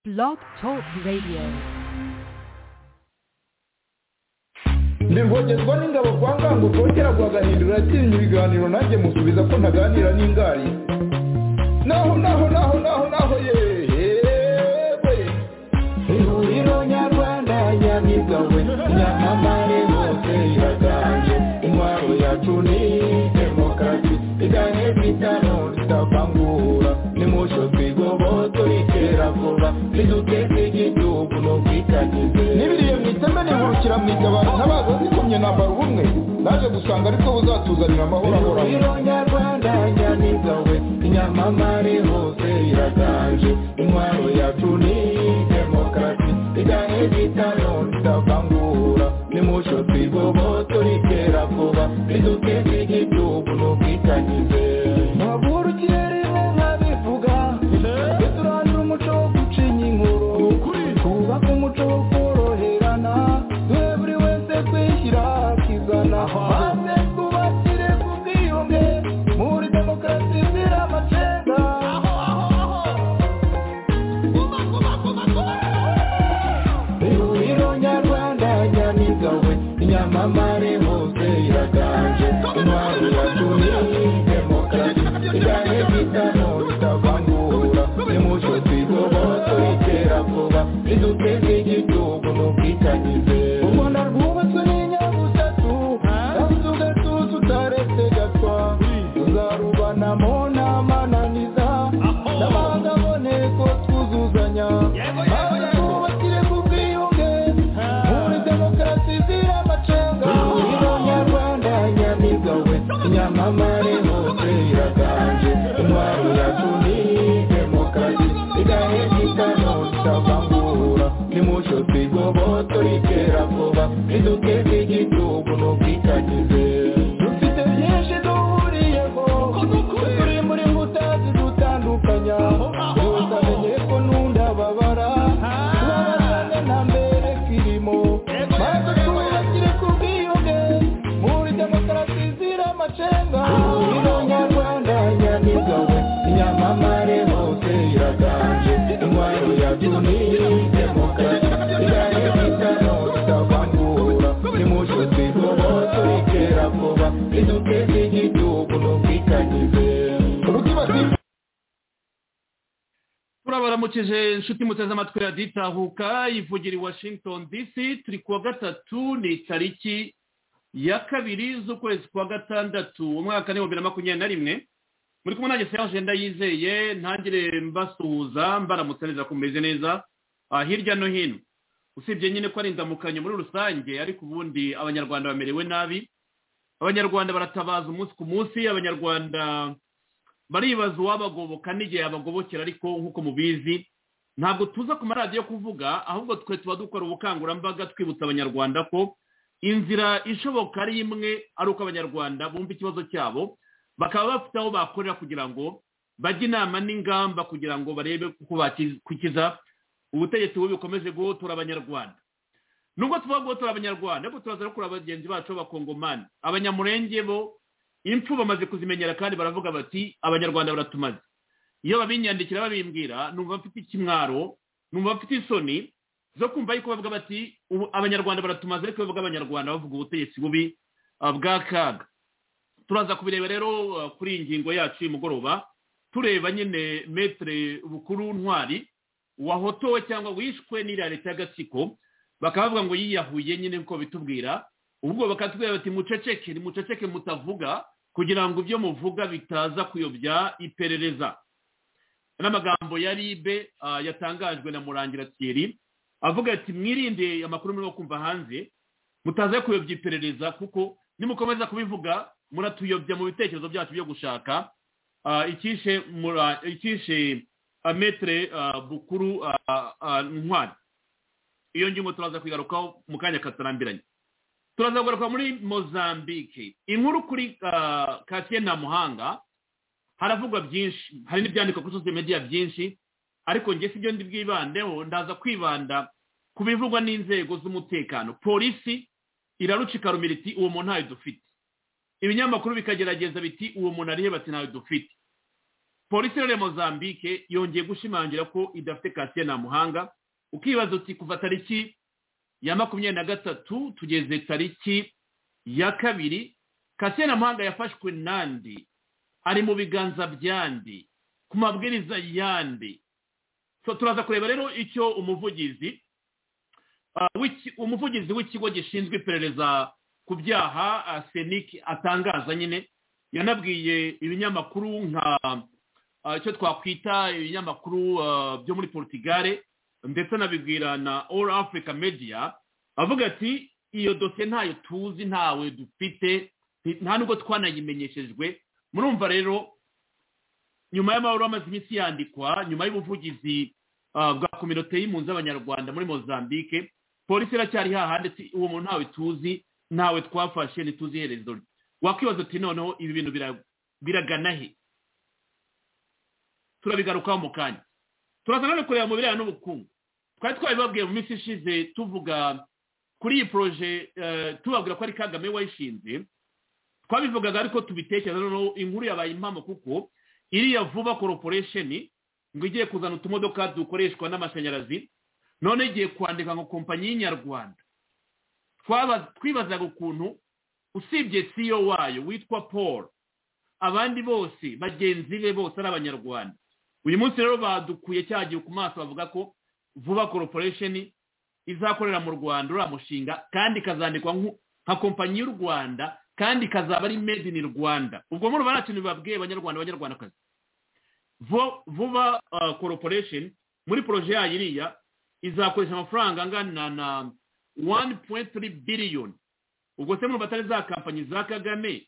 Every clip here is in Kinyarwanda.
Blog Talk Radio. ndi rwogerwa n'ingabo kwa nganguko kera kwa gahindura atinya ibiganiro nanjye musubiza ko ntaganira n'ingari naho naho naho naho naho yewe ihuriro nyarwanda nyabigawe nyamamare hose iraganje intwaro yacu ni demokarasi iganye bitano tutavangura nimusho twigoboto ritera vuba riduteze igihugu no kwitagize n'ibiriye mu iteme nihurukira mu itabaro ntabaza zikomye nambara ubumwe naje gusanga aribwo buzatuzanira amahoro ahoraho ihuriro nyarwanda nyamigawe inyamamare hose iraganje intwaro yacu ni demokarasi iganye bitano tutavangura nimusho twigoboto ritera vuba riduteze igihugu no kwitagize ntavurukire rimwe nkabivuga duturangira umuco wo gucinya inkuru twubaka umuco wo koroherana duhe buri wese kwishyira akizana maze twubakire ku bwiyunge muri demokarasi izira amacenga ihuriro nyarwanda nyamigawe inyamamare hose iraganje intwaro yacu ni demokarasi iganye bitano bitavangura nimuco twigoboto itera vuba riduteze igihugu no kwitagize u rwanda rwubatswe n'inyabutatu kandi ugatuza utaretse gatwa tuzarubanamo n'amananiza n'amahanga aboneko twuzuzanya maze twubakire ku bwiyunge muri demokarasi izira amacenga ihuriro nyarwanda nyamigawe nyamamare hose iraganje intwaro yacu ni demokarasi igahe gitano tutavangura nimuco twigoboto ritera vuba riduteze igihugu no kwitagize dufite byinshi duhuriyeho turi muri mbuta zidutandukanya gusa menye ko nundababara tubabarane na mbere kirimo maze twubakire ku bwiyunge muri demokarasi izira amacenga ihuriro nyarwanda nyamigawe inyamamare hose iraganje intwaro yacu ni demokarasi igane bitano tutavangura nimuco twigoboto ritera vuba riduteze igihugu no kwitagize Urukibazi- turabaramukije inshuti muteze amatwi ya ditahuka ivugira i washington dc turi kuwa gatatu ni itariki ya kabiri z'ukwezi kwa gatandatu umwaka ni bibiri na makumyabiri na rimwe muri kumwe nanjye serge ndayizeye ntangire mbasuhuza mbaramutse neza ko mumeze neza ah, hirya no hino usibye nyine ko ari indamukanyo muri rusange ariko ubundi abanyarwanda bamerewe nabi abanyarwanda baratabaza umunsi ku munsi abanyarwanda baribaza uwabagoboka n'igihe yabagobokera ariko nk'uko mubizi ntabwo tuza ku maradiyo kuvuga ahubwo twe tuba dukora ubukangurambaga twibutsa abanyarwanda ko inzira ishoboka ari imwe ari uko abanyarwanda bumva ikibazo cyabo bakaba bafite aho bakorera kugira ngo bajye inama n'ingamba kugira ngo barebe uko bakikiza ubutegetsi bubi bukomeze guhotora abanyarwanda nubwo tuba guhotora abanyarwanda ariko turaza no kureba bagenzi bacu b'abakongomani abanyamurenge bo impfu bamaze kuzimenyera kandi baravuga bati abanyarwanda baratumaze iyo babinyandikira babimbwira numva bafite ikimwaro numva bafite isoni zo kumva yuko bavuga bati "Ubu abanyarwanda baratumaze ariko iyo bavuga abanyarwanda bavuga ubutegetsi bubi ah, bw'akaga turaza kubireba rero ah, kuri iyi ngingo yacu y'umugoroba tureba nyine metere bukuru ntwari wahotowe cyangwa wishwe n'iriya leta y'agatsiko bakaba bavuga ngo yiyahuye nyine nkuko bitubwira ubwo bakatubwira bati muceceke muceceke mutavuga kugira ngo ibyo muvuga bitaza kuyobya iperereza n'amagambo ya ribe ah, yatangajwe na murangira thierry avuga ati mwirinde amakuru murimo kumva hanze mutaza kuyobya iperereza kuko nimukomeza kubivuga muratuyobya mu bitekerezo byacu byo gushaka Ah, ikishe mura- ikishe ah, metere ah, bukuru ah, ah, ntwari iyo ngingo turaza kuyigarukaho mu kanya katarambiranye turaza kugaruka muri mozambique inkuru kuri ah, kasiye nta muhanga haravugwa byinshi hari n'ibyandikwa kuri social media byinshi ariko njye si byo ndi bwibandeho ndaza kwibanda ku bivugwa n'inzego z'umutekano polisi irarucika rumira iti uwo muntu ntayo dufite ibinyamakuru bikagerageza biti uwo muntu arihe bati ntayo dufite polisi ya mozambique yongeye gushimangira ko idafite kasiye nta muhanga ukibaza uti kuva tariki ya makumyabiri na gatatu tugeze tariki ya kabiri kasiye nta muhanga yafashwe n'andi ari mu biganza by'andi ku mabwiriza y'andi So, turaza kureba rero icyo umuvugizi ah, w'iki- umuvugizi w'ikigo gishinzwe iperereza ku byaha ah, senic atangaza nyine yanabwiye ibinyamakuru nka ah, icyo twakwita ibinyamakuru ah, byo muri portugal ndetse anabibwira na all africa media avuga ati iyo dosiye ntayo tuzi ntawe dufite nta nubwo twanayimenyeshejwe murumva rero nyuma y'amahoro amaze iminsi yandikwa nyuma y'ubuvugizi ah, bwa kominote y'impunzi z'abanyarwanda muri mozambique polisi iracyari hahandi ati uwo muntu ntawe tuzi ntawe twafashe ntituzi iherezo rye wakwibaza uti noneho ibi bintu bira- biragana he turabigarukaho mu kanya turaza none kureba mu birebana n'ubukungu twari twabibabwiye mu minsi ishize tuvuga kuri iyi poroje eh, tubabwira ko ari kagame wayishinze twabivugaga ariko tubitekereza noneho inkuru yabaye impamo kuko iriya vuba corporation ngo igiye kuzana utumodoka dukoreshwa n'amashanyarazi none igiye kwandika ngo kompanyi y'inyarwanda Twaba- twibazaga ukuntu usibye siyo wayo witwa paul abandi bose bagenzi be bose ari abanyarwanda uyu munsi rero badukuye cyagiye ku maso bavuga ko vuba corporation izakorera mu rwanda uriya mushinga kandi ikazandikwa nk'u- nka kompanyi y'u rwanda kandi ikazaba ari made in rwanda ubwo murumva nta kintu bibabwiye abanyarwanda abanyarwandakazi Vo- vuba ah, corporation muri poroje yayo iriya izakoresha amafaranga angana na 1.3 biliyoni ubwo se murumva atari za kampanyi za kagame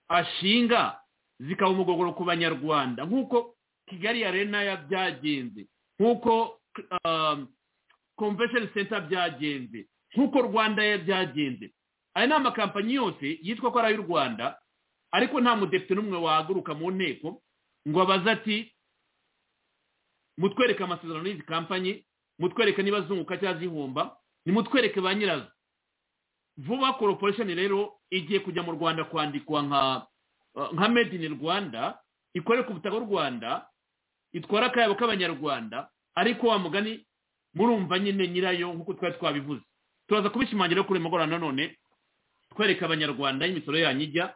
ashinga zikaba umugogoro ku banyarwanda nk'uko kigali arena ya byagenze nk'uko um, convention center byagenze nk'uko rwanda ya byagenze aya ni amakampani yose yitwa ko ari ay'u rwanda ariko nta mudepite n'umwe wahaguruka mu nteko ngo abaze ati mutwereke amasezerano y'izi kampanyi mutwereke niba zunguka cyangwa zihomba nimutwereke ba nyirazo vuba corporation rero igiye kujya mu rwanda kwandikwa nka nka made in rwanda ikorera ku butaka bw'u rwanda itwara akayabo k'abanyarwanda ariko wa mugani murumva nyine nyirayo nk'uko twari twabivuze turaza kubishimangira kuri mugoroba nanone twereka abanyarwanda imisoro yanyu ijya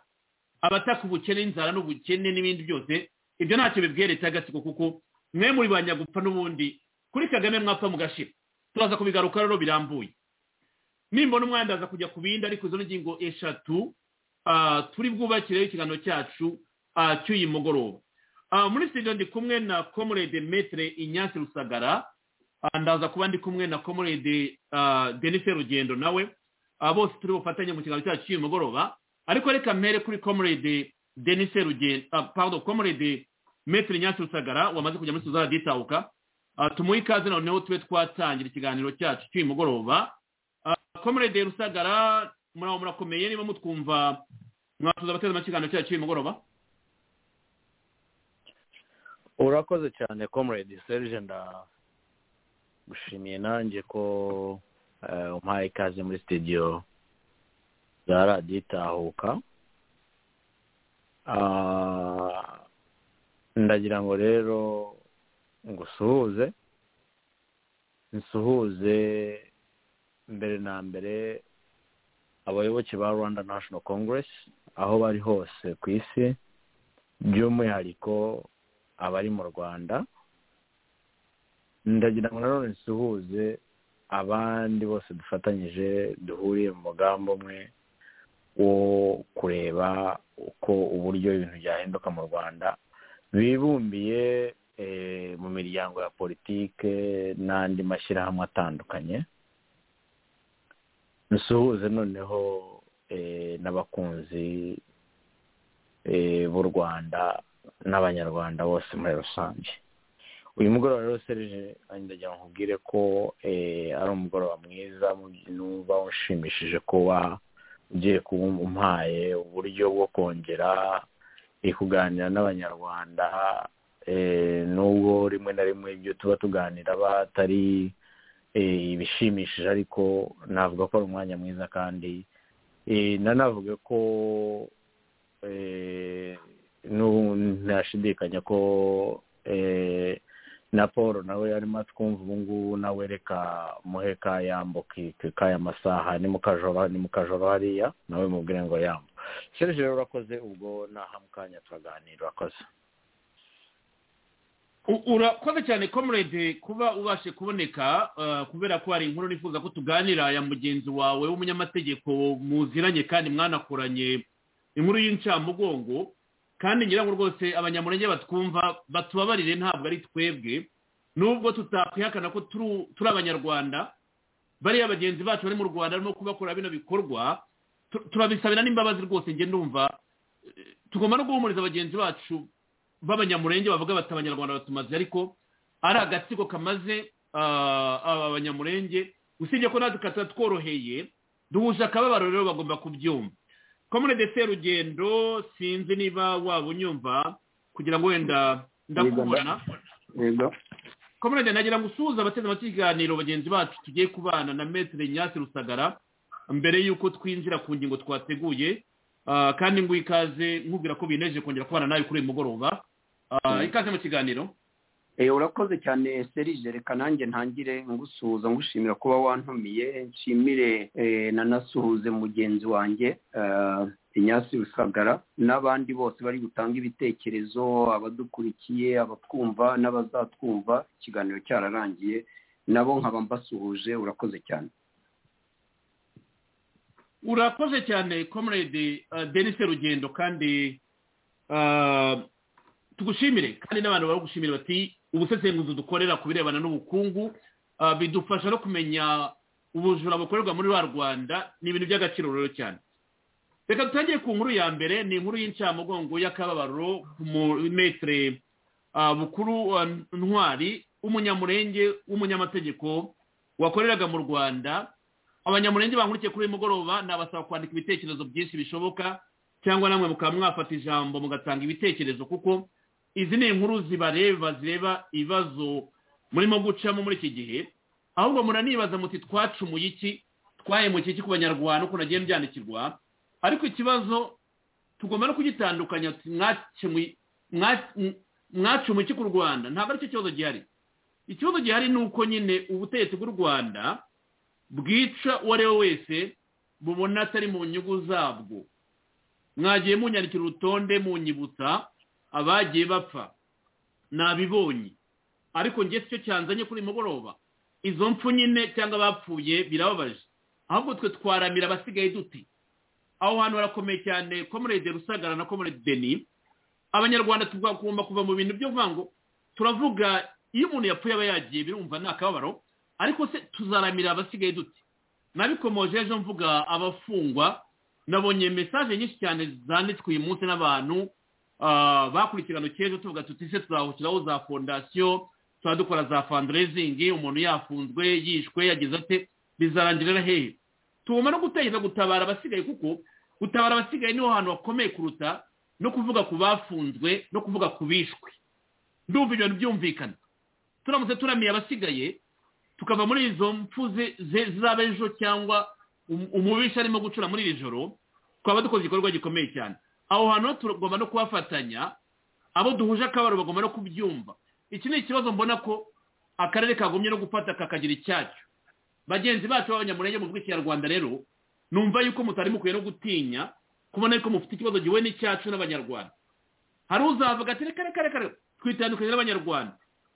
abataka ubukene inzara n'ubukene n'ibindi byose ibyo ntacyo bibwiye leta y'agatsiko kuko mwe muri ba nyagupfa n'ubundi kuri kagame mwapfa mugashira turaza kubigaruka rero birambuye nimbona umwanda aza kujya ku bindi ariko izo ni ingingo eshatu ah, turi bwubakireho ikiganiro cyacu ah, cy'uyu mugoroba Ah, muri studio ndi kumwe na comrade metre inyasi rusagara Ah, ndaza kuba ndi kumwe na comrade ah, denise rugendo nawe Ah, bose turi bufatanye mu kiganiro cyacu cy'uyu mugoroba ariko reka mpere kuri comrade denise rugendo ah, pardon comrade metre inyasi rusagara wamaze kujya muri studio raditahuka tumuhe ikaze noneho tube twatangira ikiganiro cyacu cy'uyu mugoroba comrade rusagara muraho murakomeye niba mutwumva mwatuza abateze amakiganiro cyacu cy'uyu mugoroba urakoze cyane comrade serge ndagushimiye nanjye ko eh, umpaye ikaze muri studio za radiyo itahuka Ah, ndagira ngo rero ngusuhuze nsuhuze mbere na mbere abayoboke ba rwanda national congress aho bari hose ku isi by'umwihariko abari mu rwanda ndagira ngo nanone nsuhuze abandi bose dufatanyije duhuriye mu mugambi umwe wo kureba uko uburyo ibintu byahinduka mu rwanda bibumbiye eh, mu miryango ya politike n'andi mashyirahamwe atandukanye nsuhuze noneho eh, n'abakunzi eh, b'u rwanda n'abanyarwanda bose muri rusange uyu mugoroba rero serije nanjye ndagira ngo nkubwire ko eh, ari umugoroba mwiza mu- numva ushimishije kuba ugiye kuba umpaye uburyo bwo kongera eh, kuganira n'abanyarwanda eh, nubwo rimwe na rimwe ibyo tuba tuganira aba atari eh, ibishimishije ariko navuga ko ari umwanya mwiza kandi eh, nanavuga ko eh, ntashidikanya ko na paul nawe arimo atwumva ubu ngubu nawe reka muhe kayambo k'aya masaha ni mu kajoro hariya nawe mubwire ngo yambo serije rero urakoze ubwo naha mu kanya turaganira urakoze urakoze cyane comrade kuba ubashe kuboneka kubera ko hari inkuru nifuza ko tuganira ya mugenzi wawe w'umunyamategeko muziranye kandi mwanakoranye inkuru y'incamugongo kandi ngira ngo rwose abanyamurenge batwumva batubabarire ntabwo ari twebwe nubwo tutakwihakana ko turi abanyarwanda bariya bagenzi bacu bari mu rwanda barimo kubakora bino bikorwa turabisabira n'imbabazi rwose ngenda numva tugomba no guhumuriza bagenzi bacu b'abanyamurenge bavuga bati abanyarwanda batumaze ariko ari agatsiko kamaze aba banyamurenge usibye ko natwe katatworoheye duhuje akababaro rero bagomba kubyumva komune de serugendo sinzi niba waba unyumva kugira ngo wenda ndakubona komune de nagira ngo usuhuze abateze amakiganiro bagenzi bacu tugiye kubana na metero nyasi rusagara mbere y'uko twinjira ku ngingo twateguye kandi ngo ikaze nkubwira ko bineje kongera kubana nawe kuri uyu mugoroba ikaze mu kiganiro urakoze cyane serije reka nanjye ntangire ngusuhuza ngushimira kuba wantumiye nshimire nanasuhuze mugenzi wanjye inyasi rusagara n'abandi bose bari gutanga ibitekerezo abadukurikiye abatwumva n'abazatwumva ikiganiro cyararangiye nabo nkaba mbasuhuje urakoze cyane urakoze cyane comrade denise rugendo kandi tugushimire kandi n'abantu baragushimira bati ubusesenguzi dukorera ku birebana n'ubukungu bidufasha no kumenya ubujura bukorerwa muri wa rwanda ni ibintu by'agaciro rero cyane reka dutangire ku nkuru ya mbere ni inkuru y'incamugongo y'akababaro ku mumetere bukuru ntwari w'umunyamurenge w'umunyamategeko wakoreraga mu rwanda abanyamurenge bankurikiye kuri uyu mugoroba nabasaba kwandika ibitekerezo byinshi bishoboka cyangwa namwe mukaba mwafata ijambo mugatanga ibitekerezo kuko izi ni inkuru zibareba zireba ibibazo murimo gucamo muri iki gihe ahubwo muranibaza muti twacumuye iki twahemukiye iki ku banyarwanda uko nagiye byandikirwa ariko ikibazo tugomba no kugitandukanya mwacumuye iki ku rwanda ntabwo aricyo kibazo gihari ikibazo gihari ni uko nyine ubutegetsi bw'u rwanda bwica uwo ari we wese mubona atari mu nyungu zabwo mwagiye munyandikira urutonde munyibutsa abagiye bapfa nabibonye ariko nge cyo cyanzanye kuri mugoroba izo mpfu nyine cyangwa abapfuye birababaje ahubwo twe twaramira abasigaye duti aho hantu harakomeye cyane komurede rusagara na komurede deni abanyarwanda tugomba kuva mu bintu byo kuvuga ngo turavuga iyo umuntu yapfuye aba yagiye birumva ni akababaro ariko se tuzaramira abasigaye dute nabikomoje ejo mvuga abafungwa nabonye mesaje nyinshi cyane zanditswe uyu munsi n'abantu bakurikirana cy'ejo tuvuga tuti se tuzahukiraho za fondasiyo tuba dukora za fanderezingi umuntu yafunzwe yishwe yagize ate bizarangirira hehe tugomba no gutekereza gutabara abasigaye kuko gutabara abasigaye niho hantu hakomeye kuruta no kuvuga ku bafunzwe no kuvuga ku bishwe ndumva ibintu byumvikana turamutse turamiye abasigaye tukava muri izo mpfu z'abejo cyangwa umubisha arimo gucura muri iri joro twaba dukoze igikorwa gikomeye cyane aho hantu tugomba no kubafatanya abo duhuje akabaro bagomba no kubyumva iki ni ikibazo mbona ko akarere kagumye no gufata kakagira icyacyo bagenzi bacu b'abanyamurenge mu bw'ikinyarwanda rero numva yuko mutari mukwiye no gutinya kubona yuko mufite ikibazo gihuye n'icyacu n'abanyarwanda hari uzavuga ati reka reka reka twitandukanye n'abanyarwanda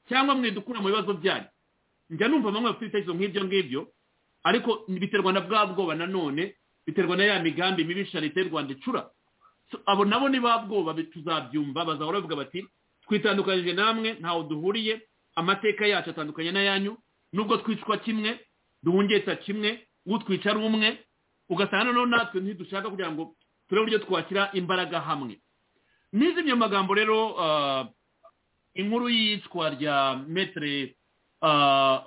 cyangwa mwidukura mu bibazo byanyu njya numva bamwe bafite ibitekerezo nk'ibyo ngibyo ariko biterwa na bwa bwoba nanone biterwa na ya migambi mibi leta y'u rwanda icura abo nabo ni ba bwoba tuzabyumva bazahora bavuga bati twitandukanyije namwe ntawe duhuriye amateka yacu atandukanye n'ayanyu nubwo twicwa kimwe duhungeta kimwe utwica ari umwe ugasanga noneho natwe ntidushaka kugira ngo turebe uburyo twakira imbaraga hamwe n'izimye magambo rero inkuru y'iyicwa rya metero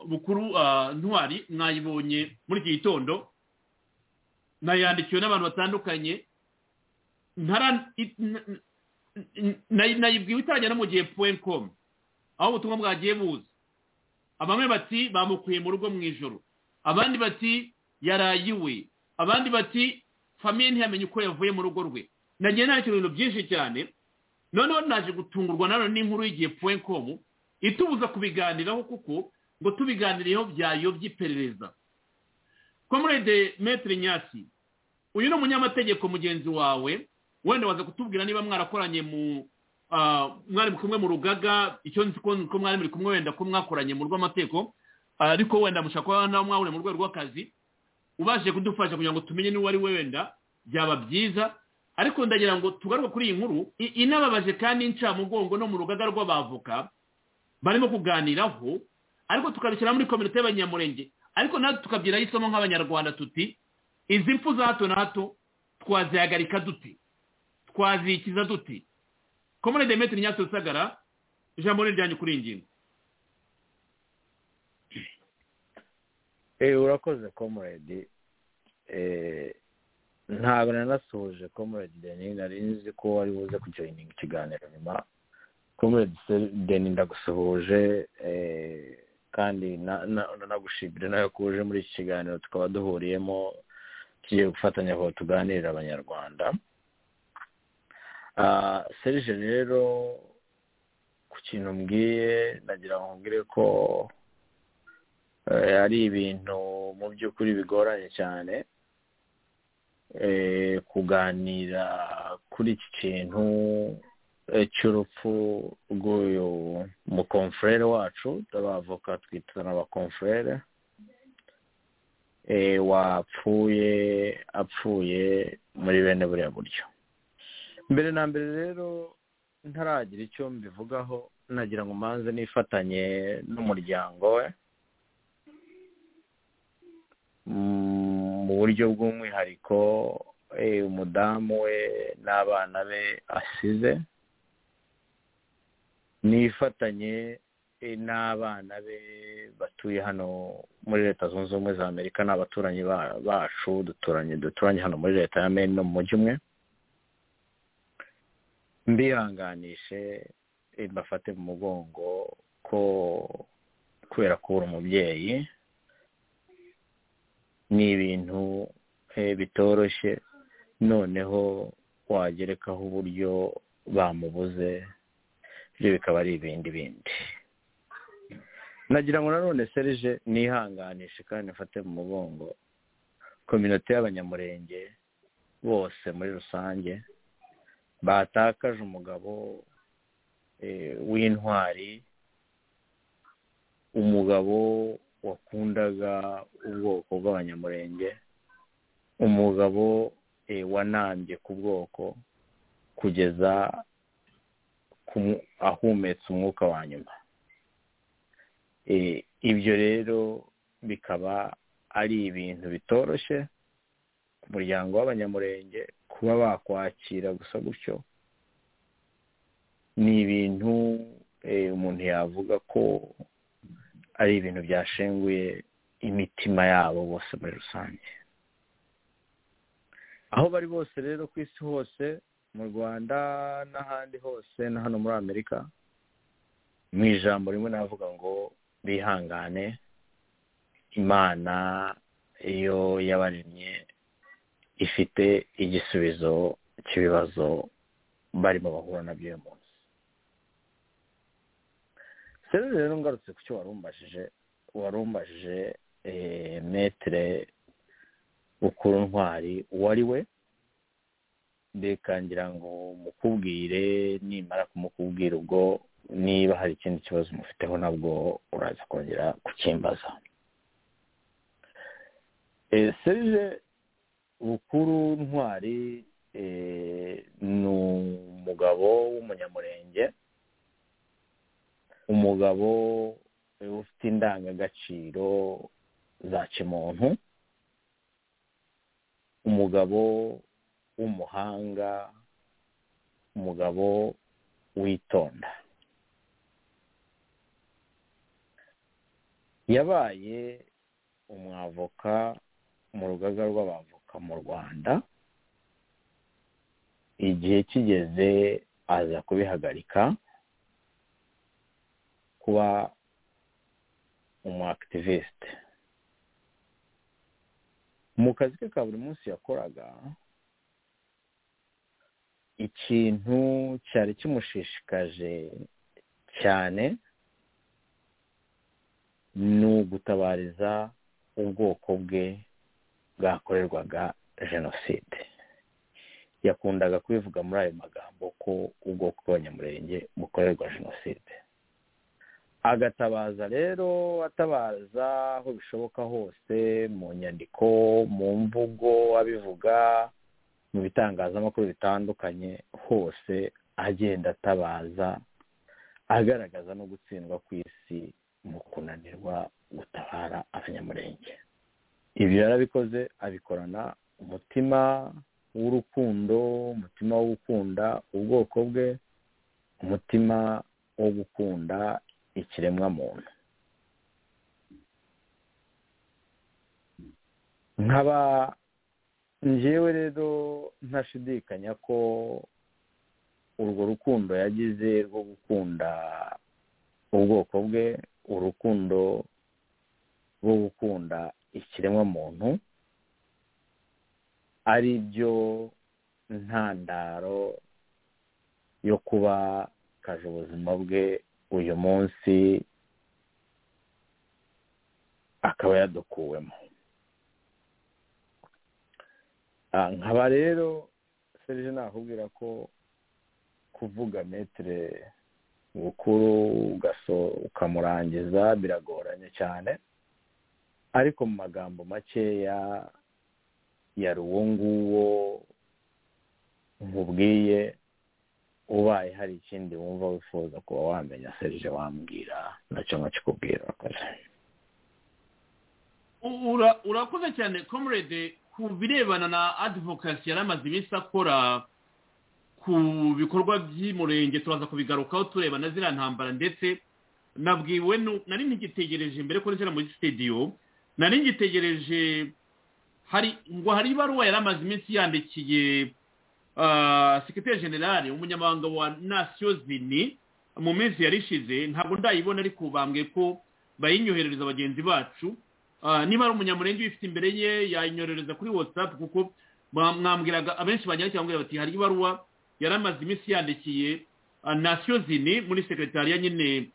bukuru ntwari mwayibonye muri iki gitondo nayandikiwe n'abantu batandukanye nayibwiwe itangira no mu gihe puwe komu aho ubutumwa bwagiye buza bamwe bati bamukuye mu rugo mu ijoro abandi bati yaraye iwe abandi bati famiye ntiyamenye uko yavuye mu rugo rwe nagiye nandikira ibintu byinshi cyane noneho naje gutungurwa nanone n'inkuru y'igihe puwenkomu itubuza kubiganiraho kuko ngo tubiganireho byayobye iperereza komurede metiri nyasi uyu ni umunyamategeko mugenzi wawe wenda waza kutubwira niba mwarakoranye mu mwari kumwe mu rugaga icyo nzi ko mwari muri kumwe wenda ko mwakoranye mu rw'amategeko ariko wenda mushobora kuba nawe mwahuriye mu rwego rw'akazi ubashije kudufasha kugira ngo tumenye n'uwo ari we wenda byaba byiza ariko ndagira ngo tugaruke kuri iyi nkuru inababaje kandi incamugongo no mu rugaga rw'abavoka barimo kuganiraho ariko tukabishyira muri kominote y'abanyamurenge ariko natwe tukabyiraho isomo nk'abanyarwanda tuti izi mpfu za hato na hato twazihagarika duti twazikiza duti komune demetiri nyatsi rusagara ijambo ni iryanyu kuri iyi ngingo urakoze komuredi ntabwo nanasuhuje komuredi deni nari nzi ko wari buze kujoyininga ikiganiro nyuma komuredi deni ndagusuhuje kandi nagushimira nawe ko uje muri iki kiganiro tukaba duhuriyemo tugiye gufatanya aho tuganirira abanyarwanda serije rero ku kintu mbwiye nagira ngo mbwire ko ari ibintu mu by'ukuri bigoranye cyane kuganira kuri iki kintu cy'urupfu rw'uyu mukomfurere wacu abavoka twita n'abakomfurere wapfuye apfuye muri bene buriya buryo mbere na mbere rero ntaragira icyo mbivugaho nagira ngo manze nifatanye n'umuryango we mu buryo bw'umwihariko umudamu we n'abana be asize nifatanye n'abana be batuye hano muri leta zunze ubumwe za amerika ni abaturanyi bacu duturanye duturanye hano muri leta ya meni no mu mujyi umwe mbihanganishe mbafate mu mugongo ko kubera kubura umubyeyi ni ibintu bitoroshye noneho wagerekaho uburyo bamubuze ibyo bikaba ari ibindi bindi nagira ngo nanone serije nihanganishe kandi mfate mu mugongo kominote y'abanyamurenge bose muri rusange batakaje umugabo w'intwari umugabo wakundaga ubwoko bw'abanyamurenge umugabo wanambye ku bwoko kugeza ahumetse umwuka wa nyuma ibyo rero bikaba ari ibintu bitoroshye ku muryango w'abanyamurenge kuba bakwakira gusa gutyo ni ibintu umuntu yavuga ko ari ibintu byashenguye imitima yabo bose muri rusange aho bari bose rero ku isi hose mu rwanda n'ahandi hose na hano muri amerika mu ijambo rimwe navuga ngo bihangane imana iyo yabaremye ifite igisubizo cy'ibibazo barimo bahura nabyo uyu munsi rero ngarutse ku cyo warumbajije warumbajije metere bukuru ntwari uwo ari we ngira ngo mukubwire nimara kumukubwira ubwo niba hari ikindi kibazo mufiteho nabwo uraza kongera kukimbaza serije bukuru ntwari ni umugabo w'umunyamurenge umugabo ufite indangagaciro za kimuntu umugabo w'umuhanga umugabo witonda yabaye umwavoka mu rugaga rw'abavoka mu rwanda igihe kigeze aza kubihagarika kuba umu akitiviste mu kazi ke ka buri munsi yakoraga ikintu cyari kimushishikaje cyane ni ugutabariza ubwoko bwe bwakorerwaga jenoside yakundaga kubivuga muri ayo magambo ko ubwoko bw'abanyamurenge bukorerwa jenoside agatabaza rero atabaza aho bishoboka hose mu nyandiko mu mvugo abivuga mu bitangazamakuru bitandukanye hose agenda atabaza agaragaza no gutsindwa ku isi mu kunanirwa gutabara abanyamurenge ibi yarabikoze abikorana umutima w'urukundo umutima wo gukunda ubwoko bwe umutima wo gukunda ikiremwamuntu nkaba ngewe rero ntashidikanya ko urwo rukundo yagize rwo gukunda ubwoko bwe urukundo rwo gukunda ikiremwamuntu ari byo ntandaro yo kuba kaje ubuzima bwe uyu munsi akaba yadukuwemo nkaba rero serije nakubwira ko kuvuga metire bukuru ukamurangiza biragoranye cyane ariko mu magambo makeya yari uwo nguwo nkubwiye ubaye hari ikindi wumva wifuza kuba wamenya serije wambwira nacyo nkakikubwira urakoze cyane comrade ku birebana na adivokasi yari amaze iminsi akora ku bikorwa by'umurenge turaza kubigarukaho tureba na ziriya ntambara ndetse nabwiwe nari ngitegereje mbere ko rishyira muri sitidiyo nari ngitegereje hari ngo hari ibaruwa yari amaze iminsi yandikiye sekiteri generale umunyamabanga wa nasiyo zini mu minsi yarishize ntabwo ndayibona ariko bambwe ko bayinyoherereza bagenzi bacu niba ari umunyamurenge uyifite imbere ye yayinyoherereza kuri watsapu kuko mwambwiraga abenshi bajyana bambwira bati hari ibaruwa yari amaze iminsi yandikiye nasiyo zini muri sekretariya nyine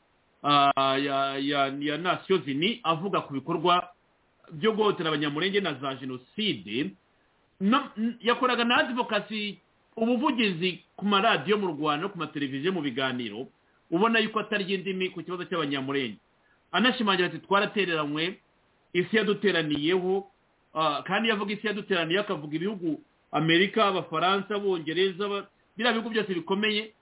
ya nasiyo zini avuga ku bikorwa byo guhotera abanyamurenge na za jenoside yakoraga na adivokasi ubuvugizi ku maradiyo mu rwanda no ku mateleviziyo mu biganiro ubona yuko atari indimi ku kibazo cy'abanyamurenge anashimangira ati twaratereranywe isi yaduteraniyeho kandi yavuga isi yaduteraniye akavuga ibihugu amerika abafaransa abongereza biriya bihugu byose bikomeye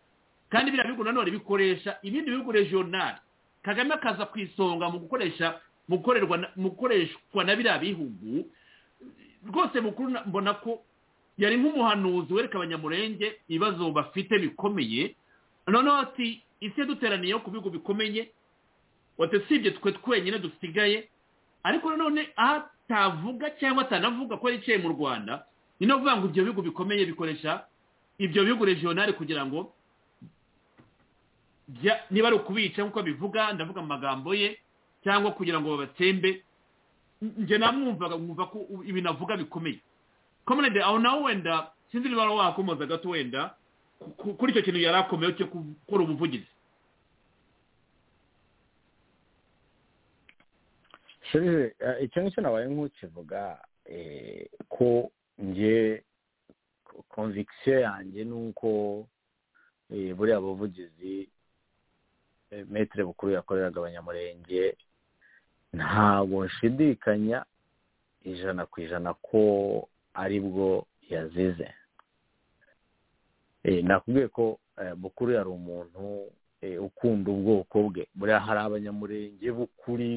kandi biriya bihugu nanone bikoresha ibindi bihugu regionali kagame akaza ku isonga mu gukoresha mu gukoreshwa na biriya bihugu rwose mukuru mbona ko yari nk'umuhanuzi wereka abanyamurenge ibibazo bafite bikomeye noneho ati isi yaduteraniyeho ku bigo bikomeye usibye twe twenyine dusigaye ariko nanone aho atavuga cyangwa atanavuga ko yicaye mu rwanda ni no kuvuga ngo ibyo bigo bikomeye bikoresha ibyo bigo regionali kugira ngo niba ari ukubica nk'uko bivuga ndavuga amagambo ye cyangwa kugira ngo babatsembe njye namwumvaga nkumva ko ibintu avuga bikomeye komerede aho nawe wenda sinzi niba wakomoza gato wenda kuri icyo kintu yari akomeye cyo gukora ubuvugizi icyo ngicyo nabaye nk'ukivuga ko nge konvikisiyo yanjye ni uko buriya buvugizi metire bukuru yakoreraga abanyamurenge ntabwo nshidikanya ijana ku ijana ko ari bwo yazize nakubwiye ko bukuru yari umuntu ukunda ubwoko bwe buriya hari abanyamurenge bukuri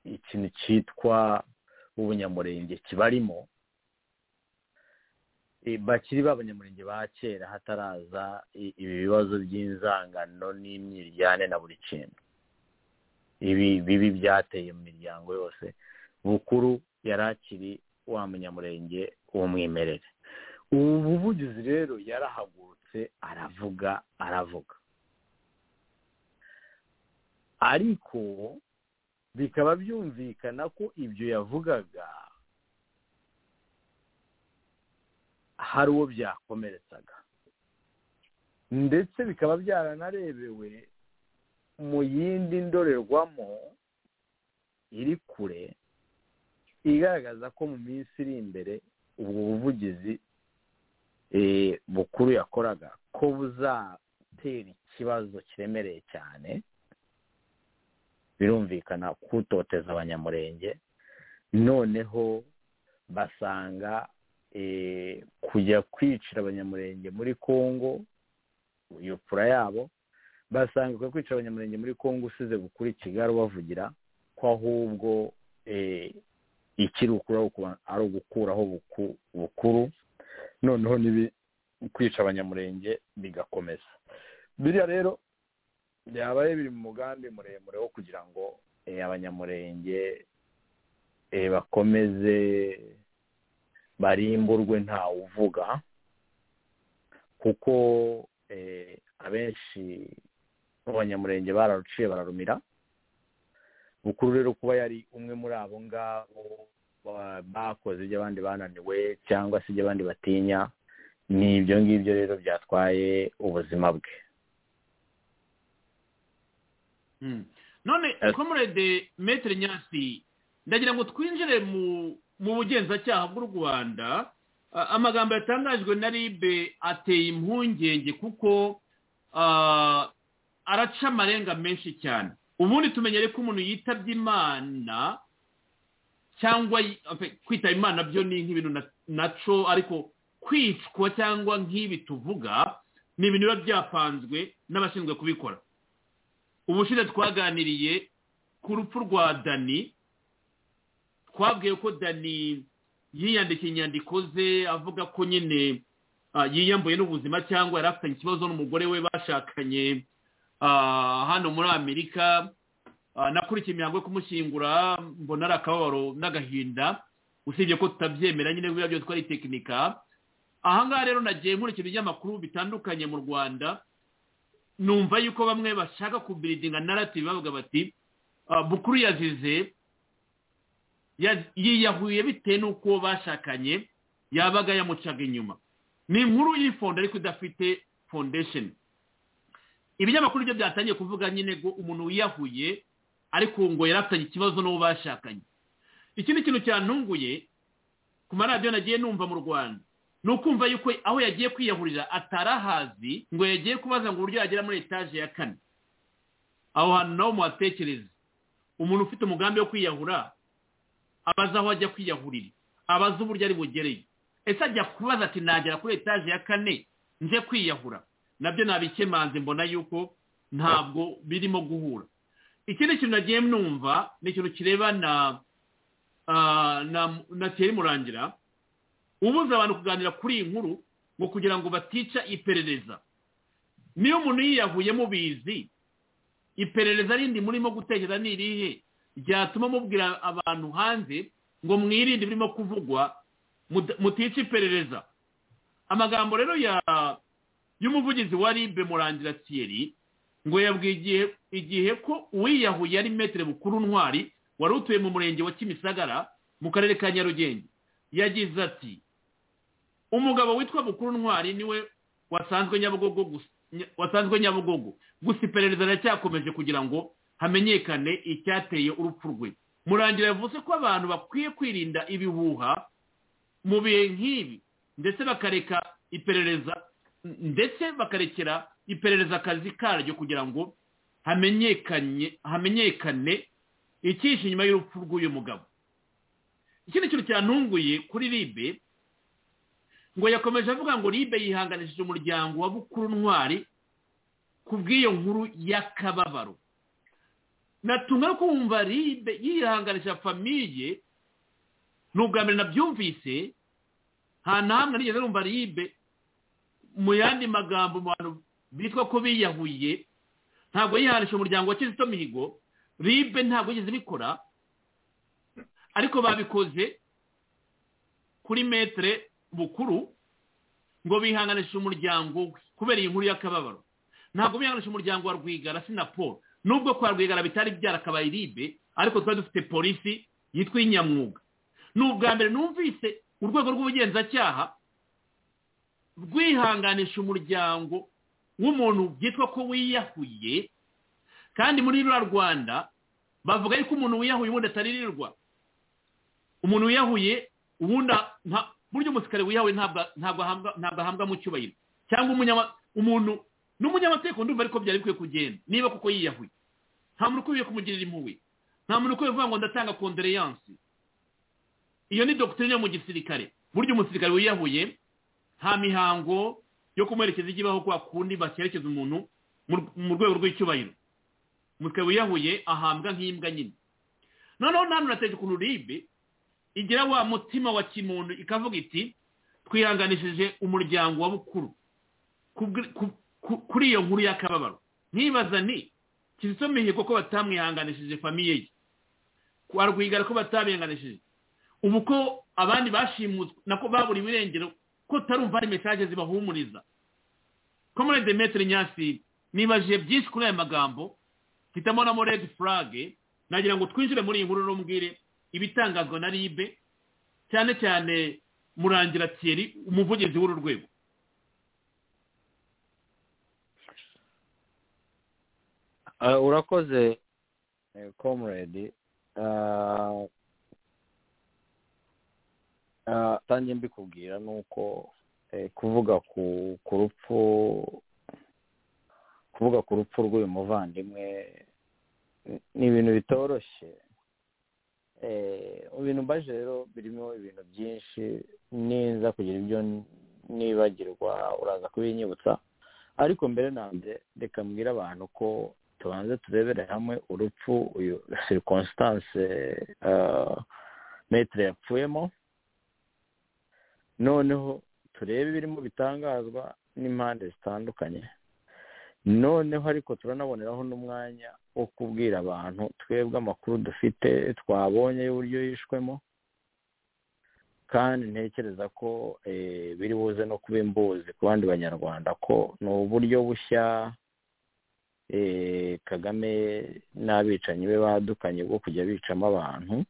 ikintu cyitwa ubunyamurenge kibarimo bakiri b'abanyamurenge ba kera hataraza ibi bibazo by'inzangano n'imyiryane na buri kintu ibi bibi byateye mu miryango yose bukuru yari akiri wa munyamurenge w'umwimerere ubu buvugizi rero yarahagurutse aravuga aravuga ariko bikaba byumvikana ko ibyo yavugaga hari uwo byakomeretsaga ndetse bikaba byaranarebewe mu yindi ndorerwamo iri kure igaragaza ko mu minsi iri imbere ubwo buvugizi bukuru yakoraga ko buzatera ikibazo kiremereye cyane birumvikana kutoteza abanyamurenge noneho basanga kujya kwicira abanyamurenge muri congo iyo pura yabo basanga kujya kwicira abanyamurenge muri congo usize gukora bavugira ko ahubwo ikiri ari ugukuraho bukuru noneho n'ibi kwica abanyamurenge bigakomeza biriya rero byabaye biri mu mugambi muremure wo kugira ngo abanyamurenge bakomeze barimburwe ntawe uvuga kuko abenshi b'abanyamurenge bararuciye bararumira bukuru rero kuba yari umwe muri abo ngabo bakoze ibyo abandi bananiwe cyangwa se ibyo abandi batinya ni ibyo ngibyo rero byatwaye ubuzima bwe none komurede metero nyasi ndagira ngo twinjire mu bugenzacyaha bw'u rwanda amagambo yatangajwe na ribe ateye impungenge kuko araca amarenga menshi cyane ubundi tumenyere ko umuntu yitabye imana cyangwa kwitaba imana byo ni nk'ibintu naco ariko kwicwa cyangwa nk'ibi tuvuga ni ibintu biba byapanzwe n'abashinzwe kubikora ubushize twaganiriye ku rupfu rwa dani twabwiye ko dani yiyandikiye inyandiko ze avuga ko nyine yiyambuye n'ubuzima cyangwa yari afitanye ikibazo n'umugore we bashakanye hano muri amerika nakurikiye imihango yo kumushyingura mbona ari akababaro n'agahinda usibye ko tutabyemera nyine biriya byose ko ari tekinika ahangaha rero nagiye nkurikije ibinyamakuru bitandukanye mu rwanda numva yuko bamwe bashaka kubiridinga narati bavuga bati bukuru yazize yiyahuye bitewe n'uko bashakanye yabaga yamucaga inyuma ni inkuru y'ifonda ariko idafite fondesheni ibinyamakuru byo byatangiye kuvuga nyine ngo umuntu wiyahuye ariko ngo yari afitanye ikibazo n'uwo bashakanye ikindi kintu cyantunguye ku maradiyo nagiye numva mu rwanda ni ukumva yuko aho yagiye kwiyahurira atarahazi ngo yagiye kubaza ngo uburyo yagera muri etaje ya kane aho hantu nawe muhatekereze umuntu ufite umugambi wo kwiyahura abaza aho ajya kwiyahurira abaza uburyo ari bugereye ese ajya kubaza ati nagera kuri etaje ya kane nje kwiyahura nabyo nabikemanze mbona yuko ntabwo birimo guhura ikindi kintu nagiye numva ni ikintu kirebana na teri murangira ubuza abantu kuganira kuri iyi nkuru ngo kugira ngo batica iperereza niyo umuntu yiyahuye mubizi iperereza rindi murimo gutekereza ni irihe ryatuma mubwira abantu hanze ngo mwirinde birimo kuvugwa mutica iperereza amagambo rero ya y'umuvugizi wa ribe murangira tiyeri ngo yabwiye igihe ko uwiyahuye ari metero bukuru ntwari wari utuye mu murenge wa kimisagara mu karere ka nyarugenge yagize ati umugabo witwa bukuru ntwari niwe wasanzwe nyabugogo gusa wasanzwe nyabugogo gusa iperereza riracyakomeje kugira ngo hamenyekane icyateye urupfu rwe murangira yavuze ko abantu bakwiye kwirinda ibihuha mu bihe nk'ibi ndetse bakareka iperereza ndetse bakarekera iperereza akazi karyo kugira ngo hamenyekane icyishe inyuma y'urupfu rw'uyu mugabo ikindi kintu cyantunguye kuri ribe ngo yakomeje avuga ngo ribe yihanganishije umuryango wa bukuru ntwari ku bw'iyo nkuru y'akababaro natumwe no kumva ribe yihanganisha famiye ni ubwa mbere nabyumvise nta na hamwe nigeze numva ribe mu yandi magambo mu bantu bitwa ko biyahuye ntabwo yihanisha umuryango wa kizito mihigo ribe ntabwo yigeze ibikora ariko babikoze kuri metere bukuru ngo bihanganishe umuryango we kubera iyi nkuru y'akababaro ntabwo bihanganisha umuryango wa rwigara na paul nubwo kwa rwigara bitari byarakabaye ribe ariko twari dufite polisi yitwa inyamwuga ni ubwa mbere numvise urwego rw'ubugenzacyaha rwihanganisha umuryango nk'umuntu byitwa ko wiyahuye kandi muri rura rwanda bavuga yuko umuntu wiyahuye ubundi ataririrwa umuntu wiyahuye ubundi buryo umusirikare wiyahuye ntabwo ahambwa mu cyubahiro cyangwa umuntu n'umunyamategeko ndumva ariko byari bikwiye kugenda niba kuko yiyahuye nta muntu ukwiye kumugirira impuhwe nta muntu ukwiye kuvuga ngo ndatanga kondereyansi iyo ni dogiteri yo mu gisirikare burya umusirikare wiyahuye nta mihango yo kumuherekeza ijya ibaho kwa kundi bakerekeza umuntu mu rwego rw'icyubahiro umusirikare wiyahuye ahambwa nk'imbwa nyine noneho nta muntu ateje ukuntu ribe igira wa mutima wa kimuntu ikavuga iti twihanganishije umuryango wa bukuru kuri iyo nkuru y'akababaro nkibaza ni kizito mihigo ko batamwihanganishije famiye ye kwa rwigara ko batabihanganishije ubu ko abandi bashimuswe nako babura ibirengero ko tarumva ari mesaje zibahumuriza komore demetri nyasi nibajije byinshi kuri aya magambo hitamoramo redi furage nagira ngo twinjire muri iyi nkuru rumbwire ibitangazwa na ribe cyane cyane murangira tiyeri umuvugizi w'uru rwego urakoze komuredi atangiye mbikubwira ni uko kuvuga ku rupfu kuvuga ku rupfu rw'uyu muvandimwe ni ibintu bitoroshye ibintu mbaje rero birimo ibintu byinshi ninza kugira ibyo nibagirwa uraza kubinyibutsa ariko mbere na mbere reka mbwire abantu ko tubanze turebere hamwe urupfu uyu sirikonsitanse metero yapfuyemo noneho turebe ibirimo bitangazwa n'impande zitandukanye noneho ariko turanaboneraho n'umwanya wo kubwira abantu twebwe amakuru dufite twabonye y'uburyo yishwemo kandi ntekereza ko biri buze no kuba imbuzi ku bandi banyarwanda ko ni uburyo bushya kagame n'abicanyi be badukanye bwo kujya bicamo abantu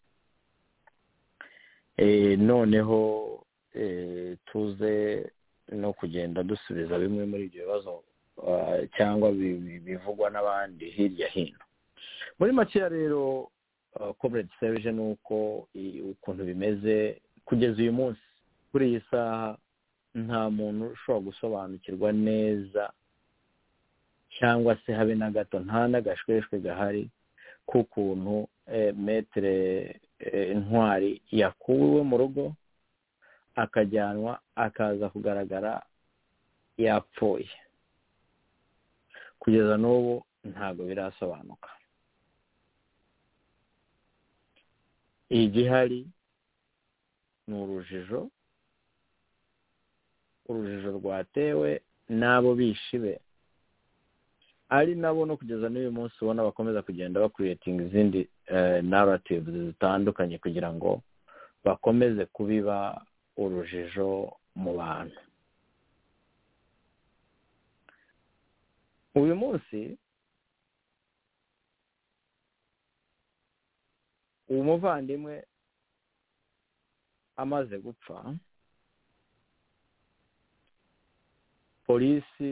noneho tuze no kugenda dusubiza bimwe muri ibyo bibazo cyangwa bivugwa n'abandi hirya hino muri makeya rero komerede seje ni uko ukuntu bimeze kugeza uyu munsi kuri iyi saha nta muntu ushobora gusobanukirwa neza cyangwa se habe na gato nta n'agashweshwe gahari k'ukuntu metere intwari yakuwe mu rugo akajyanwa akaza kugaragara yapfuye kugeza n'ubu ntabwo birasobanuka igihari ni urujijo urujijo rwatewe n'abo bishibe ari nabo no kugeza n'uyu munsi ubona bakomeza kugenda bakuriyetinga izindi naratives zitandukanye kugira ngo bakomeze kubiba urujijo mu bantu uyu munsi umuvandimwe amaze gupfa polisi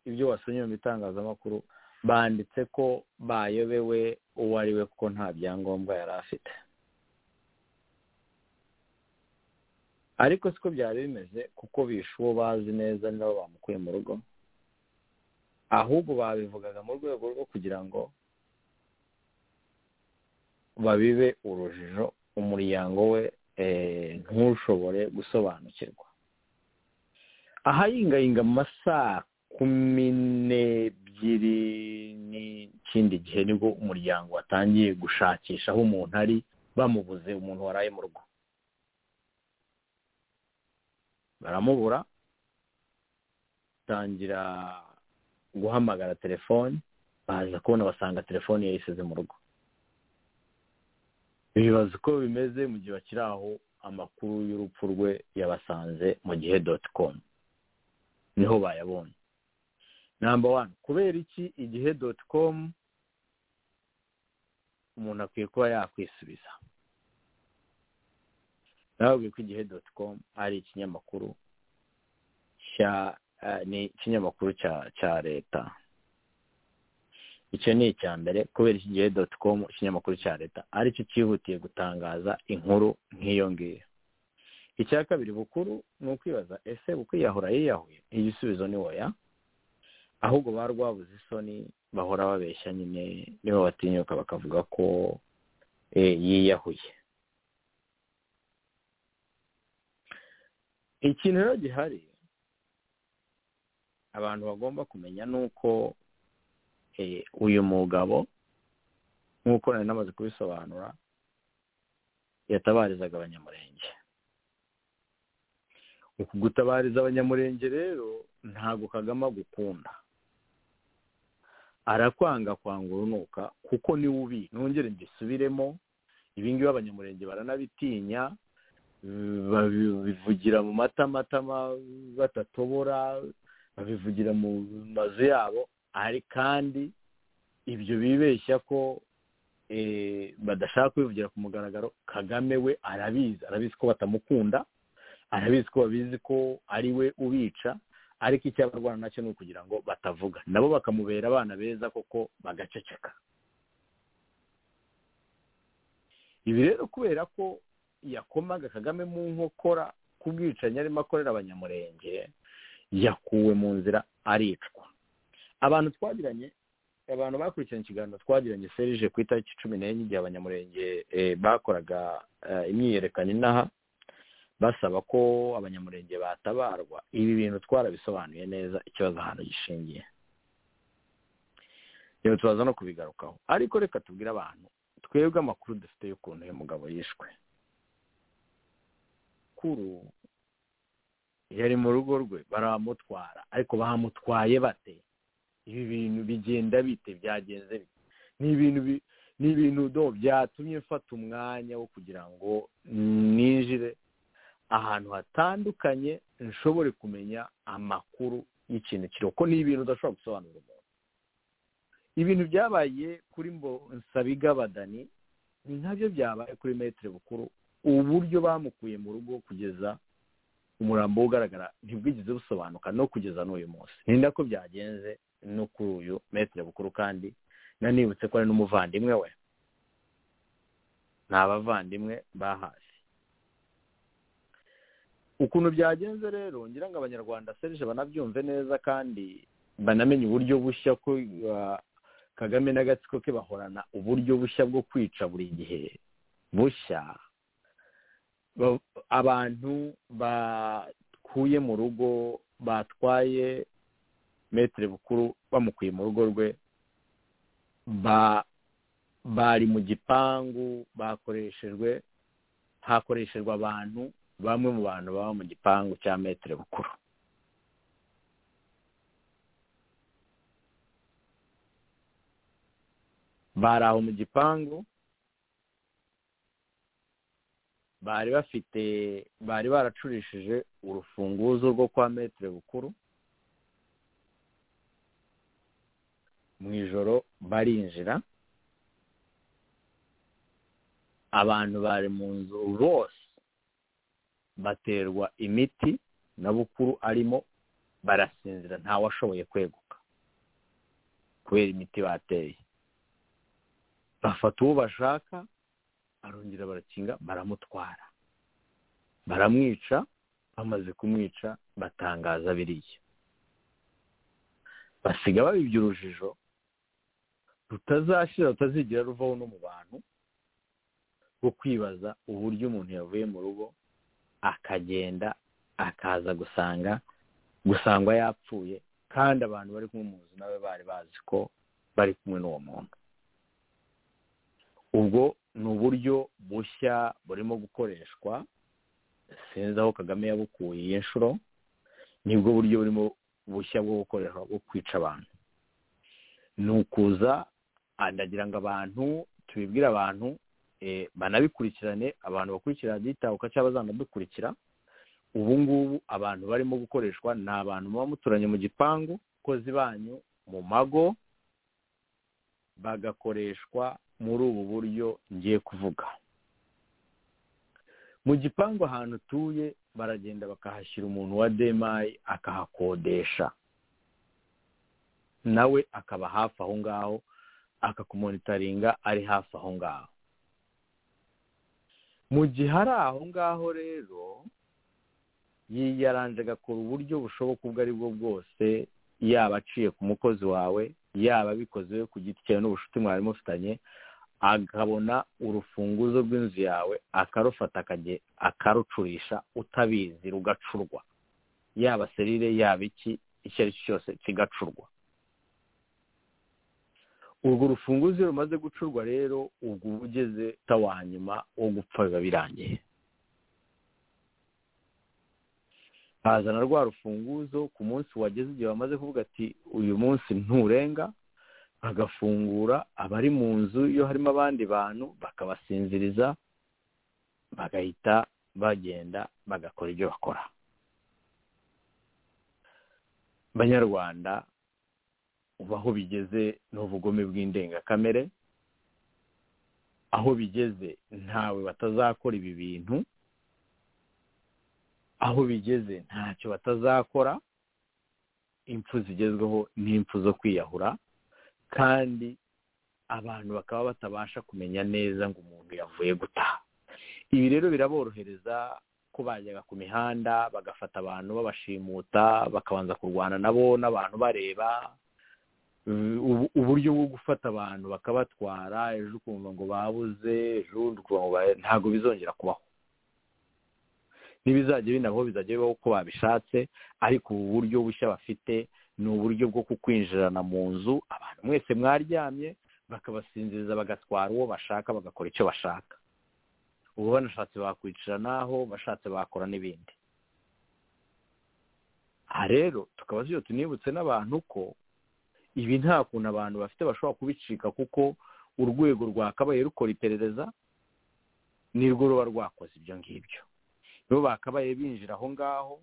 ibyo wasomye mu bitangazamakuru banditse ko bayobewe uwo ari we kuko nta byangombwa yari afite ariko siko byari bimeze kuko bishe uwo bazi neza nabo bamukuye mu rugo ahubwo babivugaga mu rwego rwo kugira ngo babibe urujijo umuryango we ntushobore gusobanukirwa ahayingayinga mu masaha kumi n'ebyiri n'ikindi gihe nibwo umuryango watangiye gushakisha aho umuntu ari bamubuze umuntu waraye mu rugo baramubura batangira guhamagara telefoni baza kubona basanga telefoni yayisize mu rugo bibaza uko bimeze mu gihe bakiri aho amakuru y'urupfu rwe yabasanze mu gihe doti komu niho bayabonye namba wani kubera iki igihe doti komu umuntu akwiye kuba yakwisubiza nababwiye ko igihe doti komu ari ikinyamakuru ni ikinyamakuru cya leta icyo ni icya mbere kubera iki gihe doti komu ikinyamakuru cya leta aricyo cyihutiye gutangaza inkuru nk'iyo ngiyo icya kabiri bukuru ni ukwibaza ese uko yiyahura yiyahuye igisubizo ni woya ahubwo ba rwabuze isoni bahora babeshya nyine nibo batinyuka bakavuga ko yiyahuye ikintu rero gihari abantu bagomba kumenya ni uko uyu mugabo nk'uko nari namaze kubisobanura yatabarizaga abanyamurenge uku gutabariza abanyamurenge rero ntabwo kagama gukunda arakwanga kwanga urunuka kuko niwe ubi nongere mbisubiremo ibingibi abanyamurenge baranabitinya babivugira mu matamatama batatobora babivugira mu mazu yabo ari kandi ibyo bibeshya ko badashaka kubivugira ku mugaragaro kagame we arabizi arabizi ko batamukunda arabizi ko babizi ko ari we ubica ariko icyo abarwana nacyo ni ukugira ngo batavuga nabo bakamubera abana beza koko bagaceceka ibi rero kubera ko yakomaga kagame mu nkokora ku bwicanyi arimo akorera abanyamurenge yakuwe mu nzira aricwa abantu twagiranye abantu bakurikiranye ikiganiro twagiranye serije ku itariki cumi n'enye igihe abanyamurenge bakoraga imyiyerekano inaha basaba ko abanyamurenge batabarwa ibi bintu twarabisobanuye neza ikibazo ahantu gishingiye rero tubaza no kubigarukaho ariko reka tubwire abantu twebwe amakuru dufite y'ukuntu uyu mugabo yishwe kuru yari mu rugo rwe baramutwara ariko bamutwaye bate ibi bintu bigenda bite byagenze bite ni ibintu ni ibintu do byatumye mfata umwanya wo kugira ngo ninjire ahantu hatandukanye nshobore kumenya amakuru y'ikintu kiriho ko ni ibintu udashobora gusobanura umuntu ibintu byabaye kuri Dani ni nabyo byabaye kuri metero bukuru uburyo bamukuye mu rugo kugeza umurambo ugaragara ntibwigeze busobanuka no kugeza n'uyu munsi ni nako byagenze no kuri uyu metero bukuru kandi nanibutse ko ari n'umuvandimwe we ni abavandimwe bahashye ukuntu byagenze rero ngira ngo abanyarwanda serije banabyumve neza kandi banamenye uburyo bushya ko kagame n'agatsiko ke bahorana uburyo bushya bwo kwica buri gihe bushya abantu bakuye mu rugo batwaye metero bukuru bamukuye mu rugo rwe bari mu gipangu bakoreshejwe hakoreshejwe abantu bamwe mu bantu baba mu gipangu cya metero bukuru bari aho mu gipangu bari bafite bari baracurishije urufunguzo rwo kwa metero bukuru mu ijoro barinjira abantu bari mu nzu bose baterwa imiti na bukuru arimo barasinzira ntawashoboye kweguka kubera imiti bateye bafata uwo bashaka arongera barakinga baramutwara baramwica bamaze kumwica batangaza biriya basiga babibye urujijo rutazashira rutazigera ruvaho no mu bantu rwo kwibaza uburyo umuntu yavuye mu rugo akagenda akaza gusanga gusangwa yapfuye kandi abantu bari kumuzi nawe bari bazi ko bari kumwe n'uwo muntu ubwo ni uburyo bushya burimo gukoreshwa sinzi aho kagame yabukuye iyi nshuro nibwo buryo burimo bushya bwo gukoreshwa bwo kwica abantu ni ukuza ndagira ngo abantu tubibwire abantu banabikurikirane abantu bakurikira byitabuka cyangwa bazanadukurikira ubu ngubu abantu barimo gukoreshwa ni abantu muba muturanye mu gipangu abakozi banyu mu mago bagakoreshwa muri ubu buryo ngiye kuvuga mu gipangu ahantu utuye baragenda bakahashyira umuntu wa demayi akahakodesha nawe akaba hafi aho ngaho akakumonitaringa ari hafi aho ngaho mu gihe ari aho ngaho rero yiyaranje agakora uburyo bushoboka ubwo ari bwo bwose yaba aciye ku mukozi wawe yaba abikoze we ku giti cyawe n'ubucuti mwari mufitanye akabona urufunguzo rw'inzu yawe akarufata akarucurisha utabizi rugacurwa yaba serire yaba iki icyo ari cyo cyose kigacurwa urwo rufunguzo iyo rumaze gucurwa rero ubwo uba ugeze wa nyuma wo gupfa biba birangiye hazana rwa rufunguzo ku munsi wageze igihe bamaze kuvuga ati uyu munsi nturenga bagafungura abari mu nzu iyo harimo abandi bantu bakabasinziriza bagahita bagenda bagakora ibyo bakora banyarwanda uba aho bigeze n'ubugome bw'indengakamere aho bigeze ntawe batazakora ibi bintu aho bigeze ntacyo batazakora impfu zigezweho ni impfu zo kwiyahura kandi abantu bakaba batabasha kumenya neza ngo umuntu yavuye gutaha ibi rero biraborohereza ko bajyaga ku mihanda bagafata abantu babashimuta bakabanza kurwana nabo n'abantu bareba uburyo bwo gufata abantu bakabatwara ejo ukumva ngo babuze ejo ubundi ukumva ngo ntabwo bizongera kubaho n'ibizajya binabaho bizajya bibaho uko babishatse ariko ubu buryo bushya bafite ni uburyo bwo kukwinjirana mu nzu abantu mwese mwaryamye bakabasinziriza bagatwara uwo bashaka bagakora icyo bashaka ubu banashatse bakwicara n'aho bashatse bakora n'ibindi aha rero tukaba tugiye tunibutse n'abantu ko ibi nta kuntu abantu bafite bashobora kubicika kuko urwego rwakabaye rukora iperereza nirwo ruba rwakoze ibyo ngibyo nibo bakabaye binjira aho ngaho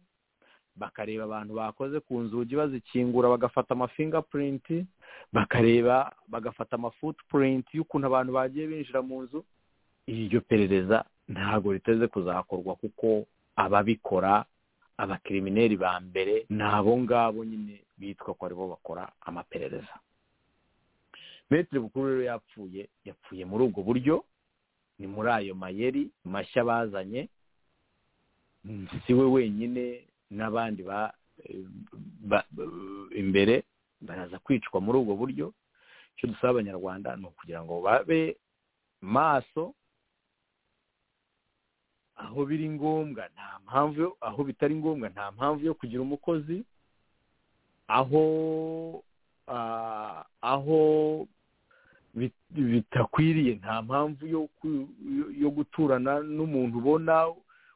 bakareba abantu bakoze ku nzugi bazikingura bagafata amafingapurinti bakareba bagafata amafutupurinti y'ukuntu abantu bagiye binjira mu nzu iryo perereza ntabwo riteze kuzakorwa kuko ababikora abakirimineri ba mbere ni abo ngabo nyine bitwa ko aribo bakora amaperereza metero bukuru rero yapfuye yapfuye muri ubwo buryo ni muri ayo mayeri mashya bazanye si we wenyine n'abandi imbere baraza kwicwa muri ubwo buryo icyo dusaba abanyarwanda ni ukugira ngo babe maso aho biri ngombwa nta mpamvu aho bitari ngombwa nta mpamvu yo kugira umukozi aho aho bitakwiriye nta mpamvu yo guturana n'umuntu ubona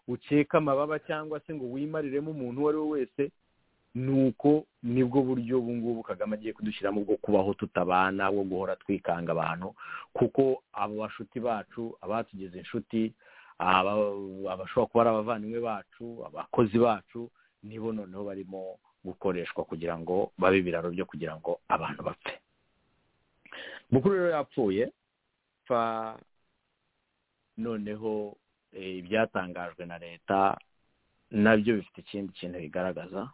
ukeka amababa cyangwa se ngo wimariremo umuntu uwo ari we wese ni uko nibwo buryo ubu ngubu kagame agiye kudushyiramo bwo kubaho tutabana wo guhora twikanga abantu kuko abo bashuti bacu abatugize inshuti abashobora kuba ari abavandimwe bacu abakozi bacu nibo noneho barimo gukoreshwa kugira ngo babe ibiraro byo kugira ngo abantu bapfe mukuru rero yapfuye pfa noneho ibyatangajwe na leta nabyo bifite ikindi kintu bigaragaza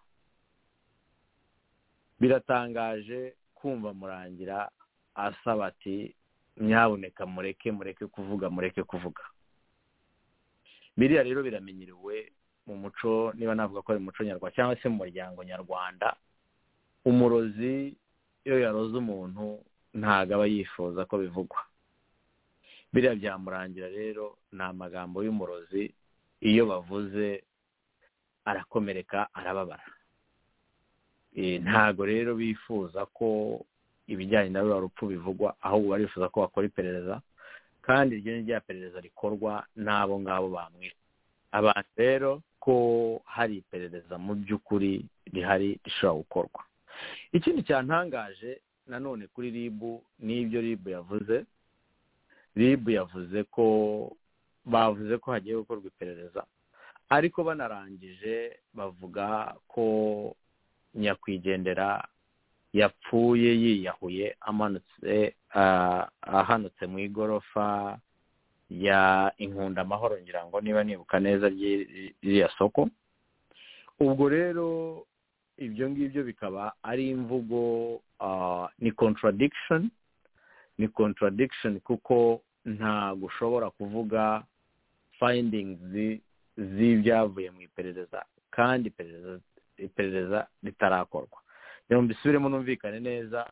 biratangaje kumva murangira asaba ati nyaboneka mureke mureke kuvuga mureke kuvuga biriya rero biramenyerewe mu muco niba navuga ko ari muco nyarwanda cyangwa se mu muryango nyarwanda umurozi iyo yaroze umuntu ntabwo aba yifuza ko bivugwa biriya byamurangira rero ni amagambo y'umurozi iyo bavuze arakomereka arababara ntabwo rero bifuza ko ibijyanye na rura rupfu bivugwa ahubwo barifuza ko bakora iperereza kandi iryo ni rya perereza rikorwa n'abo ngabo bamwita abantu rero ko hari iperereza mu by'ukuri rihari rishobora gukorwa ikindi cyatangaje nanone kuri ribu n'ibyo ribu yavuze ribu yavuze ko bavuze ko hagiye gukorwa iperereza ariko banarangije bavuga ko nyakwigendera yapfuye yiyahuye amanutse ahanutse mu igorofa ya inkunda amahoro ngira ngo niba nibuka neza ririya soko ubwo rero ibyo ngibyo bikaba ari imvugo ni contradiction ni contradiction kuko ntabwo ushobora kuvuga findings z'ibyavuye mu iperereza kandi iperereza ritarakorwa rero mbisubiremo numvikane neza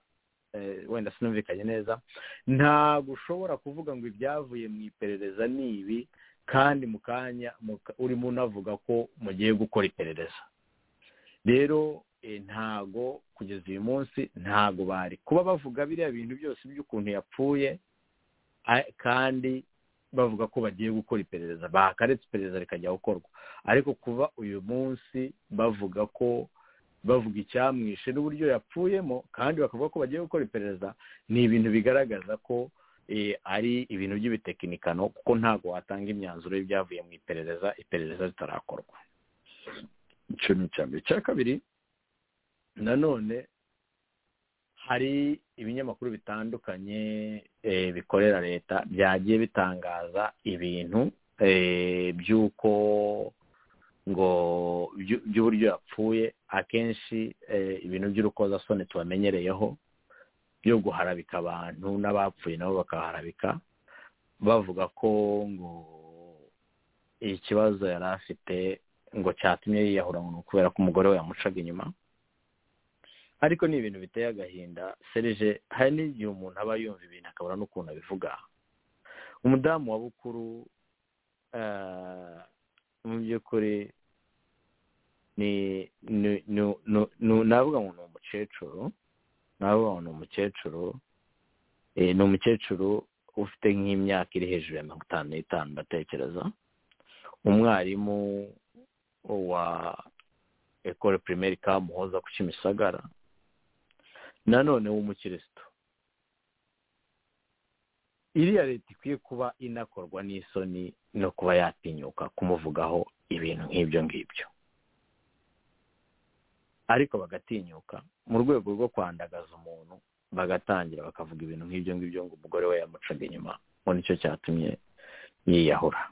wenda sinumvikanye neza ntabwo ushobora kuvuga ngo ibyavuye mu iperereza ni ibi kandi mu kanya urimo unavuga ko mugiye gukora iperereza rero ntago kugeza uyu munsi ntago bari kuba bavuga biriya bintu byose by'ukuntu yapfuye kandi bavuga ko bagiye gukora iperereza bakaretse iperereza rikajya gukorwa ariko kuba uyu munsi bavuga ko bavuga icyamwishe n'uburyo yapfuyemo kandi bakavuga ko bagiye gukora iperereza ni ibintu bigaragaza ko ari ibintu by'ibitekinikano kuko ntabwo watanga imyanzuro y'ibyavuye mu iperereza iperereza ritarakorwa icyo ni icya mbere icya kabiri nanone hari ibinyamakuru bitandukanye bikorera leta byagiye bitangaza ibintu by'uko ngo by'uburyo yapfuye akenshi ibintu by'urukozasoni tubamenyereyeho byo guharabika abantu n'abapfuye nabo bakaharabika bavuga ko ngo ikibazo yari afite ngo cyatumye yiyahura ngo kubera ko umugore we yamucaga inyuma ariko ni ibintu biteye agahinda serije hari n'igihe umuntu aba yumva ibintu akabura n'ukuntu abivuga umudamu wa bukuru mu by'ukuri ni navuga ngo ni umukecuru navuga ngo ni umukecuru ni umukecuru ufite nk'imyaka iri hejuru ya mirongo itanu n'itanu ndatekereza umwarimu wa ekore pirimeri kamuhoza ku kimisagara nanone w'umukirisitu iriya leta ikwiye kuba inakorwa n'isoni no kuba yatinyuka kumuvugaho ibintu nk'ibyo ngibyo ariko bagatinyuka mu rwego rwo kwandagaza umuntu bagatangira bakavuga ibintu nk'ibyo ngibyo ngo umugore we yamucaga inyuma ngo nicyo cyatumye yiyahura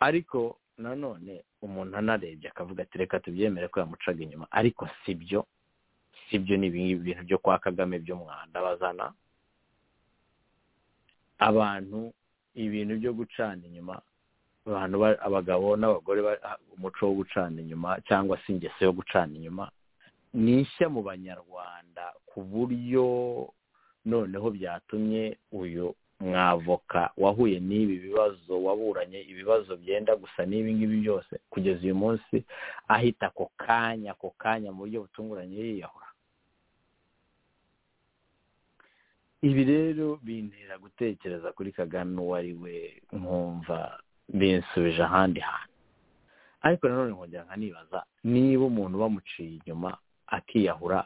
ariko nanone umuntu anarebye akavuga ati reka tubyemere ko yamucaga inyuma ariko sibyo sibyo ni ibintu byo kwa kagame by'umwanda bazana abantu ibintu byo gucana inyuma abantu abagabo n'abagore umuco wo gucana inyuma cyangwa se ingeso yo gucana inyuma ni nshya mu banyarwanda ku buryo noneho byatumye uyu mwavoka wahuye n'ibi bibazo waburanye ibibazo byenda gusa n'ibi ngibi byose kugeza uyu munsi ahita ako kanya ako kanya mu buryo butunguranye yiyahura ibi rero bintera gutekereza kuri kagame uwo ari we nkumva binsubije ahandi hantu ariko nanone nkongera nkanibaza niba umuntu bamuciye inyuma akiyahura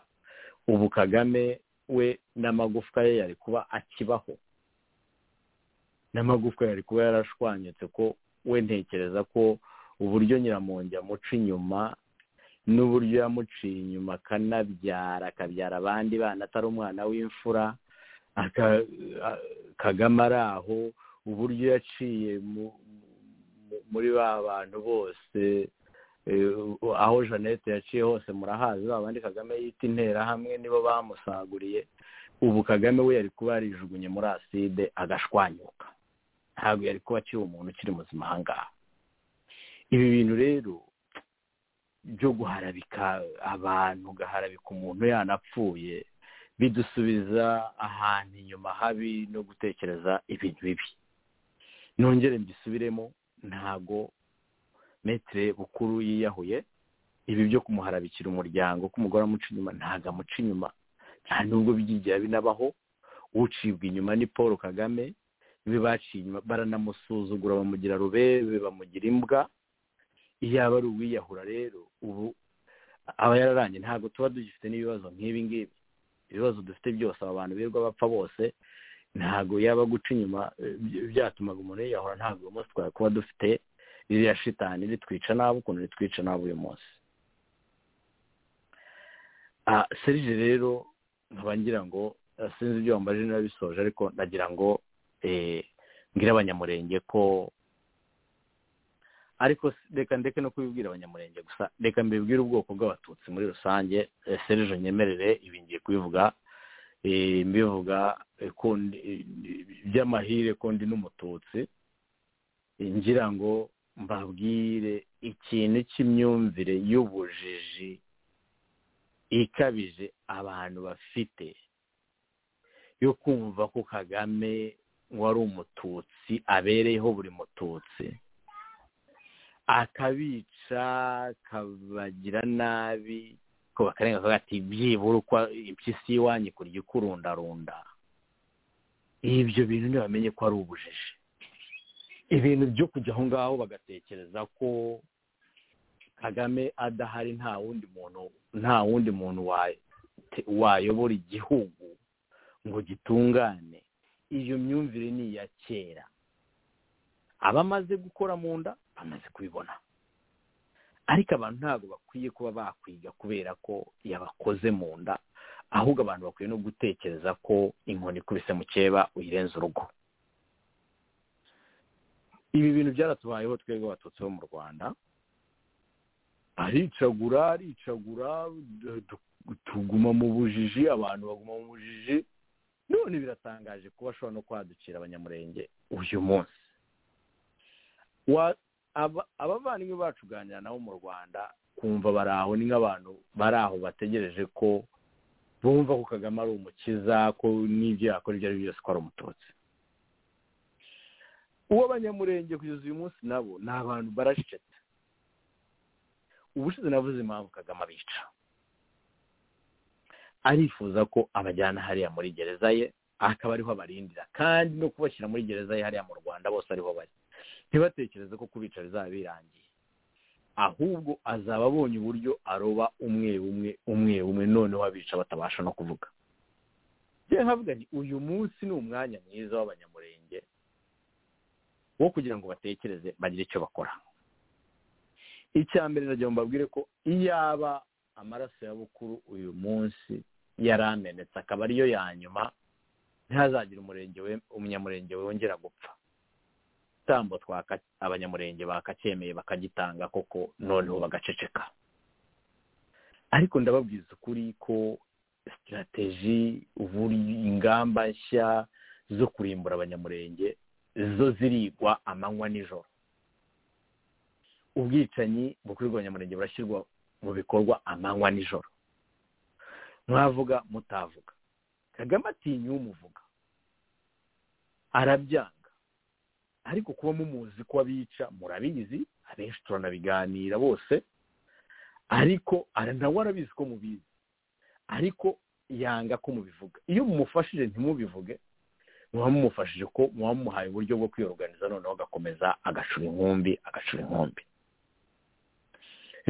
ubu kagame we n'amagufwa ye yari kuba akibaho n'amagufwa yari kuba yarashwanyutse ko we ntekereza ko uburyo nyiramongi amuca inyuma n'uburyo yamuciye inyuma akanabyara akabyara abandi bana atari umwana w'imfura kagame ari aho uburyo yaciye muri ba bantu bose aho jeannette yaciye hose murahazi ba bandi kagame yita interahamwe nibo bamusaguriye ubu kagame we yari kuba yarijugunye muri aside agashwanyuka ntabwo yari kuba aciye umuntu ukiri muzima ahangaha ibi bintu rero byo guharabika abantu ugaharabika umuntu yanapfuye bidusubiza ahantu inyuma habi no gutekereza ibintu bibi nongere mbisubiremo ntago metire bukuru yiyahuye ibi byo kumuharabikira umuryango ko umugore amuca inyuma ntago amuca inyuma nta nubwo byigira binabaho ucibwa inyuma ni paul kagame ibi baciye inyuma baranamusuzugura bamugira rubebe bamugira imbwa iyo aba ari uwiyahura rero ubu aba yararangiye ntabwo tuba dugifite n'ibibazo nk'ibi ngibi ibibazo dufite byose aba bantu birirwa bapfa bose ntabwo yaba guca inyuma byatumaga umuntu yiyahura ntabwo uyu munsi twari kuba dufite ririya shitani ritwica nabi ukuntu ritwica nabi uyu munsi serije rero nkaba ngira ngo sinzi ibyo wambaje nabisoje ariko nagira ngo mbwira abanyamurenge ko ariko reka ndeke no kubibwira abanyamurenge gusa reka mbibwire ubwoko bw'abatutsi muri rusange serije nyemerere ibi ngiye kubivuga eh, mbivuga eh, ko ndi- eh, by'amahire ko ndi n'umututsi Eh, ngira ngo mbabwire ikintu cy'imyumvire y'ubujiji ikabije abantu bafite yo kumva ko kagame wari umututsi abereyeho buri mututsi akabica akabagira nabi ko bakarenga akavuga ati byibura uko impyisi y'iwanyu kurya ikurundarunda ibyo bintu ntibamenye ko ari ubujiji ibintu byo kujya aho ngaho bagatekereza ko kagame adahari nta wundi muntu nta wundi muntu wa- te- wayobora igihugu ngo gitungane iyo myumvire ni iya kera abamaze gukora mu nda bamaze kubibona ariko abantu ntabwo bakwiye kuba bakwiga kubera ko yabakoze mu nda ahubwo abantu bakwiye no gutekereza ko inkoni ikubise mukeba uyirenza urugo ibi bintu byaratubayeho twebwe abatutsi bo mu rwanda aricagura aricagura du- du- tuguma mu bujiji abantu baguma mu bujiji none biratangaje kuba ashobora no kwadukira abanyamurenge uyu munsi Wa- aba- abavandimwe bacu uganira nabo mu rwanda kumva bari aho ni nk'abantu bari aho bategereje ko bumva ko kagame ari umukiza ko n'ibyo yakora ibyo ari byo byose ko ari umututsi uwo abanyamurenge kugeza uyu munsi nabo ni abantu baracecetse ubushize navuze impamvu kagame abica arifuza ko abajyana hariya muri gereza ye akaba ariho abarindira kandi no kubashyira muri gereza ye hariya mu rwanda bose ariho bari ntibatekereze ko kubica bizaba birangiye ahubwo azaba abonye uburyo aroba umwe umwe umwe umwe noneho abica batabasha no kuvuga njye nkavuga nti uyu munsi ni umwanya mwiza w'abanyamurenge wo kugira ngo batekereze bagire icyo bakora icya mbere nagira ngo mbabwire ko iyaba amaraso ya bukuru uyu munsi yari amenetse akaba ariyo ya nyuma ntihazagire umurenge we umunyamurenge wongera gupfa igitambo twaka abanyamurenge bakacyemeye bakagitanga koko noneho bagaceceka ariko ndababwiza ukuri ko sitirateji uburyo ingamba nshya zo kurimbura abanyamurenge zo zirigwa amanywa n'ijoro ubwicanyi bukorerwa abanyamurenge burashyirwa mu bikorwa amanywa n'ijoro mwavuga mutavuga kagame atinya umuvuga arabyanga ariko kuba mumuzi ko abica murabizi abenshi turanabiganira bose ariko ara- nawe arabizi ko mubizi ariko yanga ko mubivuga iyo mumufashije ntimubivuge muba mumufashije ko muba mumuhaye uburyo bwo kwiyoruganiza noneho agakomeza agacura inkumbi agacura inkumbi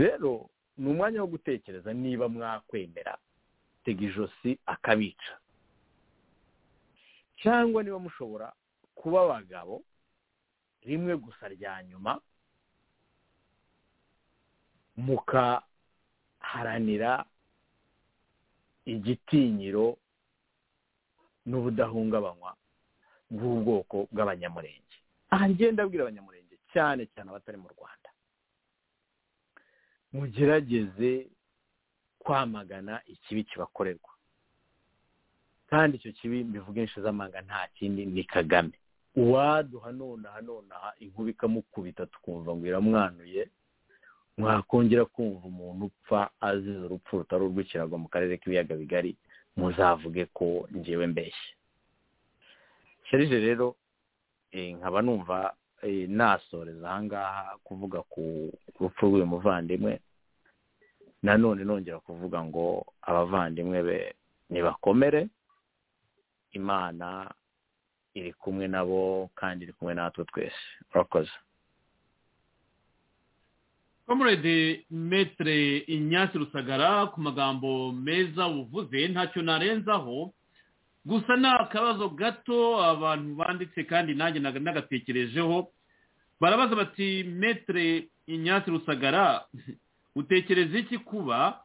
rero ni umwanya wo gutekereza niba mwakwemera tega ijosi akabica cyangwa niba mushobora kuba abagabo rimwe gusa rya nyuma mukaharanira igitinyiro n'ubudahungabanywa bw'ubwoko bw'abanyamurenge aha ngenda abwira abanyamurenge cyane cyane abatari mu rwanda mugerageze kwamagana ikibi kibakorerwa kandi icyo kibi mbivuga inshe z'amanga nta kindi ni kagame uwaduha nonaha nonaha inkuba ikamukubita tukumva ngo iramwanuye mwakongera kumva umuntu upfa azize urupfu rutari urw'ikirago mu karere k'ibiyaga bigari muzavuge ko ngewe mbeshye sherije rero eh, nkaba numva eh, nasoreza aha ngaha kuvuga ku rupfu rw'uyu muvandimwe nanone nongera kuvuga ngo abavandimwe be nibakomere imana iri kumwe nabo kandi iri kumwe natwe twese urakoze comrade metre inyasi rusagara ku magambo meza uvuze ntacyo narenzaho gusa ni akabazo gato abantu banditse kandi nanjye naga- nagatekerejeho barabaza bati metre inyasi rusagara utekereza iki kuba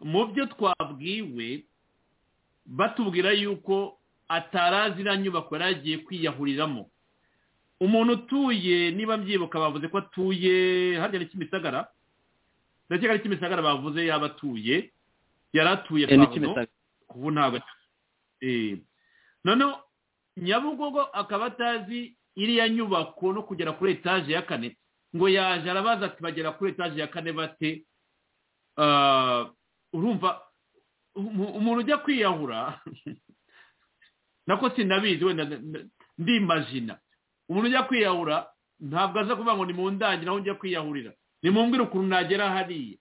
mu byo twabwiwe batubwira yuko atarazi iriya nyubako yari agiye kwiyahuriramo umuntu utuye niba mbyibuka bavuze ko atuye harya ni kimisagara ndakeka ari kimisagara bavuze yaba atuye yari atuye Eh, ni pavuro kimisagara ubu ntabwo eh noneho nyabugogo akaba atazi iriya nyubako no kugera kuri etaje ya kane ngo yaje arabaza ati bagera kuri etaje ya kane bate Ah, urumva umu- umuntu ujya kwiyahura nako sinabizi wenda na- na- ndimajina umuntu ujya kwiyahura ntabwo aza kuvuga ngo ni mu ndangire aho ujya kwiyahurira nimumbwire ukuntu nagera hariya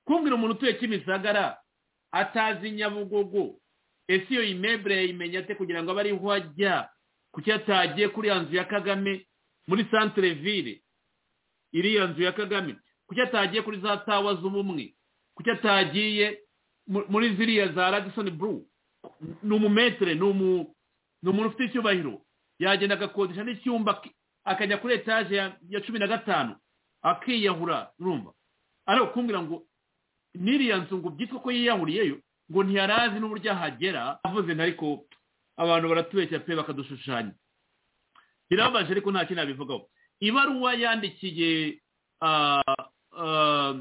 kumbwira umuntu utuye kimisagara atazi nyabugogo ese iyo imebure yayimenya ate kugira ngo abe ariho ajya kuki atagiye kuri ya nzu ya kagame muri santire ville iriya nzu ya kagame kuki atagiye kuri za tawa z'ubumwe kuki atagiye mu- muri ziriya za radisoni buru ni umumetere ni umu- ni umuntu ufite icyubahiro yagenda agakodesha n'icyumba ki- akajya kuri etaje ya- ya cumi na gatanu akiyahura urumva ari ukumbwira ngo n'iriya nzu ngo byitwa ko yiyahuriyeyo ngo ntiyarazi n'uburyo ahagera avuze na ariko abantu baratubeshya pe bakadushushanya birababaje ariko nta kintu nabivugaho ibaruwa yandikiye ah, ah,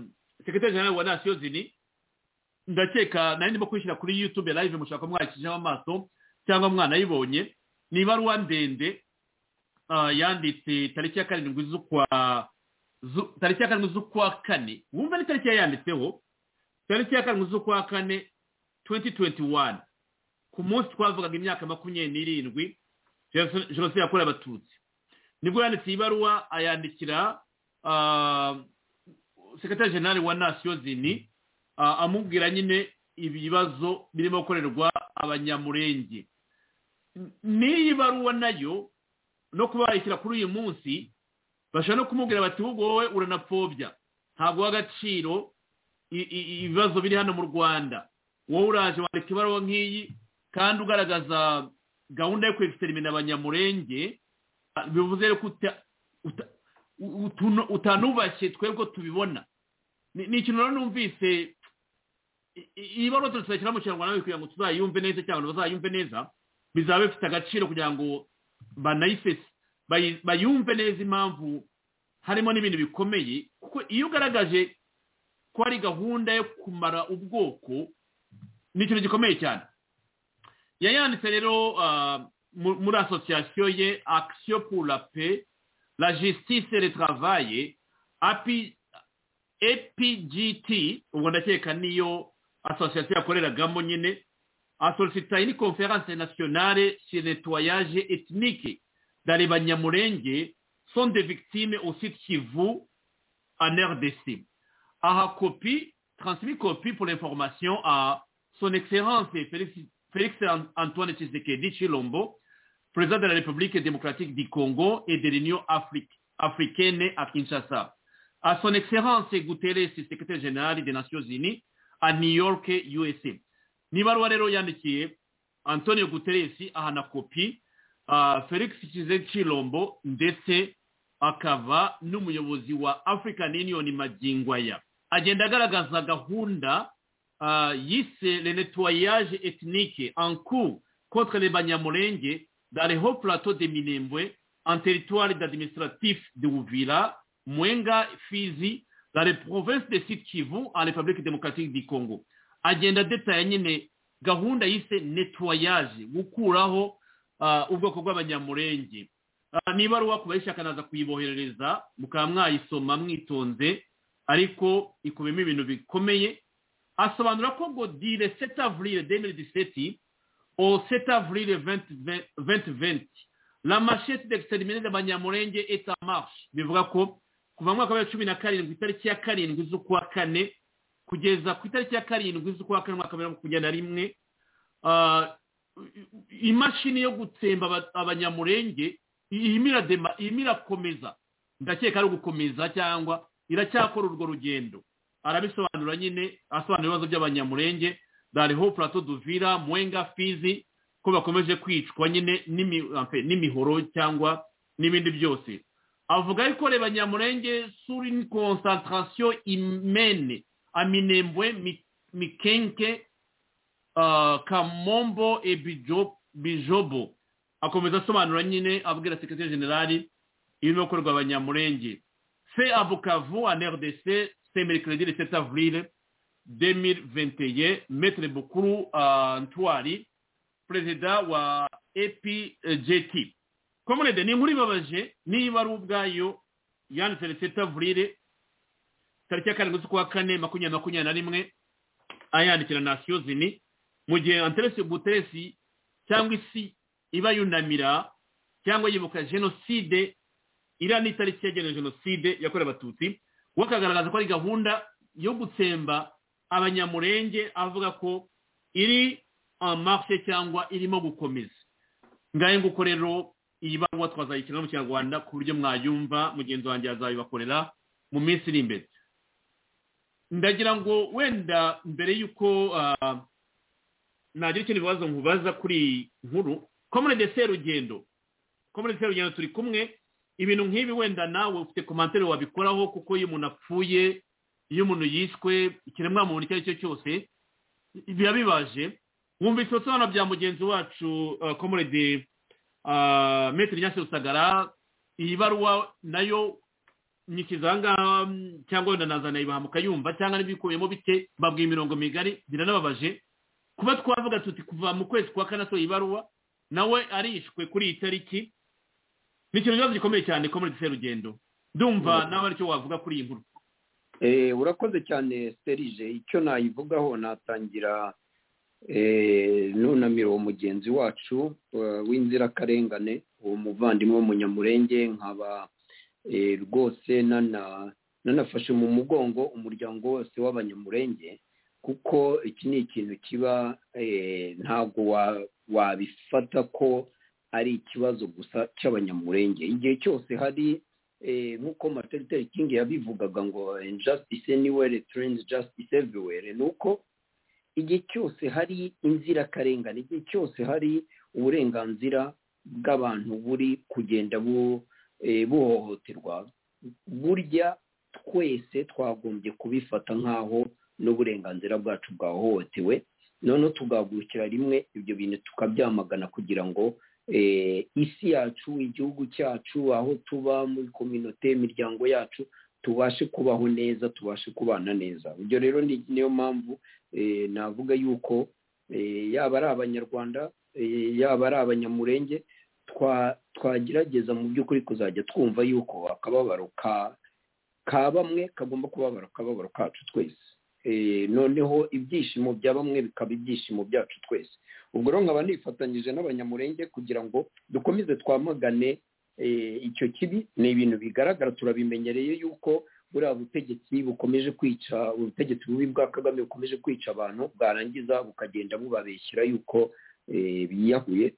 sekretari jenerali wa nasiyo zini ndakeka nari ndimo kwishyira kuri yutube live mushaka mwakijemo amaso cyangwa mwanayibonye ni ibaruwa ndende ah, yanditse tariki ya karindwi z'ukwa zu- tariki ya karindwi z'ukwa kane wumva ni tariki yayanditseho tariki ya karindwi z'ukwa kane 2021 ku munsi twavugaga imyaka makumyabiri n'irindwi Jenoside- jenoside yakorewe abatutsi nibwo yanditse iyi baruwa ayandikira ah, sekretari jenerali wa nasiyo zini Ah, amubwira nyine ibibazo birimo gukorerwa abanyamurenge N- n'iyi baruwa nayo no kuba bayishyira kuri uyu munsi bashobora no kumubwira bati "Ahubwo wowe uranapfobya ntabwo uha agaciro i- i- i- ibibazo biri hano mu rwanda wowe uraje wandika ibaruwa nk'iyi kandi ugaragaza gahunda yo kwegiterimina abanyamurenge Ah, bivuze rero ko uta- uta- u- utuno- utanubashye twebwe tubibona ni ni ikintu rero numvise i- i- iyi baruwa tuzashyira mu kinyarwanda kugira ngo tuzayumve neza cyangwa abantu bazayumve neza bizaba bifite agaciro kugira ngo banayisese bayi- bayumve neza impamvu harimo n'ibintu bikomeye kuko iyo ugaragaje ko hari gahunda yo kumara ubwoko ni ikintu gikomeye cyane yayanditse rero ah, mu- muri asosiyasiyo ye action pour la paix la justice et le travail api APGT ubwo ndakeka niyo asosiyasiyo yakoreragamo nyine asolicitaye ni conference nationale sur nettoyage ethnique dans les banyamurenge sont des victimes au site Kivu en RDC. Aha copie, transmis copie pour l'information à son excellence Félix, Félix Antoine Tshisekedi Chilombo, président de la République démocratique du Congo et de l'Union Afrique- africaine à Kinshasa à son excellence Guterres, secrétaire général des Nations Unies, à New York, USA. Ni ibaruwa rero yandikiye Antonio Guterres ahana kopi uh, Felix Chize Chilombo ndetse akaba n'umuyobozi wa African Union Magingwaya. Agenda agaragaza gahunda uh, yise le nettoyage ethnique en cours contre les Banyamulenge dans les hauts plateaux de Minembwe en territoire administratif de Uvira, Mwenga, Fizi, dans les provinces de Sud Kivu en République démocratique du Congo. Agenda détaillée nyine gahunda yise nettoyage gukuraho ah, ubwoko bw'abanyamurenge Ah, ni ibaruwa kubayishakanaza kuyiboherereza mukaba mwayisoma mwitonze ariko ikubiyemo ibintu bikomeye asobanura ko ngo dire 7 avril 2017 au 7 avril 2020, 2020 la machete d'exterminer d'abanyamurenge est en marche bivuga ko kuva mu mwaka wa cumi na karindwi itariki ya karindwi z'ukwa kane kugeza ku itariki ya karindwi z'ukwa kane umwaka wa bibiri na makumyabiri na rimwe ah, imashini yo gutsemba aba- abanyamurenge irimo iradema- irimo irakomeza ndakeka ari ugukomeza cyangwa iracyakora urwo rugendo arabisobanura nyine asobanura ibibazo by'abanyamurenge dariho plateau duvira mwenga fizi ko bakomeje kwicwa nyine n'imi- ampe, n'imihoro cyangwa n'ibindi byose avuga ariko reba nyamurenge suri ni concentration imene aminembwe mi- mikenke ah, kamombo e bijo- bijobo akomeza asobanura nyine abwira sekirite generali irimo gukorwa abanyamurenge se abukavu anrdc se merikiredi resept avril demir venteye metere bukuru ntwari perezida wa epjt komunede ni inkuru ibabaje niba ari ubwayo yanditse resept avril tariki ya karindwi kwa kane makumyabiri makumyabiri na rimwe ayandikira nasiyo zini mu gihe anteresi buteresi cyangwa isi iba yunamira cyangwa yibuka jenoside iriya ni itariki yagenewe jenoside yakorewe abatutsi we akagaragaza ko ari gahunda yo gutsemba abanyamurenge avuga ko iri amafe cyangwa irimo gukomeza ngahe nguko rero iyi baruwa twazayikina mu kinyarwanda ku buryo mwayumva mugenzi wanjye yazayibakorera mu minsi iri imbere ndagira ngo wenda mbere y'uko nagira ikindi bibazo nkubaza kuri iyi nkuru komerede serugendo komerede serugendo turi kumwe ibintu nk'ibi wenda nawe ufite komantere wabikoraho kuko iyo umuntu apfuye iyo umuntu yiswe ikiremwamuntu icyo ari cyo cyose biba bibaje wumvise ibisobanuro bya mugenzi wacu komerede metero nyasi rusagara iyi baruwa nayo nyikiza ahangaha cyangwa wenda nazana ibahamuka yumva cyangwa n'ibikuyemo bite babwiye imirongo migari biranababaje kuba twavuga tuti kuva mu kwezi kwa kane asohoye ibaruwa nawe arishwe kuri iyi tariki ni ikintu kibazo gikomeye cyane ko muri serugendo ndumva nawe aricyo wavuga kuri iyi nkuru urakoze cyane serije icyo nayivugaho natangira nunamira uwo mugenzi wacu w'inzirakarengane uwo muvandimwe w'umunyamurenge nkaba rwose nanafashe mu mugongo umuryango wose w'abanyamurenge kuko iki ni ikintu kiba ntabwo wabifata ko ari ikibazo gusa cy'abanyamurenge igihe cyose hari nk'uko materinite kingi yabivugaga ngo injustice anywhere turns justice everywhere ni uko igihe cyose hari inzirakarengane igihe cyose hari uburenganzira bw'abantu buri kugenda bu buhohoterwa burya twese twagombye kubifata nk'aho n'uburenganzira bwacu bwahohotewe noneho tugahagurukira rimwe ibyo bintu tukabyamagana kugira ngo isi yacu igihugu cyacu aho tuba muri kominote imiryango yacu tubashe kubaho neza tubashe kubana neza ibyo rero niyo mpamvu navuga yuko yaba ari abanyarwanda yaba ari abanyamurenge twagerageza mu by'ukuri kuzajya twumva yuko akababaro ka bamwe kagomba kubabara akababaro kacu twese noneho ibyishimo bya bamwe bikaba ibyishimo byacu twese ubwo rero nkaba nifatanyije n'abanyamurenge kugira ngo dukomeze twamagane icyo kibi ni ibintu bigaragara turabimenyereye yuko buriya butegetsi bukomeje kwica ubutegetsi bubi bwa kagame bukomeje kwica abantu bwarangiza bukagenda bubabeshyira yuko biyahuye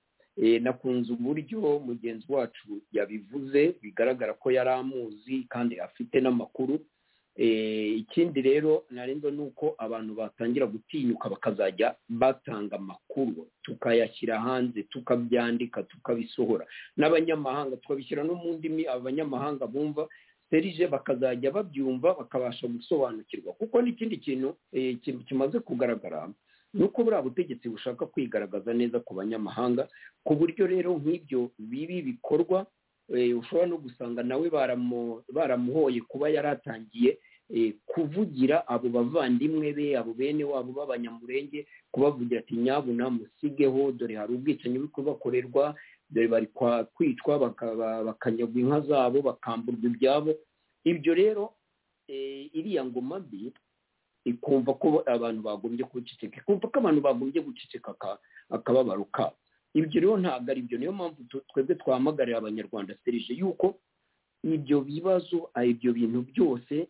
nakunze uburyo mugenzi wacu yabivuze bigaragara ko yari amuzi kandi afite n'amakuru ikindi rero ntarengwa ni uko abantu batangira gutinyuka bakazajya batanga amakuru tukayashyira hanze tukabyandika tukabisohora n'abanyamahanga tukabishyira no mu ndimi abanyamahanga bumva serije bakazajya babyumva bakabasha gusobanukirwa kuko n'ikindi kintu kimaze kugaragara ni uko buriya butegetsi bushaka kwigaragaza neza ku banyamahanga ku buryo rero nk'ibyo bibi bikorwa ushobora no gusanga nawe baramuhoye kuba yaratangiye kuvugira abo bavandimwe be abo bene wabo b'abanyamurenge kubavugira ati nyabuna musigeho dore hari ubwicanyi buri kubakorerwa dore bari kwicwa bakanyagwa inka zabo bakamburwa ibyabo ibyo rero iriya ngoma mbi ikumva ko abantu bagombye guceceka ikumva ko abantu bagombye guceceka akababaro kabo ibyo rero ntabwo ari byo niyo mpamvu twebwe twahamagarira abanyarwanda serije yuko ibyo bibazo ibyo bintu byose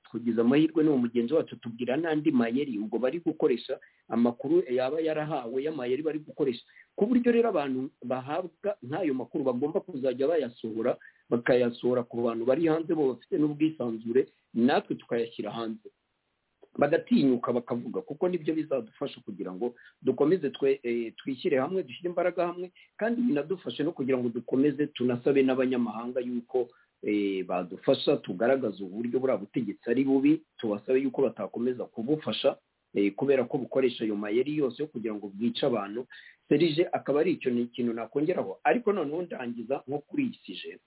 tugize amahirwe n'uwo mugenzi wacu tubwira n'andi mayeri ubwo bari gukoresha amakuru yaba yarahawe y'amayeri bari gukoresha ku buryo rero abantu bahabwa nk'ayo makuru bagomba kuzajya bayasohora bakayasohora ku bantu bari hanze bo bafite n'ubwisanzure natwe tukayashyira hanze bagatinyuka bakavuga kuko nibyo bizadufasha kugira ngo dukomeze twishyire hamwe dushyire imbaraga hamwe kandi binadufashe no kugira ngo dukomeze tunasabe n'abanyamahanga yuko badufasha tugaragaza uburyo buriya butegetsi ari bubi tubasabe yuko batakomeza kubufasha kubera ko bukoresha ayo mayeri yose kugira ngo bwice abantu serije akaba ari icyo ni ikintu nakongeraho ariko noneho ndangiza nko kuri iyi sije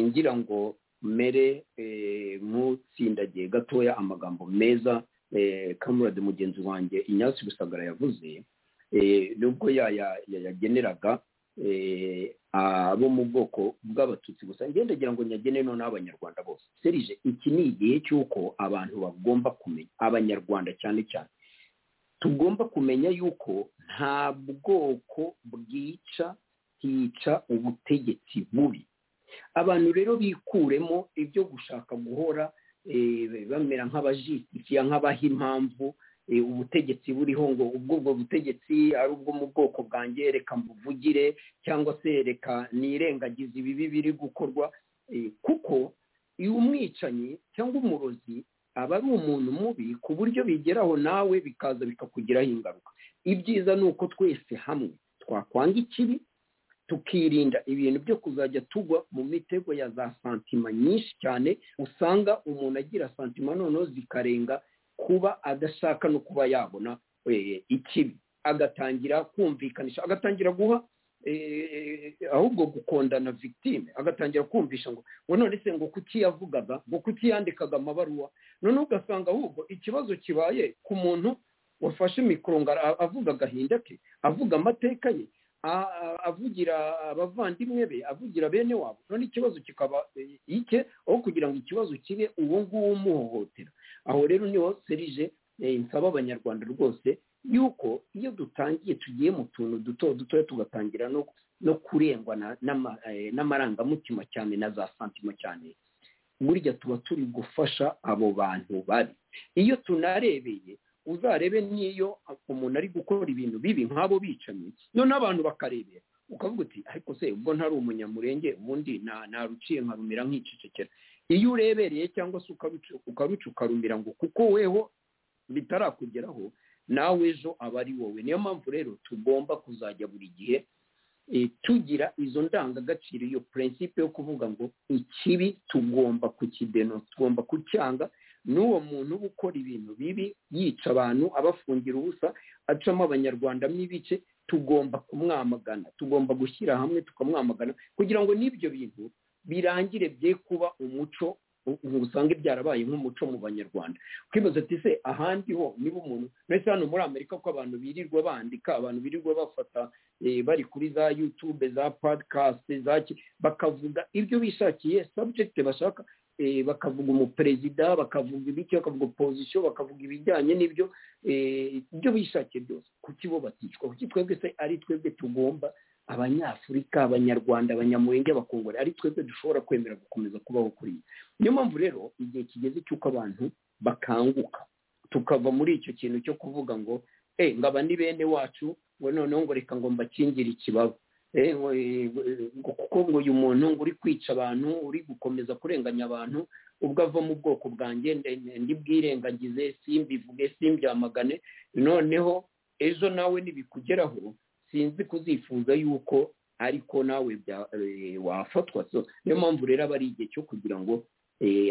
ngira ngo mere nk'utsindagiye gatoya amagambo meza kamurade mugenzi wanjye inyasi rusagara yavuze nubwo yayageneraga abo mu bwoko bw'abatutsi gusa ngira ngo nyagene none abanyarwanda bose serije iki ni igihe cy'uko abantu bagomba kumenya abanyarwanda cyane cyane tugomba kumenya yuko nta bwoko bwica hica ubutegetsi bubi abantu rero bikuremo ibyo gushaka guhora bamera nk'abajisitikiya nk'abaha impamvu ubutegetsi buriho ngo ubwo butegetsi ari ubwo mu bwoko bwanjye reka mbuvugire cyangwa se reka nirengagize ibibi biri gukorwa kuko iyo umwicanyi cyangwa umurozi aba ari umuntu mubi ku buryo bigeraho nawe bikaza bikakugiraho ingaruka ibyiza ni uko twese hamwe twakwanga ikibi tukirinda ibintu byo kuzajya tugwa mu mitego ya za santima nyinshi cyane usanga umuntu agira santima noneho zikarenga kuba adashaka no kuba yabona ikibi agatangira kumvikanisha agatangira guha ahubwo gukondana victime agatangira kumvisha ngo ngo none se ngo kuki yavugaga ngo kuki yandikaga amabaruwa none ugasanga ahubwo ikibazo kibaye ku muntu wafashe mikoro ngo avuga agahinda ke avuga amateka ye avugira abavandimwe be avugira bene wabo none ikibazo kikaba ike aho kugira ngo ikibazo kibe uwo nguwo umuhohotera aho rero niho serije nsaba abanyarwanda rwose yuko iyo dutangiye tugiye mu tuntu duto duto tugatangira no kurengwa n'amarangamutima cyane na za santima cyane burya tuba turi gufasha abo bantu bari iyo tunarebeye uzarebe n'iyo umuntu ari gukora ibintu bibi nk'abo bicanyi noneho abantu bakarebera ukavuga uti ariko se ubwo ntari umunyamurenge ubundi naruciye nkarumira nk'icecekera iyo urebereye cyangwa se ukaruca ukarumira ngo kuko weho bitarakugeraho nawe ejo aba ari wowe niyo mpamvu rero tugomba kuzajya buri gihe tugira izo ndangagaciro iyo purinsipe yo kuvuga ngo ikibi tugomba kukideno tugomba kucyanga n'uwo muntu uba ukora ibintu bibi yica abantu abafungira ubusa acamo abanyarwanda n'ibice tugomba kumwamagana tugomba gushyira hamwe tukamwamagana kugira ngo n'ibyo bintu birangire bye kuba umuco usange byarabaye nk'umuco mu banyarwanda twibaza ati se ahandi ho niba umuntu ndetse hano muri amerika ko abantu birirwa bandika abantu birirwa bafata bari kuri za yutube za podikasti za bakavuga ibyo bishakiye sabujegiti bashaka bakavuga umuperezida bakavuga ibiki bakavuga opozisiyo bakavuga ibijyanye n'ibyo ibyo bishakiye byose kuki bo baticwa kuki twebwe se ari twebwe tugomba abanyafurika abanyarwanda abanyamurenge abakongore ari twebwe dushobora kwemera gukomeza kubaho kuri iyi niyo mpamvu rero igihe kigeze cy'uko abantu bakanguka tukava muri icyo kintu cyo kuvuga ngo e ngaba ni bene wacu ngo noneho ngo reka ngo mbakingire ikibaba kuko ngo uyu muntu ngo uri kwica abantu uri gukomeza kurenganya abantu ubwo ava mu bwoko bwanjye ndibwirengagize simbivuge simbyamagane noneho ejo nawe nibikugeraho sinzi kuzifuza yuko ariko nawe wafatwa niyo mpamvu rero aba ari igihe cyo kugira ngo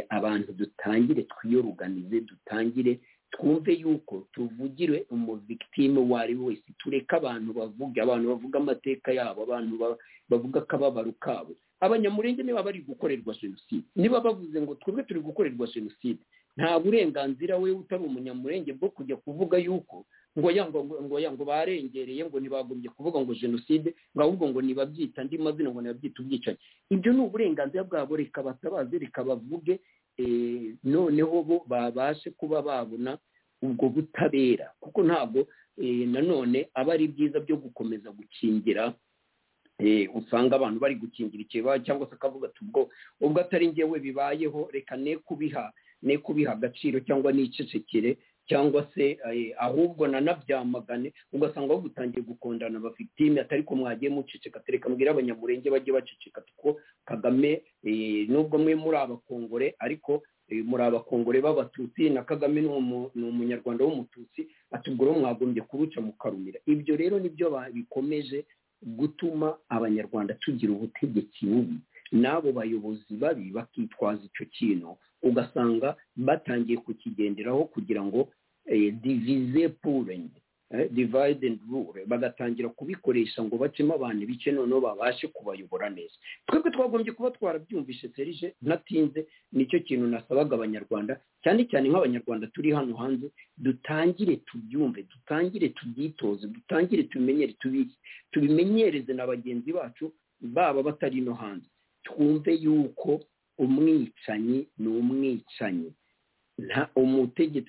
abantu dutangire twiyoruganize dutangire twumve yuko tuvugire umuvigitime uwo ari we wese tureke abantu bavuga abantu bavuga amateka yabo abantu bavuga akababaro kabo abanyamurenge niba bari gukorerwa jenoside niba bavuze ngo twebwe turi gukorerwa jenoside nta burenganzira we utari umunyamurenge bwo kujya kuvuga yuko ngo ngo barengereye ngo ntibagombye kuvuga ngo jenoside ngo ahubwo ngo nibabyita andi mazina ngo nibabyita ubwicanyi ibyo ni uburenganzira bwabo reka batabaze reka bavuge noneho bo babashe kuba babona ubwo butabera kuko ntabwo nanone aba ari byiza byo gukomeza gukingira usanga abantu bari gukingira ikiba cyangwa se akavuga ati ubwo ubwo atari ngewe bibayeho reka ne kubiha ne kubiha agaciro cyangwa n'icecekere cyangwa se ahubwo nanabyamagane ugasanga bagutangiye gukondana abafitime atari ko mwagiye muceceka tereka mbwira abanyamurenge bajye baceceka kuko kagame nubwo mwe muri abakongore ariko muri abakongore b'abatutsi na kagame ni umunyarwanda w'umututsi atubwo mwagombye kuruca mukarumira ibyo rero nibyo bikomeje gutuma abanyarwanda tugira ubutegetsi bubi n'abo bayobozi babi bakitwaza icyo kintu ugasanga batangiye kukigenderaho kugira ngo divize purenye divide and rule bagatangira kubikoresha ngo bacemo abantu bice noneho babashe kubayobora neza twebwe twagombye kuba twarabyumvishe serije natinze nicyo kintu nasabaga abanyarwanda cyane cyane nk'abanyarwanda turi hano hanze dutangire tubyumve dutangire tubyitoze dutangire tubimenyere tubimenyereze na bagenzi bacu baba batari no hanze twumve yuko umwicanyi ni umwicanyi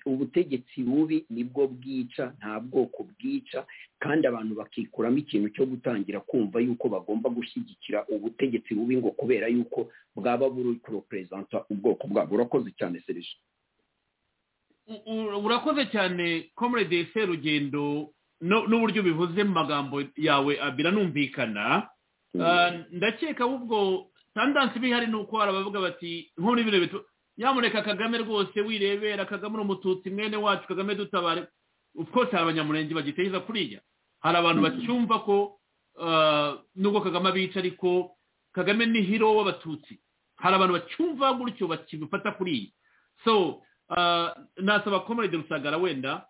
ubutegetsi bubi nibwo bwica nta bwoko bwica kandi abantu bakikuramo ikintu cyo gutangira kumva yuko bagomba gushyigikira ubutegetsi bubi ngo kubera yuko bwaba buri kuroperezanta ubwoko bwabo urakoze cyane serije urakoze cyane komurede serugendo n'uburyo bivuze mu magambo yawe biranumvikana ndakeka ahubwo tandansi iba ihari ni uko hari abavuga bati nk'uri bino bitu nyamuneka kagame rwose wirebera kagame umututsi mwene wacu kagame dutabare twose hari abanyamurenge bagiteza kuriya hari abantu bacyumva ko nubwo kagame abica ariko kagame ni hiro w'abatutsi hari abantu bacyumva gutyo bakibifata kuriya so nasaba komerede rusagara wenda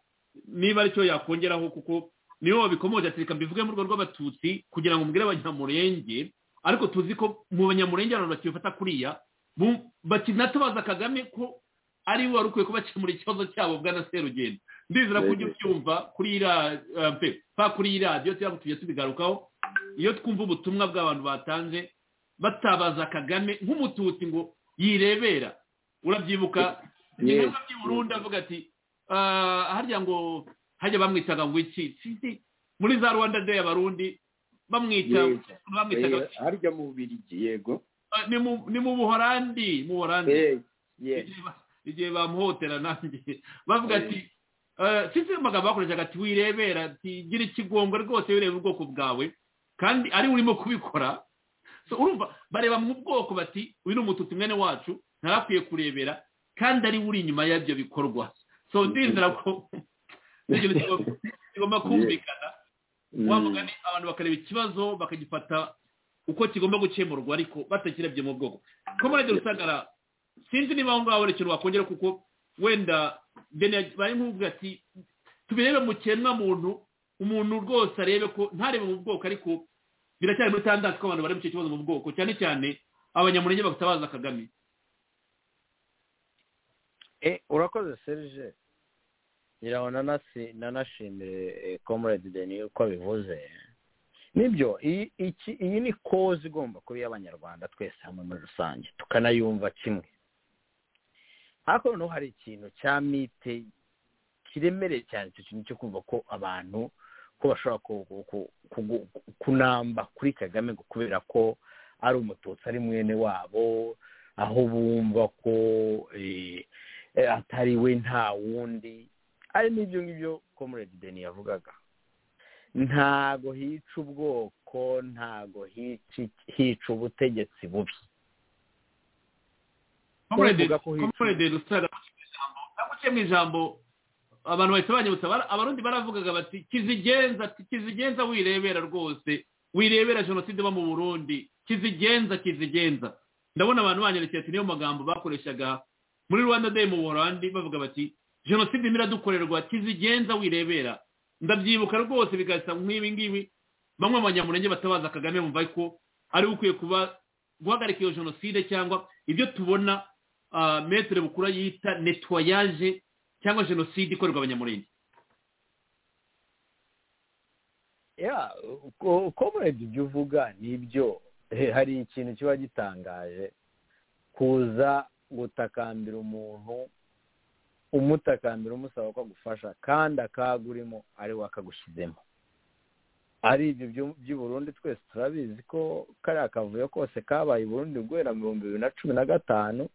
niba aricyo yakongeraho kuko niyo wabikomoje ati reka mbivuge mu rwego rw'abatutsi kugira ngo mbwire abanyamurenge ariko tuzi ko mu banyamurenge abantu bakibifata kuriya bakinatubaza kagame ko ari we wari ukwiye kubakemura ikibazo cyabo bwana serugendo ndizera ko ujya ubyumva kuri kuri radiyo cyangwa tujya tubigarukaho iyo twumva ubutumwa bw'abantu batanze batabaza kagame nk'umututsi ngo yirebera urabyibuka ingaruka by'i avuga ati harya ngo hajya bamwitaga ngo iki muri za rwanda de abarundi bamwitaga harya mu bubirigi yego ni mu buhorandi mu buhorandi igihe bamuhotera nanjye bavuga ati sinzi amagambo bakoreshaga ati wirebera ati gira ikigongo rwose wireba ubwoko bwawe kandi ari urimo kubikora urumva bareba mu bwoko bati uyu ni umututsi mwene wacu ntarakwiye kurebera kandi ari uri inyuma y'ibyo bikorwa so ndizera ko kigomba kumvikana wamugani abantu bakareba ikibazo bakagifata uko kigomba gukemurwa ariko batakirebye mu bwoko komorede rusagara sinzi niba aho ngaho hari ikintu wakongera kuko wenda bari nk'uvuga ati tubirebe mu kiremwa muntu umuntu rwose arebe ko ntarebe mu bwoko ariko biracyari muri tandansi ko abantu bari mu icyo kibazo mu bwoko cyane cyane abanyamurenge batabaza kagame urakoze serije ngira ngo nanashimire komorede deni uko bivuze nibyo iyi ni kozi igomba kuba iy'abanyarwanda twese hamwe muri rusange tukanayumva kimwe hakuno hari ikintu cya mite kiremereye cyane icyo kintu cyo kumva ko abantu ko bashobora kunamba kuri kagame kubera ko ari umututsi ari mwene wabo aho bumva ko atari we nta wundi ari n'ibyo ngibyo komurede deni yavugaga ntago hica ubwoko ntago hica ubutegetsi bubi komurede rusara naguce mu ijambo abantu bahita banyibutsa abarundi baravugaga bati kizigenza kizigenza wirebera rwose wirebera jenoside iba mu burundi kizigenza kizigenza ndabona abantu banyerekeye ati niyo magambo bakoreshaga muri rwanda day mu buholandi bavuga bati jenoside imiradukorerwa kizigenza wirebera ndabyibuka rwose bigasa nk'ibi ngibi bamwe mu banyamurenge batabaza kagame bumva ko ari ukwiye kuba guhagarika iyo jenoside cyangwa ibyo tubona metero bukura yita netwayaje cyangwa jenoside ikorerwa abanyamurenge uko murebye ibyo uvuga nibyo hari ikintu kiba gitangaje kuza gutakambira umuntu umutakambira umusaba ko agufasha kandi akaga urimo ari we akagushyizemo ari ibyo by'i burundi twese turabizi ko kariya kavuyo kose kabaye i burundi guhera mu bihumbi bibiri na cumi na gatanu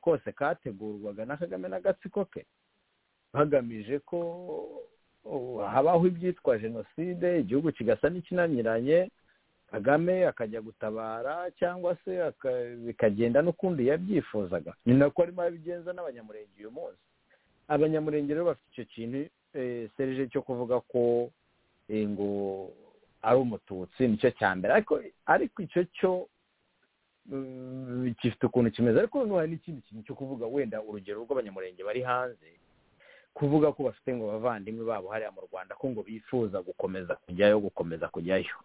kose kategurwaga na kagame n'agatsiko ke bagamije ko habaho ibyitwa jenoside igihugu kigasa n'ikinaniranye kagame akajya gutabara cyangwa se bikagenda n'ukundi yabyifuzaga ni nako arimo arabigenza n'abanyamurenge uyu munsi abanyamurenge rero bafite icyo kintu serije cyo kuvuga ko ngo ari umututsi nicyo cya mbere ariko icyo cyo gifite ukuntu kimeze ariko hari n'ikindi kintu cyo kuvuga wenda urugero rw'abanyamurenge bari hanze kuvuga ko bafite ngo abavandimwe babo hariya mu rwanda ko ngo bifuza gukomeza kujyayo gukomeza kujyayo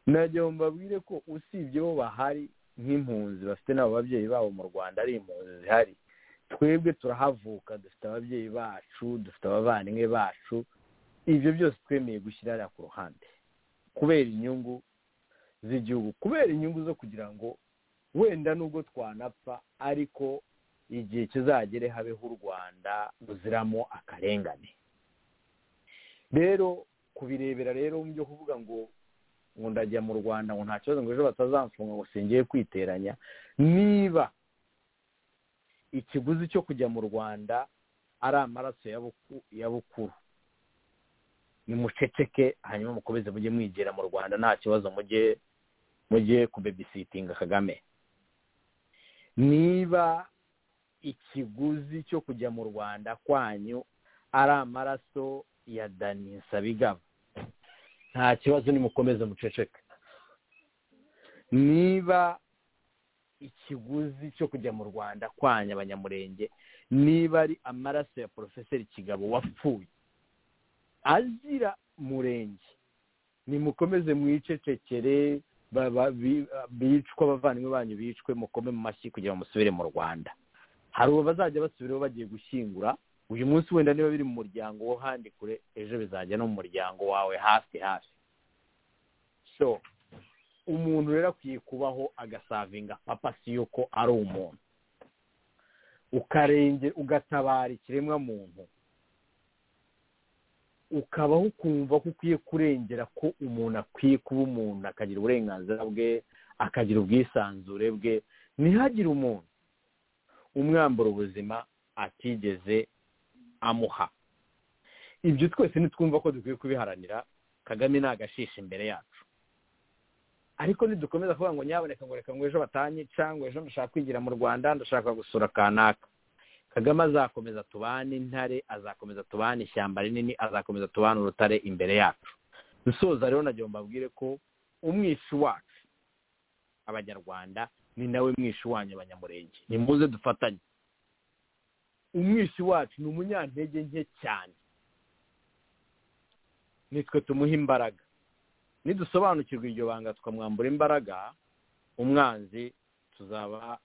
nagira ngo mbabwire ko usibye bo bahari nk'impunzi bafite n'abo babyeyi babo mu rwanda ari impunzi zihari twebwe turahavuka dufite ababyeyi bacu dufite abavandimwe bacu ibyo byose twemeye gushyira hariya ku ruhande kubera inyungu z'igihugu kubera inyungu zo kugira ngo wenda nubwo twanapfa ariko igihe kizagere habeho u rwanda ruziramo akarengane rero kubirebera rero mu byo kuvuga ngo ngo ndajya mu rwanda ngo nta kibazo ngo ejo batazamfunga ngo singiye kwiteranya niba ikiguzi cyo kujya mu rwanda ari amaraso ya bukuru nimuceceke hanyuma mukomeze mujye mwigira mu rwanda nta kibazo mujye mujye kubebisitinga kagame niba ikiguzi cyo kujya mu rwanda kwanyu ari amaraso ya dani nsabigaba nta kibazo nimukomeze muceceke niba ikiguzi cyo kujya mu rwanda kwanya abanyamurenge niba ari amaraso ya porofeseri kigabo wapfuye azira murenge nimukomeze mwicecekere bicwa abavandimwe banyu bicwe mukome mu mashyi kugira ngo musubire mu rwanda hari ubu bazajya basubiraho bagiye gushyingura uyu munsi wenda niba biri mu muryango wo handi kure ejo bizajya no mu muryango wawe hafi hafi so umuntu rero akwiye kubaho agasavinga papa si yuko ari umuntu ukarenge ugatabara ikiremwa muntu ukabaho ukumva ko ukwiye kurengera ko umuntu akwiye kuba umuntu akagira uburenganzira bwe akagira ubwisanzure bwe ntihagire umuntu umwambura ubuzima atigeze amuha ibyo twese ntitwumva ko dukwiye kubiharanira kagame ni agashisha imbere yacu ariko nidukomeza kuvuga ngo nyaboneka ngo reka ngo ejo batanyica ngo ejo ndashaka kwigira mu rwanda ndashaka gusura kanaka kagame azakomeza tubane intare azakomeza tubane ishyamba rinini azakomeza tubane urutare imbere yacu dusoza rero nagira ngo mbabwire ko umwishu wacu abanyarwanda ni nawe mwishu wanyu abanyamurenge ni muze dufatanye umwishi wacu ni umunyantege nke cyane nitwe tumuha imbaraga nidusobanukirwa iryo banga tukamwambura imbaraga umwanzi tuzaba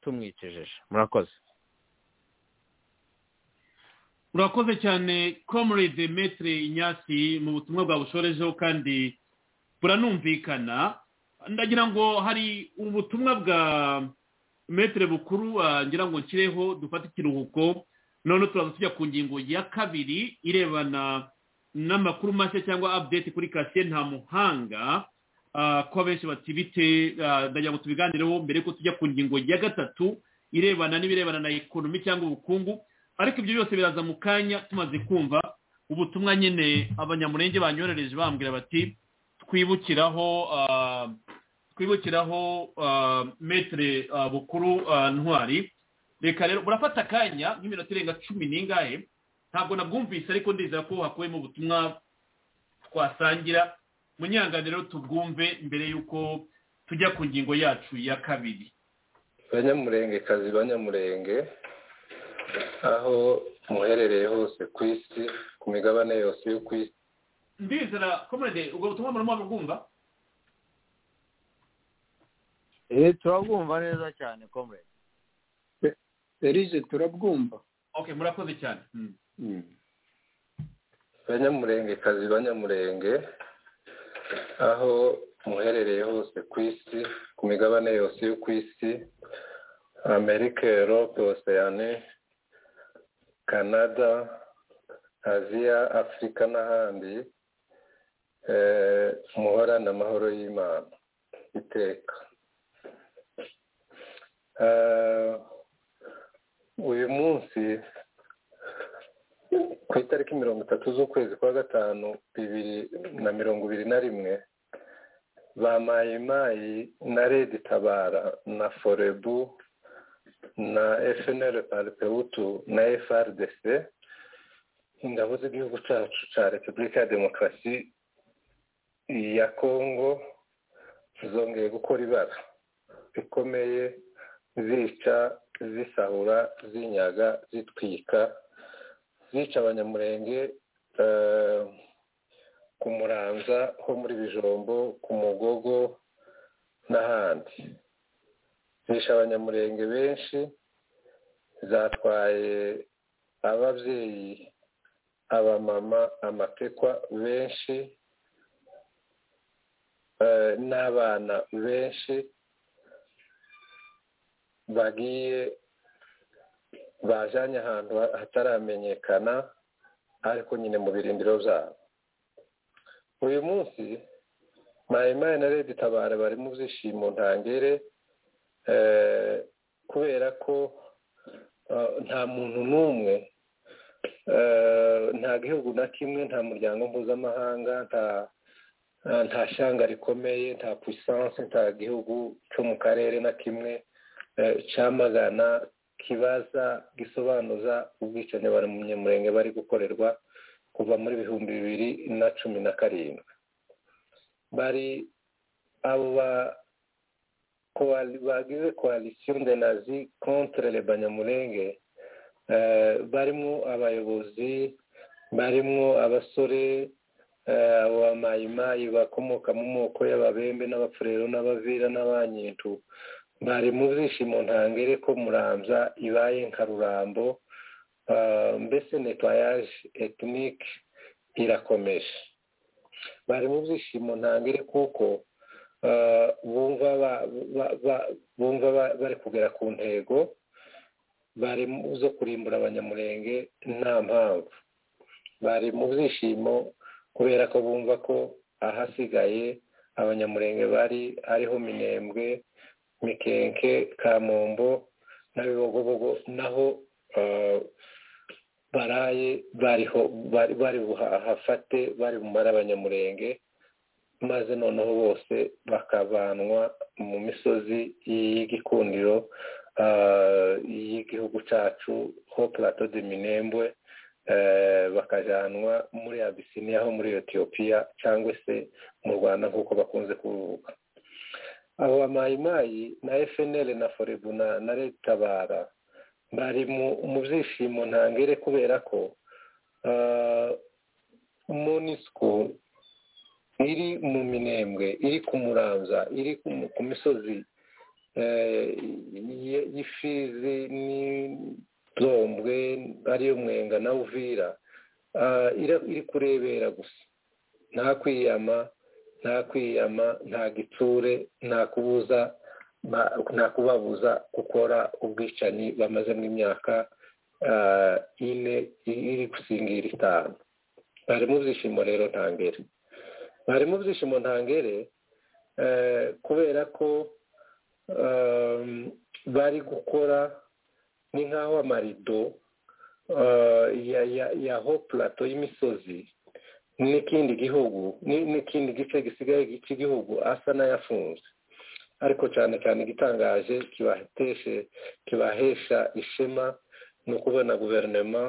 tumwicejeje murakoze urakoze cyane comrade metre inyasi mu butumwa bwabushorejeho kandi buranumvikana ndagira ngo hari ubutumwa bwa metere bukuru ngira ngo nshyireho dufate ikiruhuko noneho turaza tujya ku ngingo ya kabiri irebana n'amakuru mashya cyangwa update kuri kasiye nta muhanga ko benshi bate ndagira ngo tubiganireho mbere ko tujya ku ngingo ya gatatu irebana n'ibirebana na ekonomi cyangwa ubukungu ariko ibyo byose biraza mu kanya tumaze kumva ubutumwa nyine abanyamurenge banyoherereje bambwira bati twibukiraho twibukiraho metere bukuru ntwari reka rero burafata akanya nk'iminota irenga cumi n'ingahe ntabwo nabwumvise ariko ndizera ko hakubiyemo ubutumwa twasangira rero tubwumve mbere y'uko tujya ku ngingo yacu ya kabiri banyamurengekazi banyamurenge aho muherereye hose ku isi ku migabane yose yo ku isi ndizera komande ubwo butumwa murimo bwumva eee turabwumva neza cyane komere serije turabwumva ok murakoze cyane banyamurengekazi banyamurenge aho muherereye hose ku isi ku migabane yose yo ku isi amerika europe oseyane canada aziya afurika n'ahandi muhorane amahoro y'imana iteka uyu munsi ku itariki mirongo itatu z'ukwezi kwa gatanu bibiri na mirongo ibiri na rimwe ba mayimayi na redi tabara na forebu na efuperi paripewutu na FRDC ingabo z'igihugu cyacu cya repubulika ya demokarasi ya kongo zongeye gukora ibara rikomeye zica zisahura zinyaga zitwika zica abanyamurenge ku muranza ho muri bijombo ku mugogo n'ahandi zisha abanyamurenge benshi zatwaye ababyeyi abamama amapekwa benshi n'abana benshi bagiye bajyanye ahantu hataramenyekana ariko nyine mu birindiro zabo uyu munsi mpayimana na redi tabara bari mu byishimo ntangere kubera ko nta muntu n'umwe nta gihugu na kimwe nta muryango mpuzamahanga nta nta shyanga rikomeye nta puissance nta gihugu cyo mu karere na kimwe cyamagana kibaza gisobanuza ubwicanyi bari mu nyamurenge bari gukorerwa kuva muri bihumbi bibiri na cumi na karindwi bari abo bagize koalisiyo ndenazi kontre le banyamurenge barimo abayobozi barimo abasore abo bamayimayi bakomoka mu moko y'ababembe n'abapfurero n'abavira n'abanyintu bari mu byishimo ntangere ko muramza ibaye nka rurambo mbese netwayaje etinike irakomeje bari mu byishimo ntangere kuko bumva bari kugera ku ntego bari zo kurimbura abanyamurenge nta mpamvu bari mu byishimo kubera ko bumva ko ahasigaye abanyamurenge bari ariho minembwe mikenke kamombo n'abibogobogo naho baraye bariho bari buhafate bari bumare abanyamurenge maze noneho bose bakavanwa mu misozi y'igikundiro y'igihugu cyacu ho plato de minembwe bakajyanwa muri abisiniya ho muri etiyopiya cyangwa se mu rwanda nk'uko bakunze kuvuga abo bamayimayi na fnl na forebu na retabara bari mu byishimo ntangere kubera ko monisiko iri mu minembwe iri ku muramza iri ku misozi y'ifizi n'inzombwe ariyo mwenga na uvira iri kurebera gusa nta kwiyama nta kwiyama nta gitsure nta kubuza nta kubabuza gukora ubwicanyi bamazemo imyaka ine iri gusingira itanu bari mu byishimo rero ntangere bari mu byishimo ntangere kubera ko bari gukora ni nk'aho amarido ya ho purato y'imisozi n'ikindi gihugu n'ikindi gice gisigaye cy'igihugu asa n'ayafunze ariko cyane cyane igitangaje kibahesha ishema ni ukubona guverinoma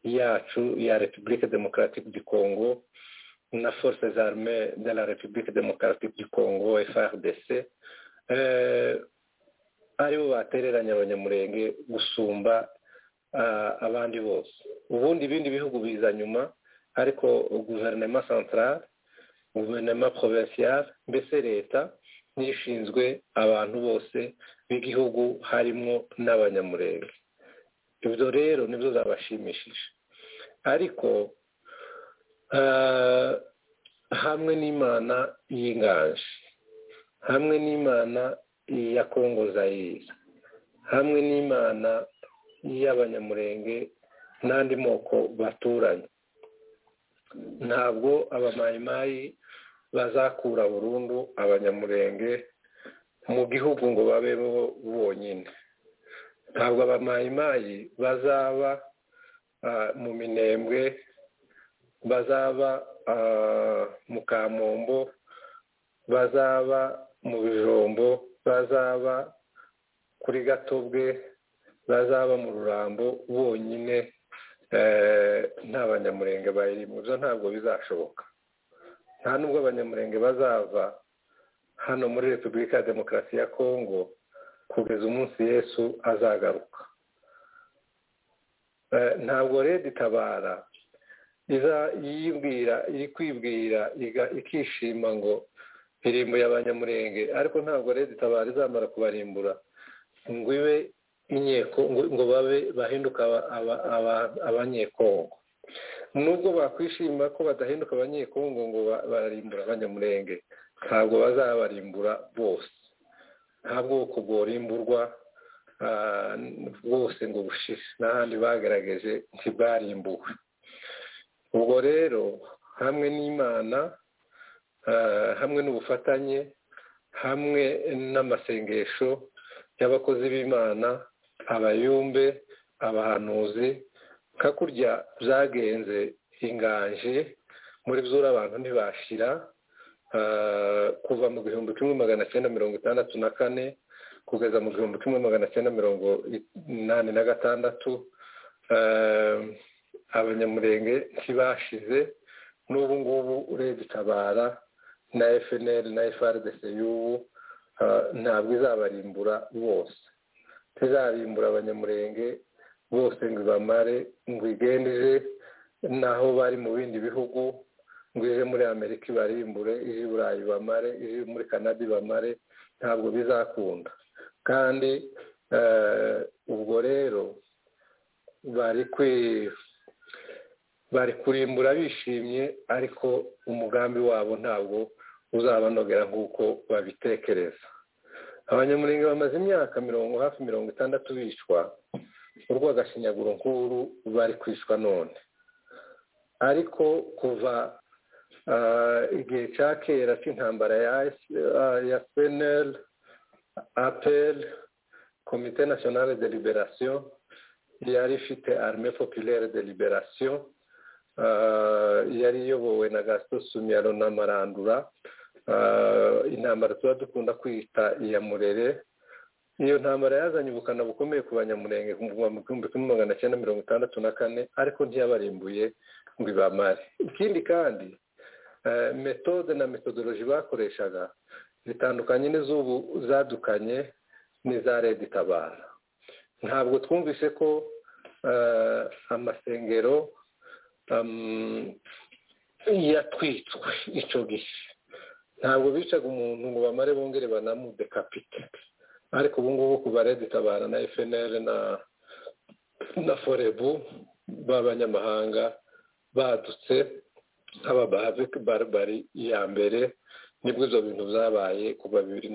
yacu ya repubulika demokaratike du kongo na force zarme de la repubulika demokaratike du kongo frdc aribo batereranya abanyamurenge gusumba abandi bose ubundi ibindi bihugu biza nyuma ariko guverinoma santarare guverinoma porovinsiyare mbese leta n'ishinzwe abantu bose b'igihugu harimo n'abanyamurenge ibyo rero nibyo zabashimishije ariko hamwe n'imana y'inganje hamwe n'imana ya kongo zayiri hamwe n'imana y'abanyamurenge n'andi moko baturanye ntabwo abamayimayi bazakura burundu abanyamurenge mu gihugu ngo babeho bonyine ntabwo abamayimayi bazaba mu minembwe bazaba mu kamombo bazaba mu bijombo bazaba kuri gatobwe bazaba mu rurambo bonyine nta banyamurenge bayirimo ibyo ntabwo bizashoboka nta nubwo abanyamurenge bazava hano muri repubulika ya demokarasi ya kongo kugeza umunsi yesu azagaruka ntabwo rero itabara iza yibwira iri kwibwira ikishima ngo irimbuye abanyamurenge ariko ntabwo rero itabara izamara kubarimbura ngo ibe inkeko ngo babe bahinduka abanyekongo nubwo bakwishima ko badahinduka abanyekongo ngo bararimbura abanyamurenge ntabwo bazabarimbura bose nta bwoko bworimburwa bwose ngo bushire n'ahandi bagaragaje ntibwarimbuwe ubwo rero hamwe n'imana hamwe n'ubufatanye hamwe n'amasengesho y'abakozi b'imana abayumbe abahanuzi nka kurya byagenze inganje muri byura abantu ntibashira kuva mu gihumbi kimwe magana cyenda mirongo itandatu na kane kugeza mu gihumbi kimwe magana cyenda mirongo inani na gatandatu abanyamurenge ntibashize n'ubu ngubu urebye itabara na fnl na frdc y'ubu ntabwo izabarimbura bose ntizarimbura abanyamurenge bose ngo ibamare ngo igende ije n'aho bari mu bindi bihugu ngo ije muri amerika ibarimbure ije i burayi ibamare ije muri canada ibamare ntabwo bizakunda kandi ubwo rero bari bari kurimbura bishimye ariko umugambi wabo ntabwo uzabanogera nk'uko babitekereza abanyamurenge bamaze imyaka mirongo hafi mirongo itandatu bicwa urwagashinyaguro nkuru bari kwicwa none ariko kuva igihe cya kera cy'intambara ya penel apel komite nasiyonale de liberasiyo yari ifite arme populaire de liberasiyo yari iyobowe na gasito sumiyaro na marandura intambara tuba dukunda kwita iya murere iyo ntambara yazanye ubukana bukomeye ku banyamurenge mu gihumbi kimwe magana cyenda mirongo itandatu na kane ariko ntiyabarimbuye ngo ibamare ikindi kandi metode na metodoloji bakoreshaga zitandukanye n'iz'ubu zadukanye n'iza leta itabara ntabwo twumvise ko amasengero yatwitswe icyo gihe ntabwo bicaga umuntu ngo bamare bongere banamudekapite ariko ubu ngubu kuva redi itabara na fnl na na forebu b'abanyamahanga badutse nk'ababave bari iya mbere nibwo ibyo bintu byabaye kuva bibiri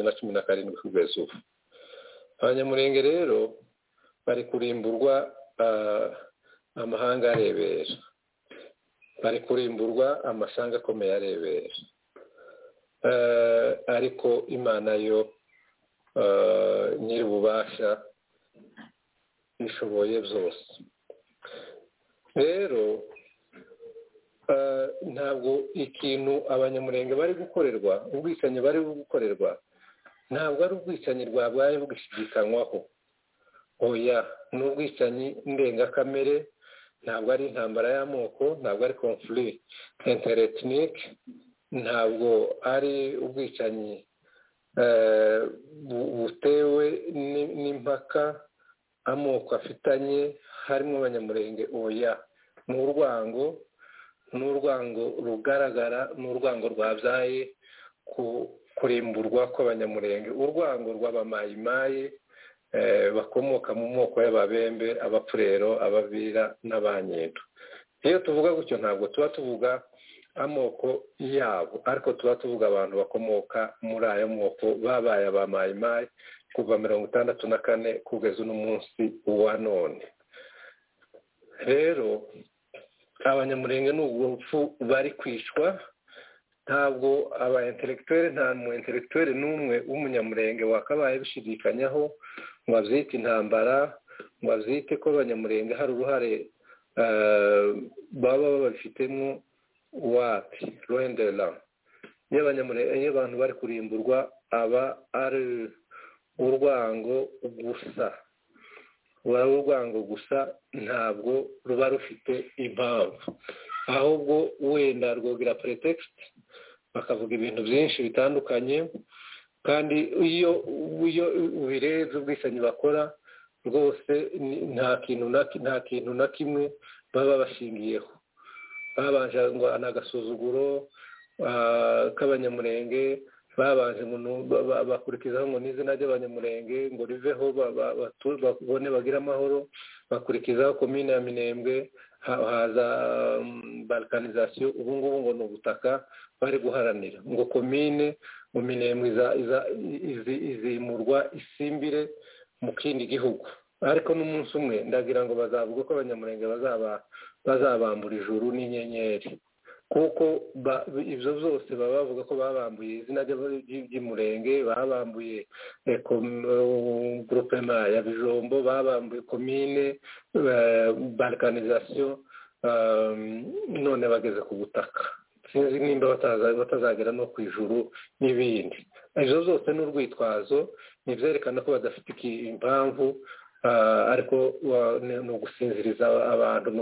na cumi na karindwi kugeza ubu abanyamurenge rero bari kurimburwa amahanga arebera bari kurimburwa amasanga akomeye arebera ariko imana yo nyir'ububasha ishoboye byose rero ntabwo ikintu abanyamurenge bari gukorerwa ubwicanyi bari gukorerwa ntabwo ari ubwicanyi bwabaye bugashidikanywaho oya ni ubwicanyi ndengakamere ntabwo ari intambara y'amoko ntabwo ari konfuri enteretinike ntabwo ari ubwicanyi butewe n'impaka amoko afitanye harimo abanyamurenge oya ni urwango ni urwango rugaragara ni urwango rwabyaye kurimburwa kw'abanyamurenge urwango rw'abamayimaye bakomoka mu moko y'ababembe abapfurero ababira n'abanyedo iyo tuvuga gutyo ntabwo tuba tuvuga amoko yabo ariko tuba tuvuga abantu bakomoka muri ayo moko babaye abamayimayi kuva mirongo itandatu na kane kugeza uno munsi wa none rero abanyamurenge ni ubwo rupfu bari kwicwa ntabwo aba enteregitwere nta mu enteregitwere n'umwe w'umunyamurenge wakabaye bishidikanyaho ngo abyite intambara ngo abyite ko abanyamurenge hari uruhare baba babifitemo wapi rendera iyo abantu bari kurimburwa aba ari urwango gusa ruba ari urwango gusa ntabwo ruba rufite impamvu ahubwo wenda rwogera pretext bakavuga ibintu byinshi bitandukanye kandi iyo iyo ubirebye ubwicanyi bakora rwose nta kintu nta kintu na kimwe baba bashingiyeho babanje ngo ni agasuzuguro k'abanyamurenge babanje bakurikizaho ngo n'izina ry'abanyamurenge ngo riveho babone bagire amahoro bakurikizaho komine ya minembwe haza balkanizasiyo ubu ngubu ngo ni ubutaka bari guharanira ngo komine mu minembwe izimurwa isimbire mu kindi gihugu ariko n'umunsi umwe ndagira ngo bazavuga ko abanyamurenge bazabambura ijuru n'inyenyeri kuko ibyo byose baba bavuga ko babambuye izina ry'umurenge babambuye grupema ya bijombo babambuye komine balkanizasiyo none bageze ku butaka sinzi nimba batazagera no ku ijuru n'ibindi ibyo byose ni urwitwazo ni ibyerekana ko badafite impamvu ariko ni ugusinziriza abantu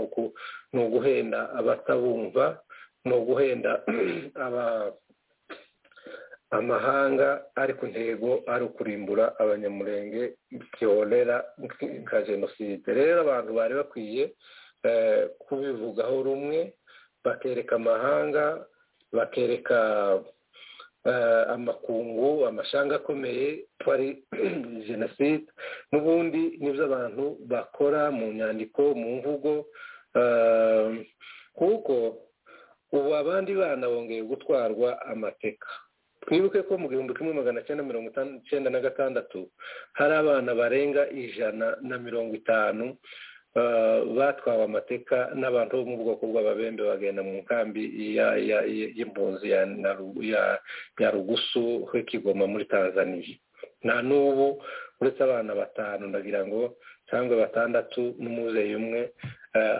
ni uguhenda abatabumva ni uguhenda amahanga ariko intego ari ukurimbura abanyamurenge byorera nka jenoside rero abantu bari bakwiye kubivugaho rumwe bakereka amahanga bakereka amakungu amashanga akomeye ko ari jenoside n'ubundi nibyo abantu bakora mu nyandiko mu mvugo kuko ubu abandi bana bongeye gutwarwa amateka twibuke ko mu gihumbi kimwe magana cyenda mirongo icyenda na gatandatu hari abana barenga ijana na mirongo itanu batwawe amateka n'abantu bo mu bwoko bw'ababembe bagenda mu nkambi y'impunzi ya rugusu h'ikigoma muri tanzaniya nta n'ubu uretse abana batanu ndagira ngo cyangwa batandatu n'umuzeyi umwe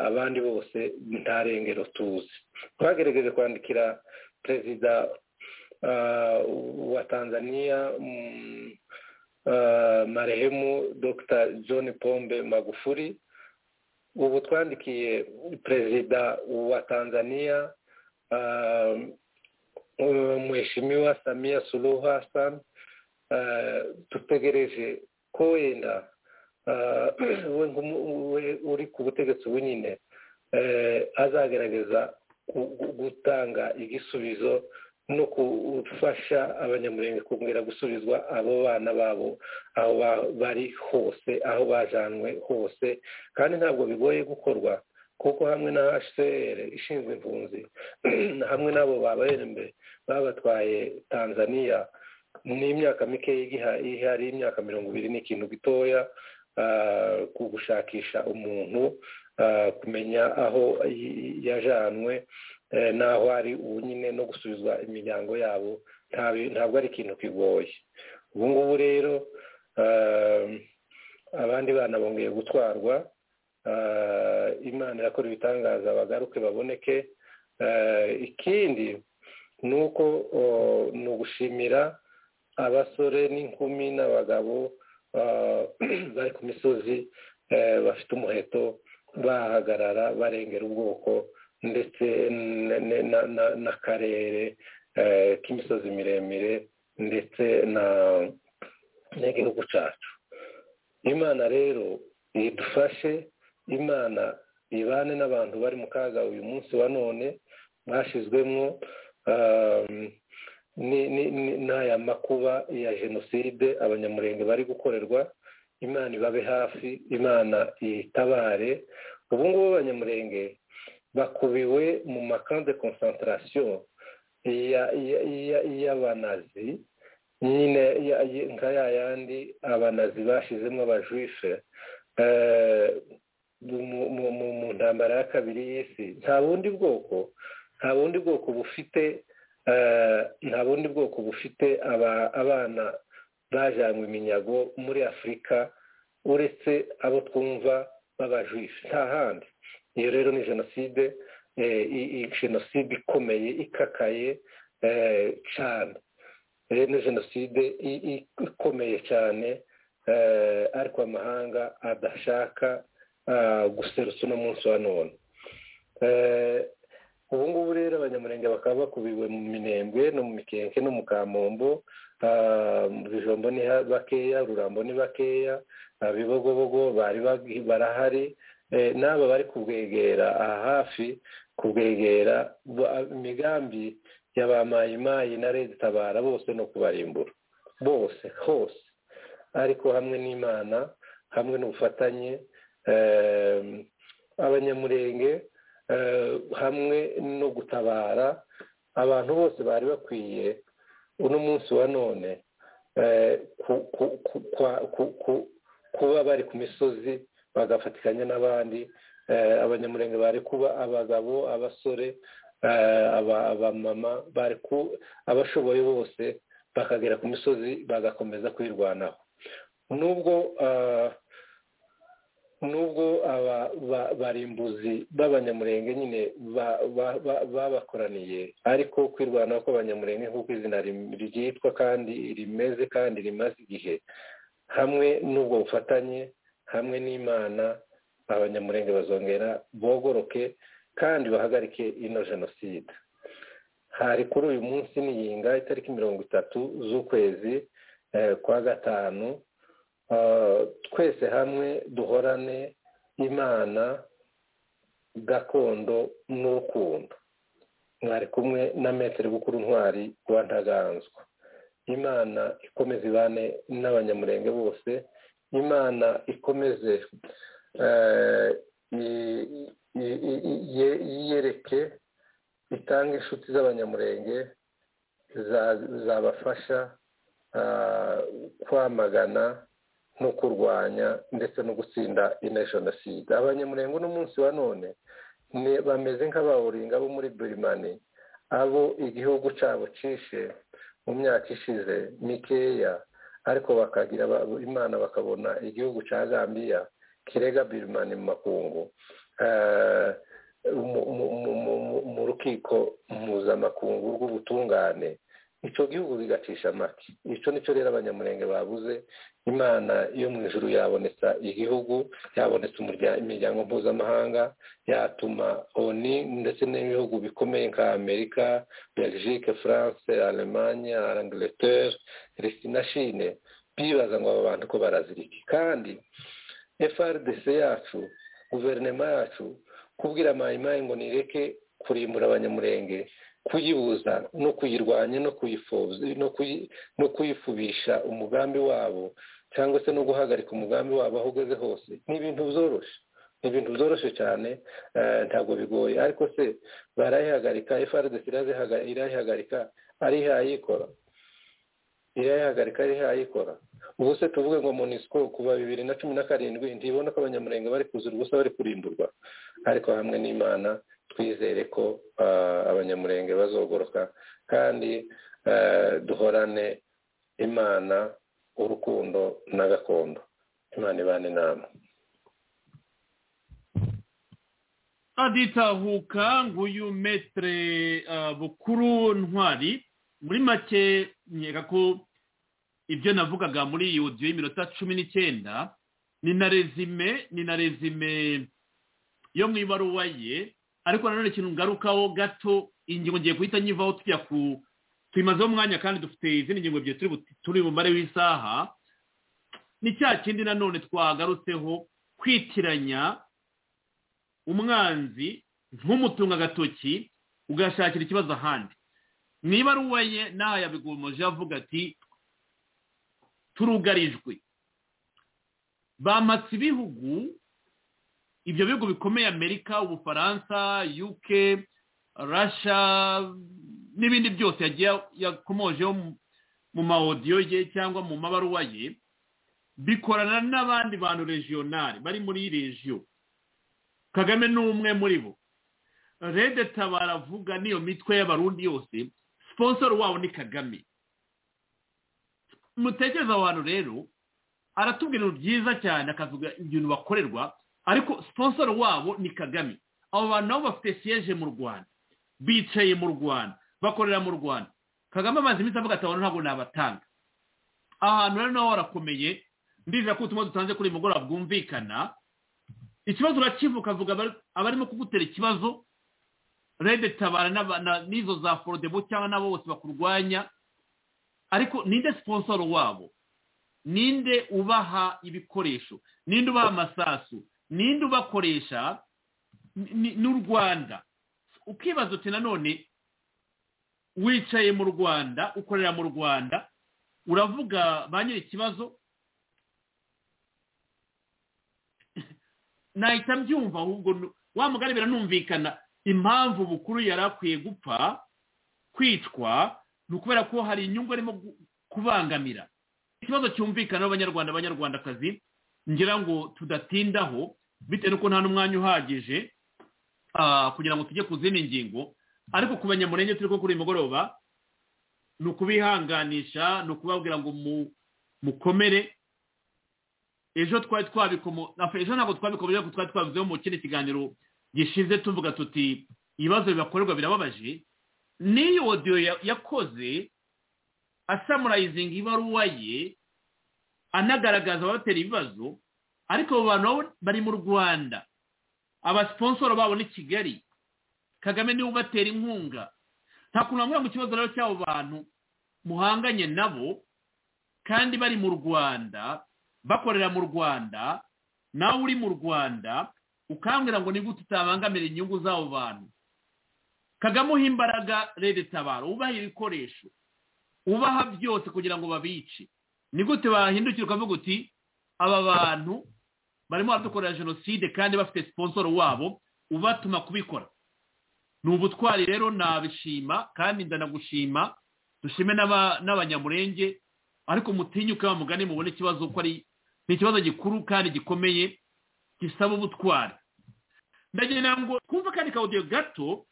abandi bose nta rengero tuzi twagerageje kwandikira perezida wa tanzaniya marehemu dr john pombe magufuri ubu twandikiye perezida wa tanzaniya mwishimiwa samiya suruhu hassan dutegereje ko wenda uri ku butegetsi bunyine azagerageza gutanga igisubizo no gufasha abanyamurenge kongera gusubizwa abo bana babo aho bari hose aho bajanywe hose kandi ntabwo bigoye gukorwa kuko hamwe na hcr ishinzwe impunzi hamwe n'abo babarembe babatwaye tanzania n'imyaka mikeya ihari imyaka mirongo ibiri n'ikintu gitoya ku gushakisha umuntu kumenya aho yajanywe n'aho ari ubu nyine no gusubizwa imiryango yabo ntabwo ari ikintu kigoye ubu ngubu rero abandi bana bongeye gutwarwa imana irakora ibitangaza bagaruke baboneke ikindi ni uko ni ugushimira abasore n'inkumi n'abagabo bari ku misozi bafite umuheto bahagarara barengera ubwoko ndetse n'akarere k'imisozi miremire ndetse n'igihugu cyacu imana rero idufashe imana ibane n'abantu bari mu kaga uyu munsi wa none bashyizwemo n'aya makuba ya jenoside abanyamurenge bari gukorerwa imana ibabe hafi imana itabare ubu ngubu abanyamurenge bakubiwe mu makambi de konsantarasiyo y'abanazi nyine nka ya yandi abanazi bashyizemo abajishe mu ntambara ya kabiri y'isi nta bundi bwoko nta bundi bwoko bufite nta bundi bwoko bufite abana bajanywe iminyago muri afurika uretse abo twumva babajishe nta handi iyo rero ni jenoside jenoside ikomeye ikakaye cyane rero ni jenoside ikomeye cyane ariko amahanga adashaka guserutsa uno munsi wa none ubu ngubu rero abanyamurenge bakaba bakubiwe mu minembwe no mu mikenke no mu kamombo mu bijombo ni bakeya rurambo ni bakeya bibogobogo bari barahari n'aba bari kubwegera aha hafi kubwegera imigambi ya ba mayimayi na leta itabara bose no kubarimbura bose hose ariko hamwe n'imana hamwe n'ubufatanye abanyamurenge hamwe no gutabara abantu bose bari bakwiye uno munsi wa none kuba bari ku misozi bagafatikanya n'abandi abanyamurenge bari kuba abagabo abasore abamama abashoboye bose bakagera ku misozi bagakomeza kwirwanaho nubwo nubwo barimbuzi b'abanyamurenge nyine babakoraniye ariko kwirwanaho kw'abanyamurenge nk'uko izina ryitwa kandi rimeze kandi rimaze igihe hamwe n'ubwo bufatanye hamwe n'imana abanyamurenge bazongera bogoroke kandi bahagarike ino jenoside hari kuri uyu munsi n'iyinga itariki mirongo itatu z'ukwezi kwa gatanu twese hamwe duhorane imana gakondo n'urukundo mwari kumwe na metero bukuru ntwari rwa ntaganzwa imana ikomeze ibane n'abanyamurenge bose imana ikomeze yiyereke itanga inshuti z'abanyamurenge zabafasha kwamagana no kurwanya ndetse no gutsinda ino jenoside abanyamurenge uno munsi wa none bameze nk'abawuringa bo muri burimani abo igihugu cyabo cishe mu myaka ishize mikeya ariko bakagira imana bakabona igihugu cya gambiya kirega birimani mu makungu mu rukiko mpuzamakungu rw'ubutungane icyo gihugu bigacisha amata icyo nicyo rero abanyamurenge babuze imana yo mu ijuru yabonetsa igihugu yabonetse imiryango mpuzamahanga yatuma oni ndetse n'ibihugu bikomeye nka amerika belgique france alemanya angleterre na shine bibaza ngo aba bantu ko barazirika kandi frdc yacu guverinoma yacu kubwira mayimayi ngo nireke kurimbura abanyamurenge kuyibuza no kuyirwanya no kuyifubisha umugambi wabo cyangwa se no guhagarika umugambi wabo aho ugeze hose ni ibintu byoroshye ni ibintu byoroshye cyane ntabwo bigoye ariko se barayihagarika frdc irayihagarika arihayikora irayihagarika arihayikora ubu se tuvuge ngo monisiko kuva bibiri na cumi na karindwi ntibona ko abanyamurenge bari kuzura ubusa bari kurimburwa ariko hamwe n'imana twizere ko abanyamurenge bazogoroka kandi duhorane imana urukundo na gakondo imana ibana inama aditahuka nguyu metere bukuru ntwari muri make nkeka ko ibyo navugaga muri iyi odiyo y'iminota cumi n'icyenda ni na rezime ni na rezime yo mu ibaruwa ye ariko nanone ikintu ngarukaho gato ingingo ngiye guhita nyivaho tujya ku tuyimazeho umwanya kandi dufite izindi ngingo ebyiri turi bumare w'isaha ni cya kindi nanone twagarutseho kwitiranya umwanzi nk'umutunga agatoki ugashakira ikibazo ahandi mu ibaruwa ye n'aha yabigomoje avuga ati turugarijwe bamatse ibihugu ibyo bihugu bikomeye amerika ubufaransa uk rasha n'ibindi byose yagiye yakomojeho mu maodiyo ye cyangwa mu mabaruwa ye bikorana n'abandi bantu regionali bari muri regiyo kagame ni umwe muri bo redeta baravuga n'iyo mitwe y'abarundi yose siponsoro wabo ni kagame mutekereza abantu rero aratubwira ibintu byiza cyane akavuga ibintu bakorerwa ariko siponsoro wabo ni kagame abo bantu nabo bafite siyeje mu rwanda bicaye mu rwanda bakorera mu rwanda kagame amaze iminsi avuga ati abantu ntabwo nabatanga ahantu rero naho harakomeye ndizera ko ubutumwa dutanze kuri mugoroba bwumvikana ikibazo urakivuka avuga abarimo kugutera ikibazo redetabara n'izo za forodebo cyangwa n'abo bose bakurwanya ariko ninde siponsoro wabo ninde ubaha ibikoresho ninde ubaha amasasu ninde ubakoresha ni- n'u rwanda ukibaza uti nanone wicaye mu rwanda ukorera mu rwanda uravuga ba nyiri ikibazo nahita mbyumva ahubwo nu- wa mugani biranumvikana impamvu bukuru yari akwiye gupfa kwicwa ni ukubera ko hari inyungu arimo gu- kubangamira ikibazo cyumvikana n'abanyarwanda abanyarwandakazi ngira ngo tudatindaho bitewe n'uko nta n'umwanya uhagije ah, kugira ngo tujye ku zindi ngingo ariko ku banyamurenge turi ko kuri uyu mugoroba ni ukubihanganisha ni ukubabwira ngo mu- mukomere ejo twari twabikomo afa- ejo ntabwo twabikomeje ariko twari twabivuzeho mu kindi kiganiro gishize tuvuga tuti ibibazo bibakorerwa birababaje n'iyi odiyo ya- yakoze asamurayizinga ibaruwa ye anagaragaza abatera ibibazo ariko abo bantu nabo bari mu rwanda abasiponsoro babo ni kigali kagame niwe ubatera inkunga nta kuntu wamura mu kibazo rero cy'abo bantu muhanganye nabo kandi bari mu rwanda bakorera mu rwanda nawe uri mu rwanda ukambwira ngo ni gute utabangamira inyungu z'abo bantu kagame uha imbaraga rero itabara ubaha ibikoresho ubaha byose kugira ngo babice ni gute wahindukira ukavuga uti aba bantu barimo baradukorera jenoside kandi bafite siponsoro wabo ubatuma kubikora ni ubutwari rero nabishima kandi ndanagushima dushime n'aba- n'abanyamurenge ariko mutinyuke wa mugani mubone ikibazo ko ari ni ikibazo gikuru kandi gikomeye gisaba ubutwari ndagira ngo twumve akandi kawudiyo gato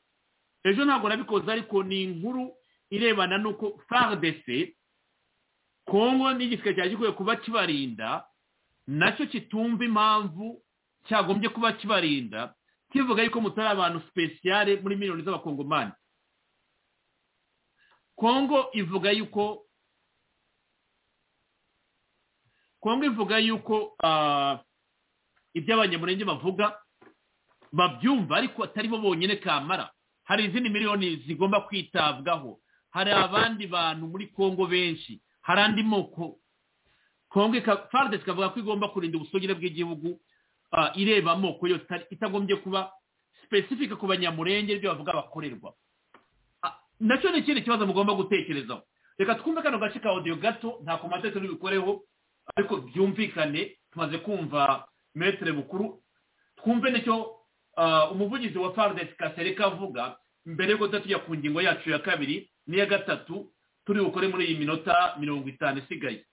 ejo ntabwo nabikoze ariko ni inkuru irebana n'uko fardc kongo n'igisirikare cyari gikwiye kuba kibarinda nacyo kitumva impamvu cyagombye kuba kibarinda kivuga yuko mutari abantu sipesiyare muri miliyoni z'abakongomani kongo ivuga yuko kongo ivuga yuko ah, ibyo abanyamurenge bavuga babyumva ariko atari bo bonyine kamara hari izindi miliyoni zigomba kwitabwaho hari abandi bantu muri kongo benshi hari andi moko kongo faridesi ikavuga ko igomba kurinda ubusugire bw'igihugu ah, ireba amoko yose itari- itagombye kuba sipesifike ku banyamurenge ibyo bavuga bakorerwa Ah, nacyo ni ikindi kibazo mugomba gutekerezaho reka twumve kano gace ka odiyo gato nta komate turi bikoreho ariko byumvikane tumaze kumva metere bukuru twumve nicyo ah, umuvugizi wa faridesi kasereka avuga mbere yuko tuza tujya ku ngingo yacu ya kabiri n'iya gatatu turi bukore muri iyi minota mirongo itanu isigaye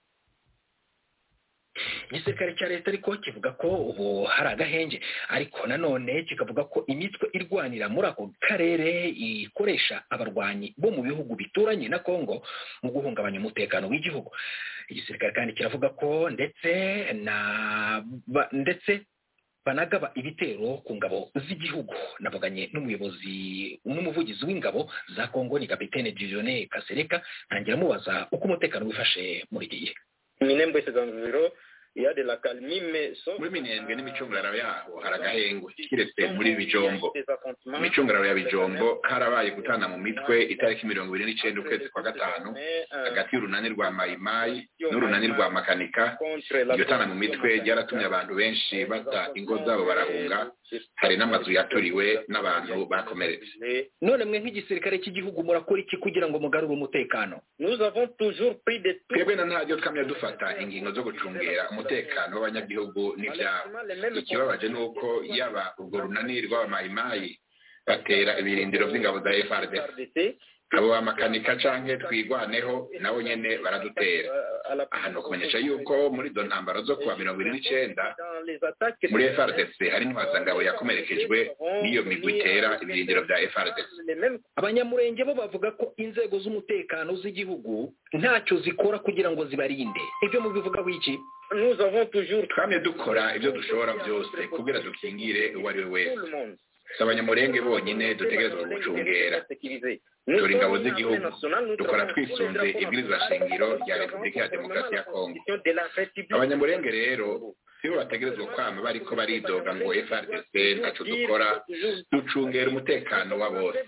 igisirikare cya leta ariko kivuga ko ubu hari agahenge ariko nanone kikavuga ko imitwe irwanira muri ako karere ikoresha abarwanyi bo mu bihugu bituranye na kongo mu guhungabanya umutekano w'igihugu igisirikare kandi kiravuga ko ndetse na ba- ndetse banagaba ibitero ku ngabo z'igihugu navuganye n'umuyobozi n'umuvugizi w'ingabo za kongo ni kapitene dirijone kasereka ntangira mubaza uko umutekano wifashe muri iki gihe minembwe sezamviro ya de la calmie mais sauf muri minembwe n'imicungararo yaho hari agahengwe kiretse muri bijombo mu micungararo ya bijombo harabaye gutana mu mitwe itariki mirongo ibiri n'icyenda ukwezi kwa gatanu hagati y'urunani rwa mayimayi n'urunani rwa makanika iryo tana mu mitwe ryaratumye abantu benshi bata ingo zabo barahunga hari n'amazu yaturiwe n'abantu bakomeretse none mwe nk'igisirikare cy'igihugu murakora iki kugira ngo mugarure umutekano nous avons toujours pris des twebwe na ntabyo twamya dufata ingingo zo gucungera umutekano w'abanyagihugu n'ibyabo ikibabaje ni uko yaba urwo runani rw'abamayimayi batera ibirindiro by'ingabo za FRDC abo bamakanika canke twigwaneho nabo nyene baradutera aha ni ukumenyesha yuko muri izo ntambaro zo kuwa mirongo ibiri n'icenda muri FRDC hari intwazangabo yakomerekejwe n'iyo migwi itera ibirindiro bya FRDC abanyamurenge bo bavuga ko inzego z'umutekano z'igihugu ntacyo zikora kugira ngo zibarinde ibyo mubivugaho iki nous avons toujours twamye dukora ibyo dushobora byose kugira dukingire uwo ari we wese si abanyamurenge bonyine dutegerezwa gucungera dore ingabo z'igihugu dukora twisunze ibwirizwa shingiro rya repubulika ya demokarasi ya kongo abanyamurenge rero sibo bategerezwa kwama bariko baridoga ngo FRDC ntacyo dukora ducungera umutekano wa bose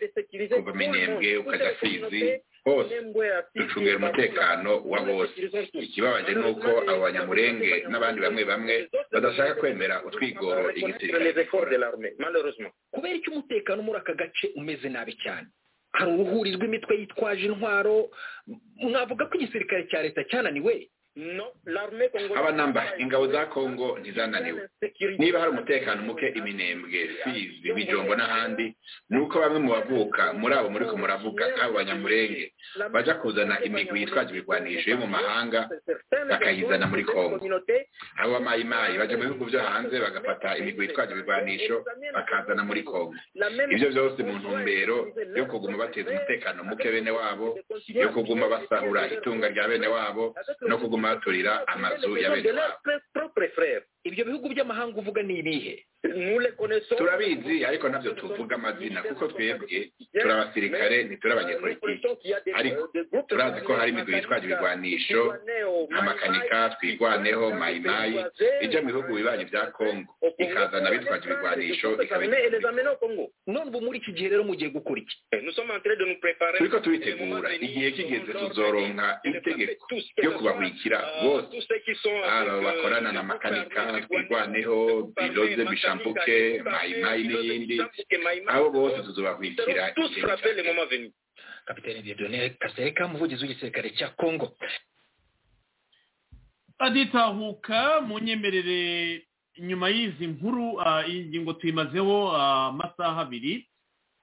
kuva minembwe ukajya fizi hose ducungera umutekano wa bose ikibabaje ni uko abo banyamurenge n'abandi bamwe bamwe badashaka kwemera utwigoro igisirikare kubera icyo umutekano muri aka gace umeze nabi cyane hari uruhuri rw'imitwe yitwaje intwaro mwavuga ko igisirikare cya leta cyananiwe abanamba ingabo za kongo ntizananiwe niba hari umutekano muke iminembwe fizi bijombo n'ahandi ni uko bamwe mu bavuka muri abo muri muravuga nk'abo banyamurenge baja kuzana imigwi yitwaje ibigwanisho yo mu mahanga bakayizana muri kongo abo bamayimayi baja mu bihugu byo hanze bagafata imigwi yitwaje ibigwanisho bakazana muri kongo ibyo byose mu ntumbero yo kuguma bateza umutekano muke bene wabo yo kuguma basahura itunga rya bene wabo no kuguma baturira amazu ya bene wabo ibyo bihugu by'amahanga uvuga ni ibihe turabizi ariko nabyo tuvuga amazina kuko twebwe turi abasirikare ntituri abanyepolitiki ariko turazi ko hari imigwi yitwaje ibigwanisho nka makanika twigwaneho mayimayi ijya mu bihugu bibanyi bya kongo ikazana bitwaje ibigwanisho none ubu muri iki gihe rero mugiye gukora iki turiko tubitegura igihe kigeze tuzoronka itegeko ryo kubahwikira bose aba bakorana na makanika twigwaneho biroze bishambuke mayimayi n'iyindi abo bose tuzobahwikira kapitene dieudonne kasereka umuvugizi w'igisirikare cya kongo aditahuka mu nyemerere nyuma y'izi nkuru iyi ngingo tuyimazeho amasaha abiri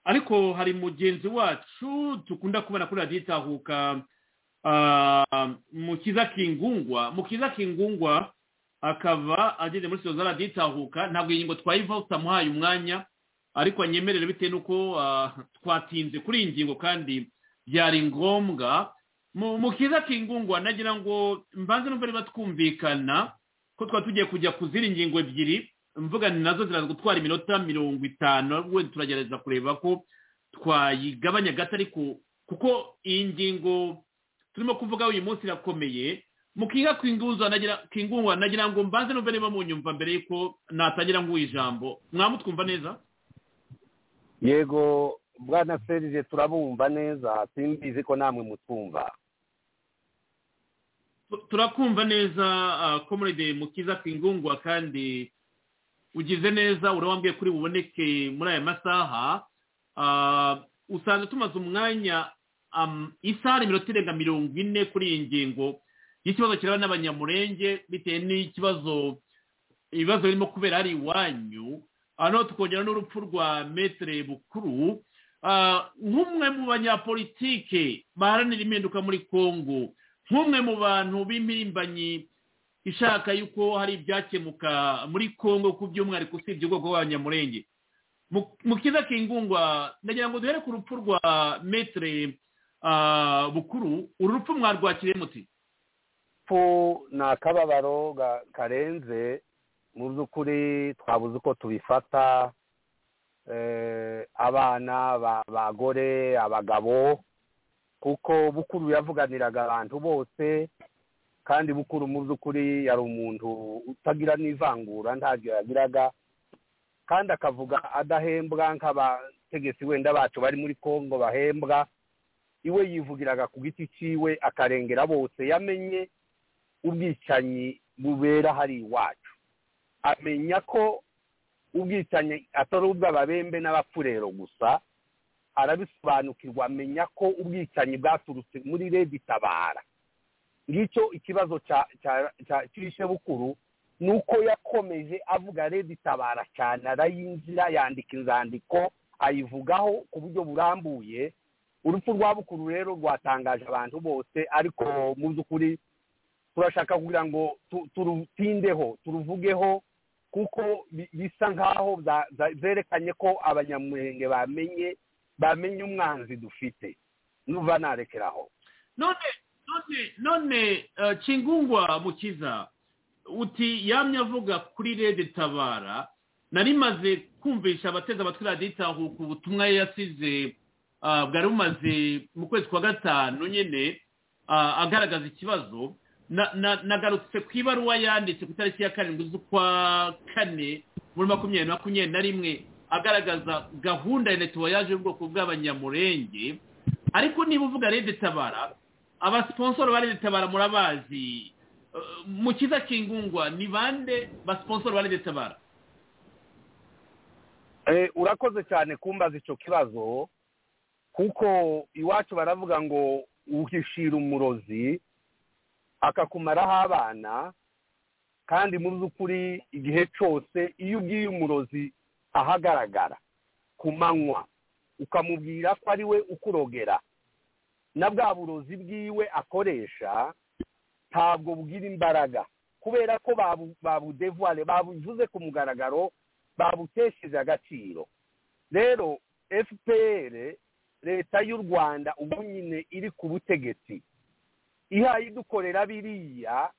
ariko hari mugenzi wacu dukunda kubona kuri radiyo itahuka mukiza kingungwa mukiza kingungwa akaba ageze muri sitoza radiyo itahuka ntabwo iyi ngingo twayivaho tutamuhaye umwanya ariko anyemerere bitewe n'uko twatinze kuri iyi ngingo kandi byari ngombwa mukiza kingungwa nagira ngo mbanze n'ubwo niba twumvikana ko twaba tugiye kujya kuzira ingingo ebyiri mvuga ni nazo ziraza gutwara iminota mirongo itanu wenda turagerageza kureba ko twayigabanya gato ariko kuko iyi ngingo turimo kuvuga uyu munsi irakomeye mukiga kingungwa nagira ngo mbanze numve niba munyumva mbere y'uko natangira nguha ijambo mwamutwumva neza yego bwana serije turabumva neza simbizi ko namwe mutwumva turakumva neza komurede mukiza kingungwa kandi ugize neza urabambwiye kuri buboneke muri aya masaha usanga tumaze umwanya isaha minota irenga mirongo ine kuri iyi ngingo y'ikibazo kireba n'abanyamurenge bitewe n'ikibazo ibibazo birimo kubera hari iwanyu hano tukongera n'urupfu rwa metere bukuru nk'umwe mu banyapolitike baharanira impinduka muri congo nk'umwe mu bantu b'impirimbanyi ishaka yuko hari ibyakemuka muri congo ku by'umwihariko usibye ubwoko bw'abanyamurenge mu kiza kingungwa ndagira ngo duhere ku rupfu rwa metere bukuru uru rupfu mwarwakiriye muti fu ni akababaro karenze mu by'ukuri twabuze uko tubifata abana abagore abagabo kuko bukuru yavuganiraga abantu bose kandi bukuru mu by'ukuri yari umuntu utagira n'ivangura ntabyo yagiraga kandi akavuga adahembwa nk'abategetsi wenda bacu bari muri congo bahembwa iwe yivugiraga ku giti cyiwe akarengera bose yamenye ubwicanyi bubera hari iwacu amenya ko ubwicanyi atari ubw'ababembe n'abapfurero gusa arabisobanukirwa amenya ko ubwicanyi bwaturutse muri redi tabara ngicyo ikibazo cyishe bukuru ni uko yakomeje avuga redi tabara cyane arayinjira yandika inzandiko ayivugaho ku buryo burambuye urupfu rwa bukuru rero rwatangaje abantu bose ariko mu by'ukuri turashaka kugira ngo turutindeho turuvugeho kuko bisa nk'aho byerekanye ko abanyamurenge bamenye bamenye umwanzi dufite nuva narekeraho none none none kingungwa mukiza uti yamye avuga kuri rede tabara nari maze kumvisha abateze amatwi radiyo itahuka ubutumwa yasize bwari bumaze mu kwezi kwa gatanu nyine agaragaza ikibazo nagarutse ku ibaruwa yanditse ku itariki ya karindwi z'ukwa kane muri makumyabiri makumyabiri na rimwe agaragaza gahunda ya netuwayaje y'ubwoko bw'abanyamurenge ariko niba uvuga rede tabara abasiponsoro ba rede tabara murabazi Uh, mu kiza kingungwa ni bande basiponsoro ba rede tabara Eh, urakoze cyane kumbaza icyo kibazo kuko iwacu baravuga ngo uhishira umurozi akakumaraho abana kandi mu by'ukuri igihe cyose iyo ubwiye umurozi ahagaragara ku manywa ukamubwira ko ari we ukurogera na bwa burozi bwiwe akoresha ntabwo bugira imbaraga kubera ko babu- babudevuware babuvuze ku mugaragaro babutesheje agaciro rero fpr leta y'u rwanda ubu nyine iri ku butegetsi ihaye idukorera biriya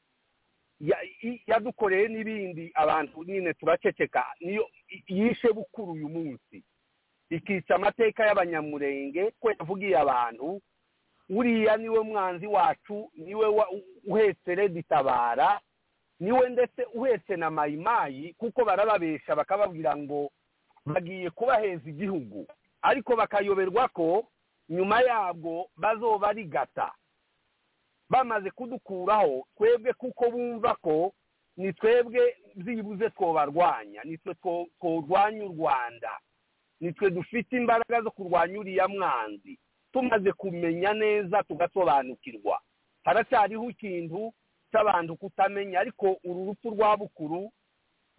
ya- i- yadukoreye n'ibindi abantu nyine turaceceka niyo i- yishe bukuru uyu munsi ikica amateka y'abanyamurenge ko yavugiye abantu uriya niwe mwanzi wacu niwe wa- u- uhetse reditabara niwe ndetse uhetse na mayimayi kuko barababesha bakababwira ngo bagiye kubaheza igihugu ariko bakayoberwa ko nyuma yabwo bazoba ari gata bamaze kudukuraho twebwe kuko bumva ko ni twebwe byibuze twobarwanya nitwe two- tworwanya u rwanda nitwe dufite imbaraga zo kurwanya uriya mwanzi tumaze kumenya neza tugasobanukirwa haracyariho ikintu cy'abantu kutamenya ariko uru rupfu rwa bukuru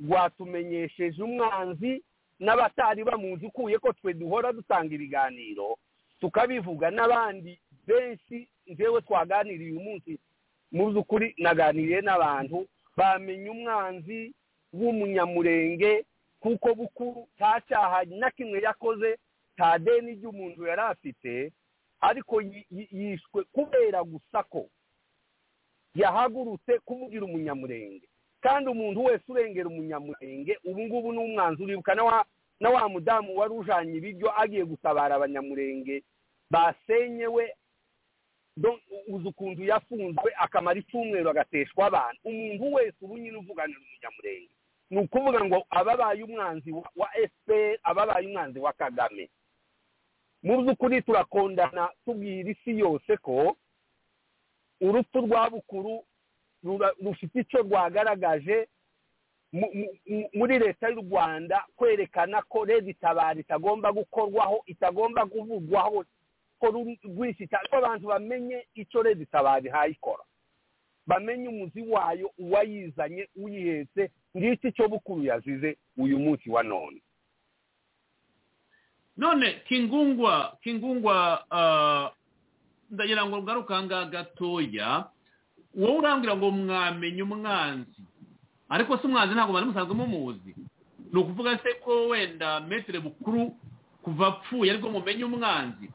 rwatumenyesheje umwanzi n'abatari bamuzi ukuye ko twe duhora dutanga ibiganiro tukabivuga n'abandi benshi njyewe twaganiriye uyu munsi mu by'ukuri naganiriye n'abantu bamenya umwanzi w'umunyamurenge kuko bukuru nta cyaha na kimwe yakoze nta deni ry'umuntu yari afite ariko yi- yi- yishwe kubera gusa ko yahagurutse kumugira umunyamurenge kandi umuntu wese urengera umunyamurenge ubu ngubu ni umwanzi uribuka na wa na wa mudamu wari ujanye ibiryo agiye gutabara abanyamurenge basenyewe do- uzi ukuntu yafunzwe akamara icyumweru agateshwa abantu umuntu wese ubu nyine uvuganira umunyamurenge ni ukuvuga ngo ababaye umwanzi wa- wa fpr ababaye umwanzi wa kagame mu by'ukuri turakondana tubwira isi yose ko urupfu rwa bukuru rura- rufite icyo rwagaragaje mu- mu- mu- muri leta y'u rwanda kwerekana ko redi tabara itagomba gukorwaho itagomba kuvugwaho ko ruri- rwishyita ko abantu bamenye icyo redi tabara ihayikora bamenye umuzi wayo uwayizanye uyihetse ngiki icyo bukuru yazize uyu munsi wa none none kingungwa kingungwa ah, ndagira ngo ngaruka ngaha gatoya wowe urambwira ngo mwamenye umwanzi ariko si umwanzi ntabwo bari musanzwe mumuzi ni ukuvuga se ko wenda metero bukuru kuva apfuye ariko mumenye umwanzi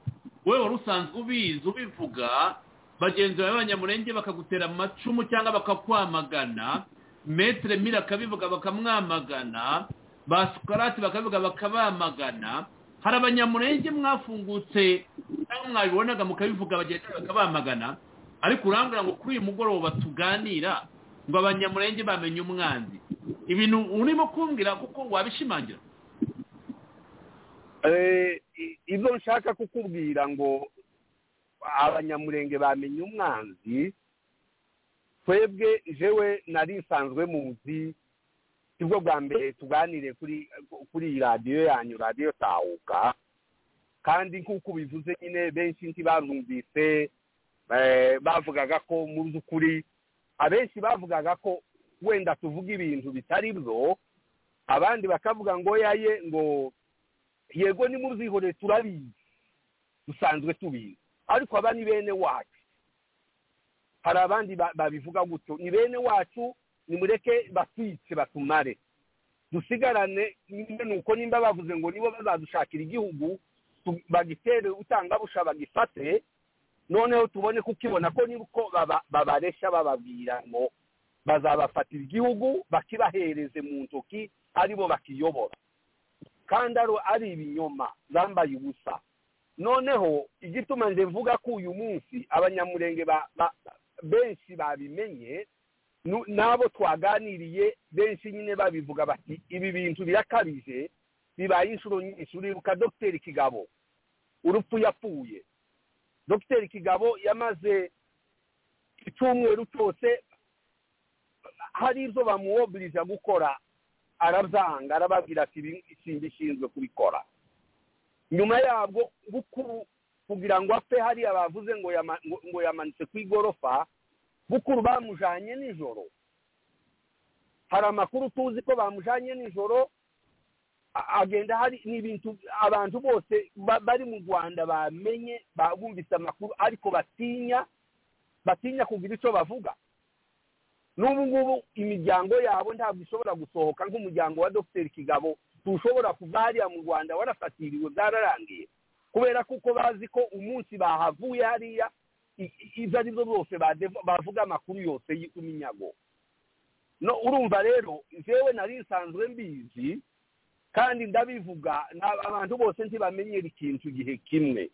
wowe wari usanzwe ubizi ubivuga bagenzi bawe b'abanyamurenge bakagutera amacumu cyangwa bakakwamagana metero mira akabivuga bakamwamagana ba sukarati bakabivuga bakabamagana hari abanyamurenge mwafungutse cyangwa mwabibonaga mukabivuga bagenzi bawe bakabamagana ariko urambwira ngo kuri uyu mugoroba tuganira ngo abanyamurenge bamenye umwanzi ibintu urimo kumbwira kuko wabishimangira Eh, i- ibyo nshaka kukubwira ngo abanyamurenge bamenye umwanzi twebwe jewe nari nsanzwe muzi sibwo bwa mbere tuganire kuri kuri iyi radiyo yanyu radiyo tahuka kandi nk'uko ubivuze nyine benshi ntibarumvise eh, bavugaga ko mu by'ukuri abenshi bavugaga ko wenda tuvuga ibintu bitari byo abandi bakavuga ngo yaye ngo yego ni mubyihoreye turabizi dusanzwe tubizi ariko aba ni bene wacu hari abandi ba- babivuga gutyo ni bene wacu nimureke batwice batumare dusigarane nyine ni uko nimba bavuze ngo nibo bazadushakira igihugu tu- bagitere utangabusha bagifate noneho tubone kukibona ko niko baba- babareshya bababwira ngo bazabafatira igihugu bakibahereze mu ntoki aribo bakiyobora kandi ari- ari ibinyoma zambaye ubusa noneho igituma nje mvuga ko uyu munsi abanyamurenge ba- ba- benshi babimenye nu- n'abo twaganiriye benshi nyine babivuga bati ibi bintu birakabije bibaye inshuro nyinshi uribuka dogiteri kigabo urupfu yapfuye dogiteri kigabo yamaze icyumweru cyose hari ibyo bamuwoburije gukora arabyanga arababwira ati ishinga ishinzwe kubikora nyuma yabwo bukuru kugira ngo apfe hariya bavuze ngo yama- ngo- ngo yamanitse ku igorofa bukuru bamujanye nijoro hari amakuru tuzi ko bamujanye nijoro a- agenda hari ni ibintu abantu bose ba- bari mu rwanda bamenye ba- bumvise amakuru ariko batinya batinya kugira icyo bavuga n'ubu ngubu imiryango yabo ntabwo ishobora gusohoka nk'umuryango wa dogiteri kigabo tushobora kuva hariya mu rwanda warafatiriwe byararangiye kubera kuko bazi ko umunsi bahavuye hariya i- i- ibyo ari byo byose badeva- bavuga amakuru yose y'iminyago no urumva rero jewe nari nsanzwe mbizi kandi ndabivuga na- abantu bose ntibamenyera ikintu igihe kimwe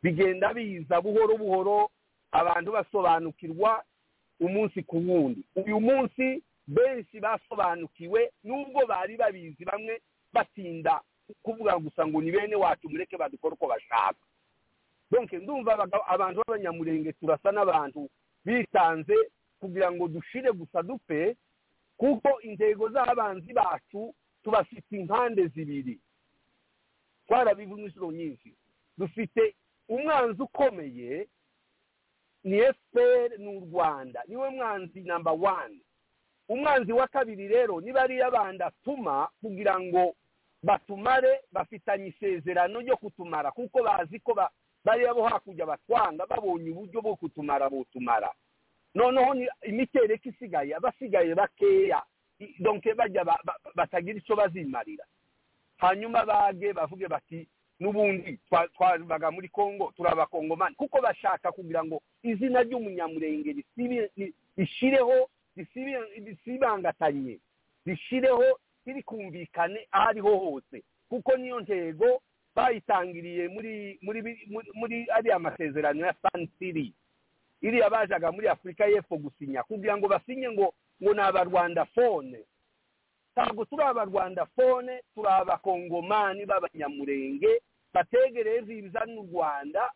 bigenda biza buhoro buhoro abantu basobanukirwa umunsi ku wundi uyu munsi benshi basobanukiwe nubwo bari babizi bamwe batinda kuvuga gusa ngo ni bene wacu mureke badukore uko bashaka donke ndumva abagabo- abantu b'abanyamurenge turasa n'abantu bitanze kugira ngo dushire gusa dupfe kuko intego z'abanzi bacu tubafite impande zibiri twarabivuze inshuro nyinshi dufite umwanzi ukomeye ni efuperi ni u rwanda niwe mwanzi namba wani umwanzi wa kabiri rero ni bariya bandi atuma kugira ngo batumare bafitanye isezerano ryo kutumara kuko bazi ko ba- bariya bo hakurya batwanga babonye uburyo bwo kutumara botumara noneho ni imitereko isigaye abasigaye bakeya i- donke bajya ba- ba- batagira icyo bazimarira hanyuma bage bavuge bati n'ubundi twa- twabaga muri kongo turabakongomani kuko bashaka kugira ngo izina ry'umunyamurenge risibi- ri- rishireho risibi- risibangatanye rishireho ririkumvikane aho ariho hose kuko niyo ntego bayitangiriye muri muri bi- muri muri ariya masezerano ya sanisiri iriya bajaga muri afurika y'epfo gusinya kugira ngo basinye ngo ngo ni abarwanda fone ntabwo turi abarwanda fone turi abakongomani b'abanyamurenge bategereza ibizana u rwanda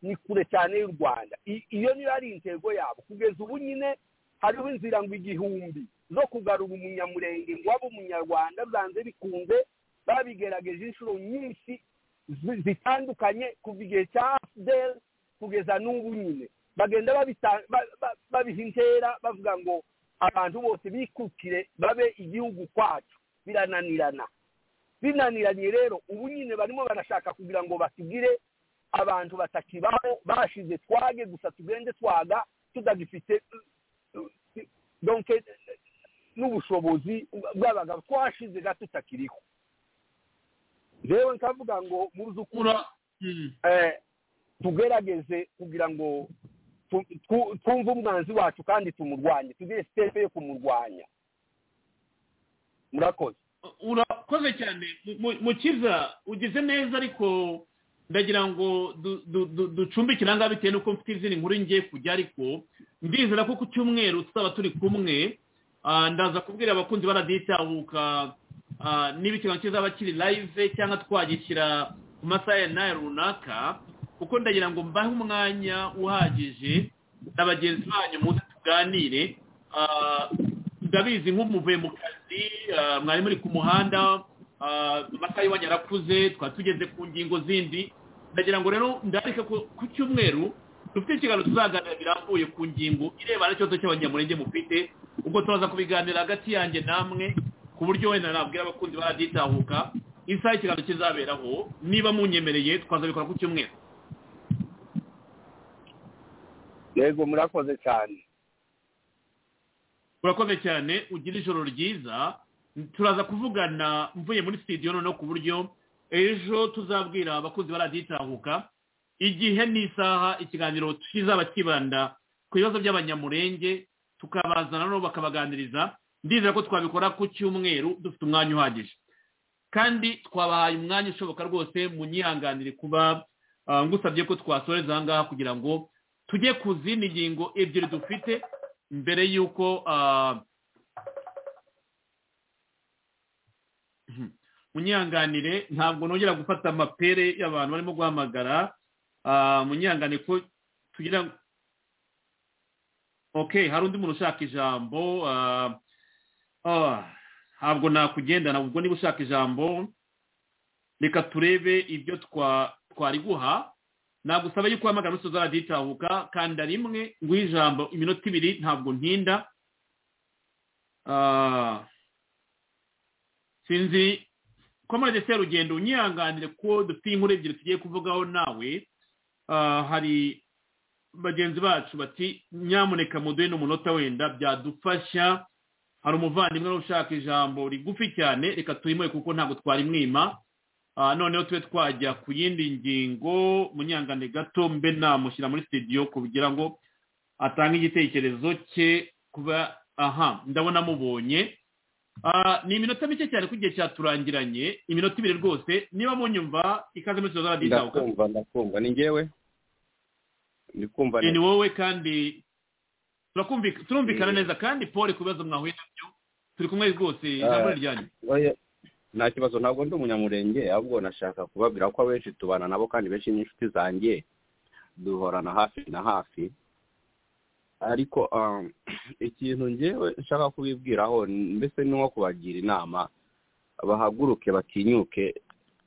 ni kure cyane y'u rwanda I- iyo niyo ari intego yabo kugeza ubu nyine hariho inzira ngo igihumbi zo kugarura umunyamurenge ngo abe umunyarwanda byanze bikunze babigerageje inshuro nyinshi zi- zitandukanye kuva igihe cya afudeli kugeza n'ubu nyine bagenda babita- ba- ba- babiha intera bavuga ngo abantu bose bikukire babe igihugu kwacu birananirana binaniranye rero ubu nyine barimo barashaka kugira ngo batugire abantu batakibaho bashize twage gusa tugende twaga tutagifite donke n'ubushobozi bwabaga twashize gato tutakiriho rero nkavuga ngo mu by'ukuri Ura- Mm. eh, tugerageze kugira ngo tu- tu- twumve umwanzi wacu kandi tumurwanye tugire sitepe yo kumurwanya murakoze urakoze cyane Mu- mu- mukiza ugize neza ariko ndagira ngo du- du- du- ducumbikire ahangaha bitewe n'uko mfite izindi nkuru ngiye kujya ariko ndizera ko ku cyumweru tuzaba turi kumwe Ah, ndaza kubwira abakunzi baraditahuka ah, niba ikiganiro kizaba kiri live cyangwa twagishyira ku masaha ya nayo runaka kuko ndagira ngo mbahe umwanya uhagije na bagenzi banyu muze tuganire Ah, ndabizi nk'umuvuye mu kazi ah, mwari muri ku muhanda ah, amasaha y'iwanyu arakuze twari tugeze ku ngingo zindi ndagira ngo rero ndareka ko ku cyumweru dufite ikiganiro tuzaganira birambuye ku ngingo irebana n'ikibazo cy'abanyamurenge mufite ubwo tubaza kubiganira hagati yanjye namwe ku buryo wenda nabwira abakunzi baraditahuka isaha ikiganiro kizaberaho niba munyemereye twazabikora ku cyumweru yego murakoze cyane urakoze cyane ugira ijoro ryiza turaza kuvugana mvuye muri studio noneho ku buryo ejo tuzabwira abakozi baraditahuka igihe n'isaha ikiganiro kizaba kibanda ku bibazo by'abanyamurenge tukabazana noneho bakabaganiriza ndizera ko twabikora ku cyumweru dufite umwanya uhagije kandi twabahaye umwanya ushoboka rwose munyihanganire kuba ah, ngusabye ko twasoreza aha ngaha kugira ngo tujye ku zindi ngingo ebyiri dufite mbere y'uko ah, munyihanganire ntabwo nongera gufata amapere y'abantu barimo guhamagara munyangane ko tugira ngo ok hari undi muntu ushaka ijambo ntabwo nakugendana ubwo niba ushaka ijambo reka turebe ibyo twari guha nagusaba yuko uhamagara umusozi waraditahuka kanda rimwe nguhe ijambo iminota ibiri ntabwo ntinda sinzi ko muri serugendo unyihanganire ko dufite inkuru ebyiri tugiye kuvugaho nawe hari bagenzi bacu bati nyamuneka muduhe n'umunota wenda byadufasha hari umuvandimwe ushaka ijambo rigufi cyane reka tuyimuhe kuko ntabwo twarimwima noneho tube twajya ku yindi ngingo munyangane gato mbe namushyira muri sitidiyo kugira ngo atange igitekerezo cye kuba aha ndabona amubonye ni iminota mike cyane ko igihe cyaturangiranye iminota ibiri rwose niba munyumva ikaze muri sitidiyo ndakumva ndakumva ni ngewe ndikumva ni wowe kandi turumvikana neza kandi paul ku bibazo mwahuye nabyo turi kumwe rwose ntabwo ryanyu nta kibazo ntabwo ndi umunyamurenge ahubwo nashaka kubabwira ko abenshi tubana nabo kandi benshi n'inshuti zanjye duhorana hafi na hafi ariko ikintu ngewe nshaka kubibwiraho mbese ni nko kubagira inama bahaguruke batinyuke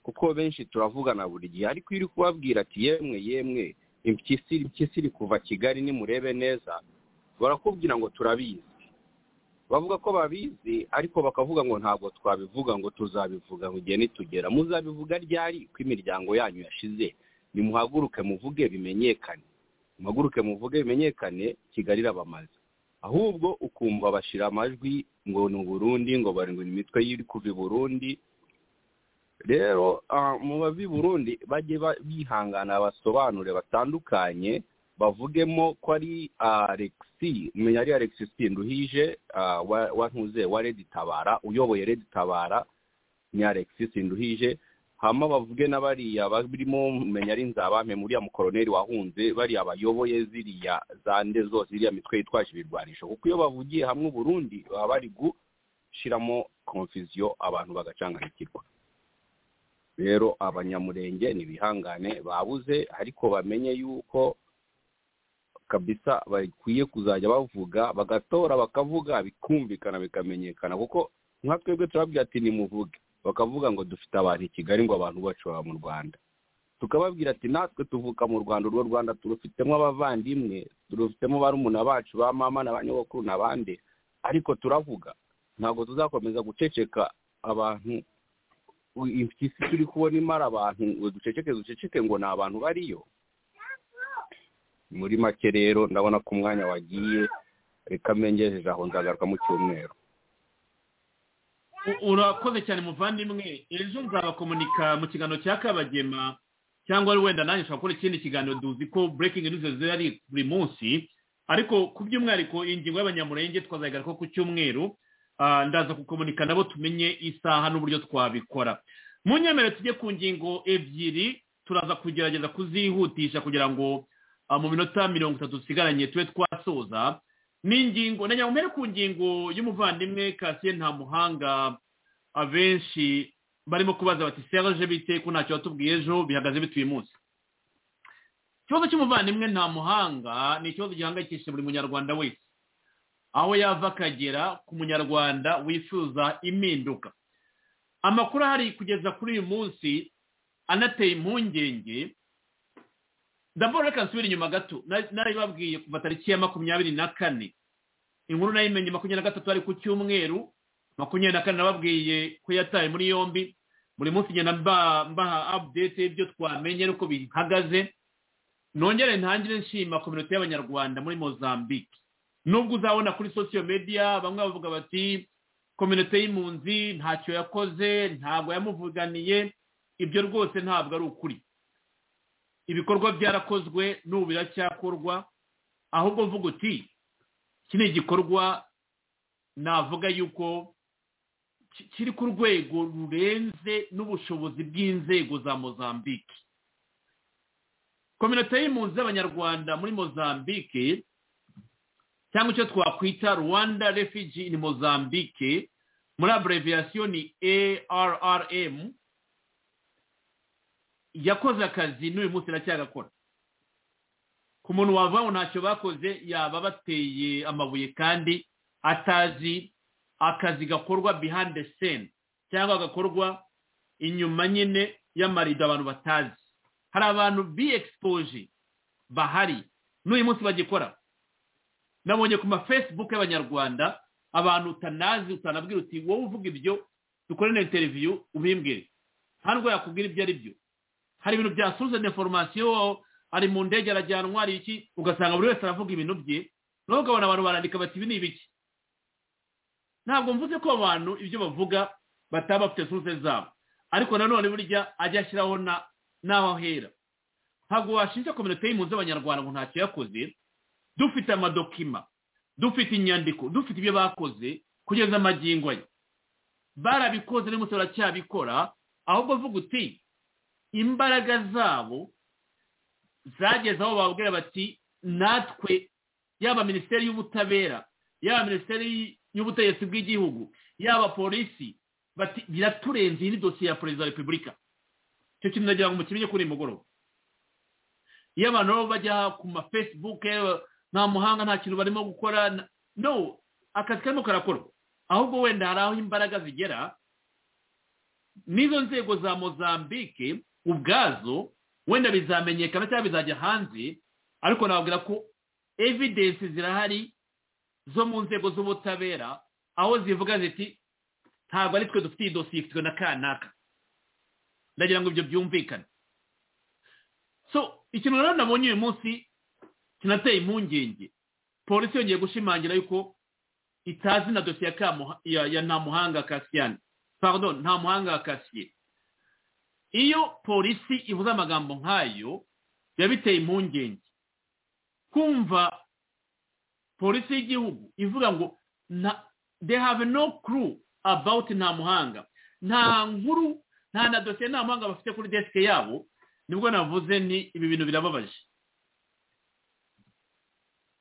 kuko benshi turavugana buri gihe ariko iyo uri kubabwira ati yemwe yemwe impyisi iri kuva kigali nimurebe neza barakubwira ngo turabizi bavuga ko babizi ariko bakavuga ngo ntabwo twabivuga ngo tuzabivuga ngo igihe nitugera muzabivuga ryari ko imiryango yanyu yashize nimuhaguruke muvuge bimenyekane muhaguruke muvuge bimenyekane kigali irabamaze ahubwo ukumva bashyira amajwi ngo ni uburundi ngo barindwi imitwe y'iri kuva i burundi rero mu bavi burundi bajye bihangana basobanure batandukanye bavugemo ko ari alexi umenya ari alexi sinduhije wantuze wa redi tabara uyoboye redi tabara ni alexi sinduhije hama bavuge n'abariya barimo umenya ari nzabame muriya mukoroneri wahunze bariya bayoboye ziriya zande zose iriya mitwe yitwaje ibirwanisho kuko iyo bavugiye hamwe uburundi baba bari gushyiramo konfisiyo abantu bagacanganikirwa rero abanyamurenge ntibihangane babuze ariko bamenye yuko kabisa bakwiye kuzajya bavuga bagatora bakavuga bikumvikana bikamenyekana kuko nka twebwe turabwira ati nimuvuge bakavuga ngo dufite abantu i kigali ngo abantu bacu baba mu rwanda tukababwira ati natwe tuvuka mu rwanda urwo rwanda turufitemo abavandimwe turufitemo barumuna bacu ba mama na ba nyogokuru n'abandi ariko turavuga ntabwo tuzakomeza guceceka abantu impyisi turi kubona imara abantu duceceke duceceke ngo ni abantu bariyo muri make rero ndabona ko umwanya wagiye reka mbengejeje aho nzagaruka mu cyumweru urakoze cyane muvandimwe ejo nzabakomunika mu kiganiro cya kabagema cyangwa wenda nanjye ushobora gukora ikindi kiganiro duzi ko burekingi nizo ziba ari buri munsi ariko ku by'umwihariko ingingo y'abanyamurenge twazagaruka ku cyumweru ndaza kukomunika nabo tumenye isaha n'uburyo twabikora mu nyemerere tujye ku ngingo ebyiri turaza kugerageza kuzihutisha kugira ngo mu minota mirongo itatu dusigaranye tube twasoza ni ingingo na nyamubere ku ngingo y'umuvandimwe kasiye nta muhanga abenshi barimo kubaza bati serge bite ko ntacyo batubwiye ejo bihagaze bituye munsi ikibazo cy'umuvandimwe nta muhanga ni ikibazo gihangayikishije buri munyarwanda wese aho yava akagera ku munyarwanda wifuza impinduka amakuru ahari kugeza kuri uyu munsi anateye impungenge ndabona reka nsubire inyuma gato naribabwiye kuva tariki ya makumyabiri na kane inkuru nayo imenye makumyabiri na gatatu ari ku cyumweru makumyabiri na kane nababwiye ko yataye muri yombi buri munsi ngenda mbaha update y'ibyo twamenye n'uko bihagaze nongere ntangire nshima kominote y'abanyarwanda muri mozambique nubwo uzabona kuri sosiyo media bamwe bavuga bati kominote y'impunzi ntacyo yakoze ntabwo yamuvuganiye ibyo rwose ntabwo ari ukuri ibikorwa byarakozwe n'ubu biracyakorwa ahubwo mvuga uti iki ni igikorwa navuga yuko kiri ku rwego rurenze n'ubushobozi bw'inzego za mozambique kominote y'impunzi z'abanyarwanda muri mozambique cyangwa icyo twakwita rwanda refigi in mozambique muri abreviyasiyo ni arrm yakoze akazi n'uyu munsi iracyagakora ku muntu wava ntacyo bakoze yaba bateye amabuye kandi atazi akazi gakorwa behind the scene cyangwa gakorwa inyuma nyine y'amarido abantu batazi hari abantu bi exposure bahari n'uyu munsi bagikora nabonye ku ma facebook y'abanyarwanda abantu utanazi utanabwira uti wowe uvuga ibyo dukore na interview ubimbwire ntabwo yakubwira ibyo ari byo hari ibintu bya suzane information ari mu ndege arajyanwa ari iki ugasanga buri wese aravuga ibintu bye nawe ukabona abantu barandika bati ibi ni ibiki ntabwo mvuze ko abantu ibyo bavuga bataba bafite suze zabo ariko nanone burya ajya ashyiraho n'aho ahera ntabwo washinja kominote y'impunzi z'abanyarwanda ngo ntacyo yakoze dufite amadokima dufite inyandiko dufite ibyo bakoze kugeza amagingo ye barabikoze n'umunsi baracyabikora ahubwo avuga uti imbaraga zabo zageze aho babwira bati natwe yaba minisiteri y'ubutabera yaba minisiteri y'ubutegetsi bw'igihugu yaba polisi bati biraturenze iyi ni dosiye ya perezida wa repubulika icyo kintu nagira ngo mukimenye kuri uyu mugoroba iyo abantu baba bajya ku ma fesibuke nta muhanga nta kintu barimo gukora no akazi karimo karakorwa ahubwo wenda hari aho imbaraga zigera n'izo nzego za mozambique ubwazo wenda bizamenyekana cyangwa bizajya hanze ariko nababwira ko evidensi zirahari zo mu nzego z'ubutabera aho zivuga ziti ntabwo ari twe dufite iyi dosiye ifitwe na kanaka ndagira ngo ibyo byumvikane so ikintu rero nabonye uyu munsi kinateye impungenge polisi yongeye gushimangira yuko itazi na dosiye ya nta muhanga kasiyani pardon nta muhanga kasiye iyo polisi ivuze amagambo nk'ayo biba biteye impungenge kumva polisi y'igihugu ivuga ngo they have no clue about nta muhanga nta nkuru nta na dosiye nta muhanga bafite kuri desike yabo nibwo navuze ni ibi bintu birababaje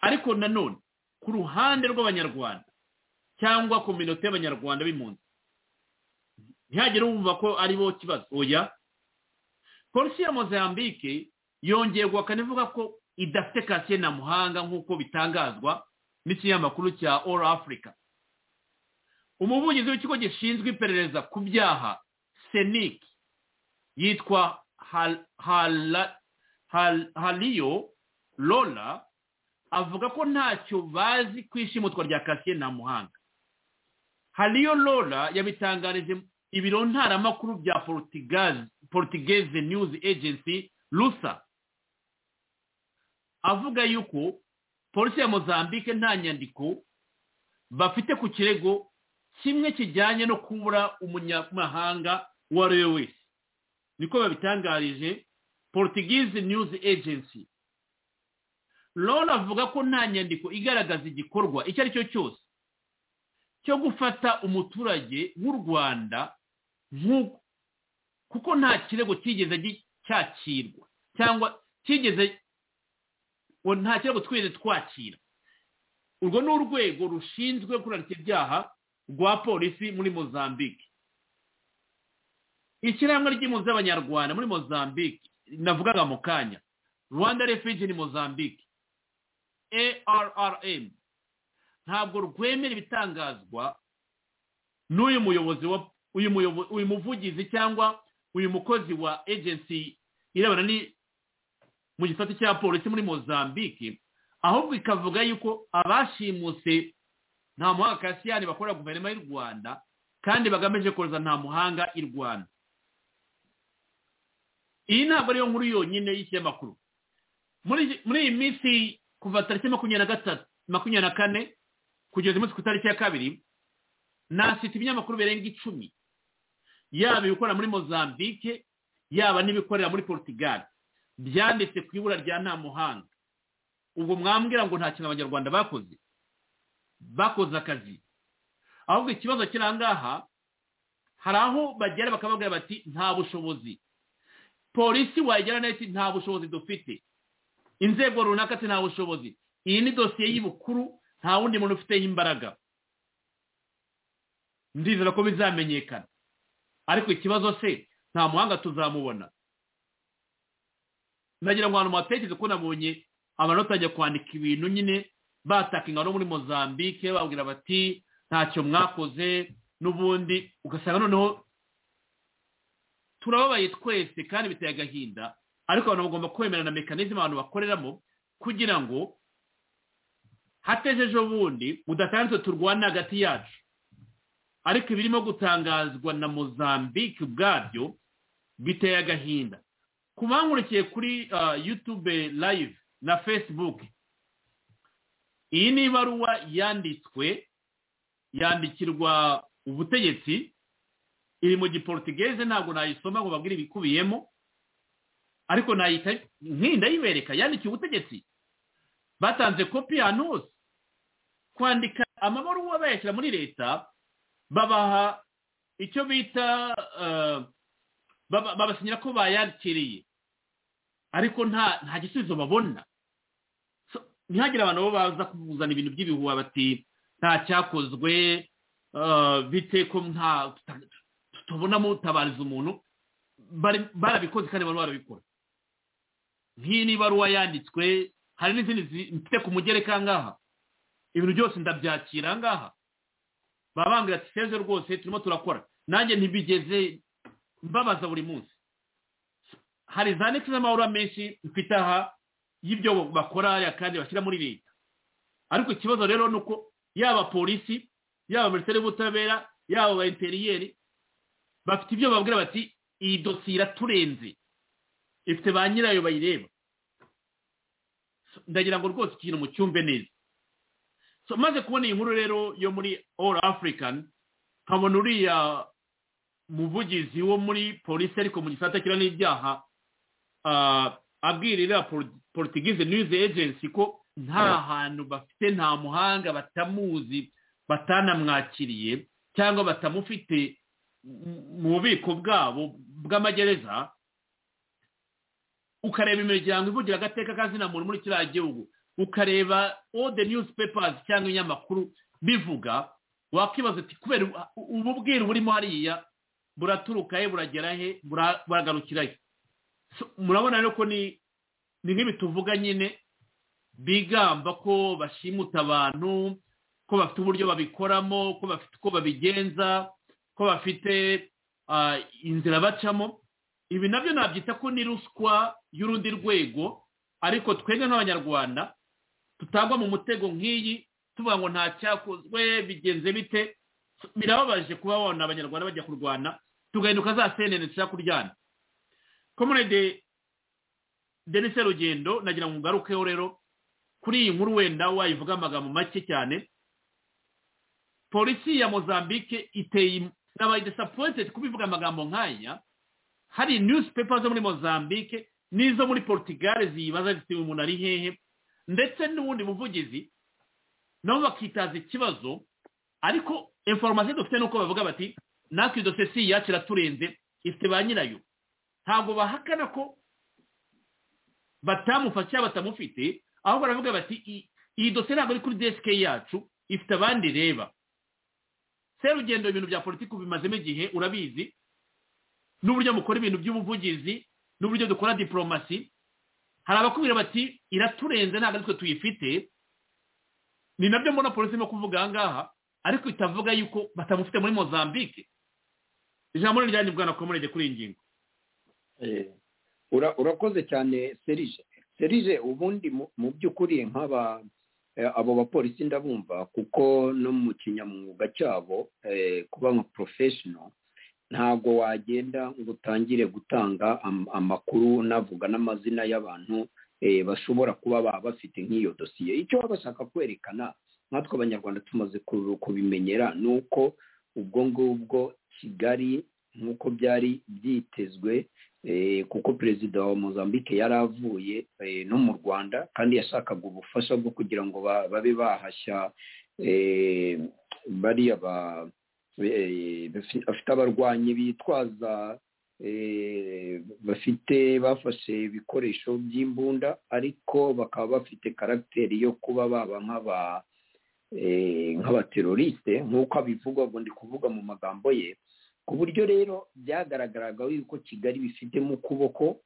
ariko nanone ku ruhande rw'abanyarwanda cyangwa kominote y'abanyarwanda b'impunzi ntihagire wumva ko ari bo kibazo oya polisi ya mozambique yongeye guhakana ivuga ko idafite kasiye na muhanga nk'uko bitangazwa n'ikinyamakuru cya all africa umuvugizi w'ikigo gishinzwe iperereza ku byaha senike yitwa hariyo lola avuga ko ntacyo bazi ku ishimutwa rya kasiye na muhanga hariyo lola yabitangarije ibiro ntaramakuru bya porutigazi news agency rusa avuga yuko polisi ya mozambique nta nyandiko bafite ku kirego kimwe kijyanye no kubura umunyamahanga uwo ari we wese niko babitangarije porutigizi news agency rona avuga ko nta nyandiko igaragaza igikorwa icyo ari cyo cyose cyo gufata umuturage w'u rwanda kuko nta kirego cyigeze cyakirwa cyangwa cyigeze nta kirego twigeze twakira urwo ni urwego rushinzwe kurarika ibyaha rwa polisi muri mozambique ishyirahamwe ry'impunzi z'abanyarwanda muri mozambique navugaga mu kanya rwanda refugee ni mozambique arrm ntabwo rwemera ibitangazwa n'uyu muyobozi wa uyu muvugizi cyangwa uyu mukozi wa agency irebana ni mu gisate cya polisi muri mozambique ahubwo ikavuga yuko abashimuse nta muhanga kasiyani bakorera guverinoma y'u rwanda kandi bagamije kohereza nta muhanga i rwanda iyi ntabwo ariyo nkuru yonyine y'ikinyamakuru muri iyi minsi kuva tariki makumyabiri na kane kugeza umunsi ku itariki ya kabiri nasita ibinyamakuru birenga icumi yaba ibikorera muri mozambique yaba n'ibikorera muri portugal byanditse ku ibura rya nta muhanga ubwo mwambwira ngo nta kintu abanyarwanda bakoze bakoze akazi ahubwo ikibazo kiri ahangaha hari aho bagera bakababwira bati nta bushobozi polisi wayigera nayo iti nta bushobozi dufite inzego runaka ati nta bushobozi iyi ni dosiye y'ibukuru nta wundi muntu ufiteho imbaraga ndizera ko bizamenyekana ariko ikibazo se nta muhanga tuzamubona nagira ngo abantu muhatekereze ko nabonye amanota ajya kwandika ibintu nyine batakinga no muri mozambique babwira bati ntacyo mwakoze n'ubundi ugasanga noneho turababaye twese kandi biteye agahinda ariko abantu bagomba kwemera na mekanizme abantu bakoreramo kugira ngo hatejeje ubundi budatanditse turwana hagati yacu ariko ibirimo gutangazwa na mozambique ubwabyo biteye agahinda ku bankurikiye kuri yutube live na facebook iyi ni ibaruwa yanditswe yandikirwa ubutegetsi iri mu giporutugeze ntabwo nayisoma ngo babwire ibikubiyemo ariko nayita nk'indayibereka yandikiye ubutegetsi batanze kopi ahantu hose kwandika amabaruwa bayashyira muri leta babaha icyo bita babasinyira ko bayakiriye ariko nta gisubizo babona ntihagire abantu bo baza kuzana ibintu by'ibihuha bati nta cyakozwe bite ko nta tubonamo utabariza umuntu barabikoze kandi barimo barabikora nk'iyi ni ibaruwa yanditswe hari n'izindi zifite ku mugereka ngaha ibintu byose ndabyakira ngaha baba bambwira ati feza rwose turimo turakora nanjye ntibigeze mbabaza buri munsi hari za neti z'amahoro menshi mfite aha y'ibyo bakora kandi bashyira muri leta ariko ikibazo rero ni uko yaba polisi yaba minisiteri y'ubutabera yaba ba interiyeri bafite ibyo babwira bati iyi dosiye iraturenze ifite ba nyirayo bayireba ndagira ngo rwose ikintu mu cyumbe neza maze kubona iyi nkuru rero yo muri all african nkabona uriya muvugizi wo muri polisi ariko mu gisata kiriho n'ibyaha abwira iriya porutigize news agency ko nta hantu bafite nta muhanga batamuzi batanamwakiriye cyangwa batamufite mu bubiko bwabo bw'amagereza ukareba imiryango ivugira agateka kazina muntu muri kiriya gihugu ukareba all the newspapers cyangwa inyamakuru bivuga wakwibaza uti kubera ubu bwiru burimo hariya buraturuka he buragera he buragarukira he murabona rero ko ni nk'ibi tuvuga nyine bigamba ko bashimuta abantu ko bafite uburyo babikoramo ko bafite uko babigenza ko bafite inzira bacamo ibi nabyo nabyita ko ni ruswa y'urundi rwego ariko twebwe nk'abanyarwanda tutagwa mu mutego nk'iyi tuvuga ngo nta cyakozwe bigenze bite birababaje kuba wabona abanyarwanda bajya kurwana tugahinduka za senene dushaka kuryana komunede denise rugendo nagira ngo ugarukeho rero kuri iyi nkuru wenda wayivuga amagambo make cyane polisi ya mozambique iteye nabaye disapointed kubivuga amagambo nk'aya hari newspaper zo muri mozambique n'izo muri portugal ziyibaza zifite umuntu ari hehe ndetse n'ubundi buvugizi nabo bakitaza ikibazo ariko informasiyo dufite ni uko bavuga bati natwe iyo dosiye si iyacu iraturenze ifite ba nyirayo ntabwo bahakana ko batamufasha batamufite ahubwo baravuga bati iyi dosiye ntabwo ari kuri desike yacu ifite abandi ireba serugendo ibintu bya politiki bimazemo igihe urabizi n'uburyo mukora ibintu by'ubuvugizi n'uburyo dukora diporomasi hari abakubwira bati iraturenze ntabwo ari twe tuyifite ni nabyo mbona polisi irimo kuvuga aha ngaha ariko itavuga yuko batamufite muri mozambique ijambo ni ryandi bwana komerede kuri iyi ngingo urakoze cyane serije serije ubundi mu by'ukuri nk'aba abo bapolisi ndabumva kuko no mu kinyamwuga cyabo kuba nka porofeshono ntabwo wagenda ngo utangire gutanga amakuru navuga n'amazina y'abantu bashobora kuba bafite nk'iyo dosiye icyo baba bashaka kwerekana nkatwe abanyarwanda tumaze kubimenyera ni uko ubwo ngubwo kigali nk'uko byari byitezwe kuko perezida wa mozambique yari avuye no mu rwanda kandi yashakaga ubufasha bwo kugira ngo babe bahashya bariya bafite abarwanyi bitwaza bafite bafashe ibikoresho by'imbunda ariko bakaba bafite karagiteri yo kuba baba nk'aba nk'abateroriste nk'uko abivugwa ngo ndi kuvuga mu magambo ye ku buryo rero byagaragaraga yuko kigali bifitemo ukuboko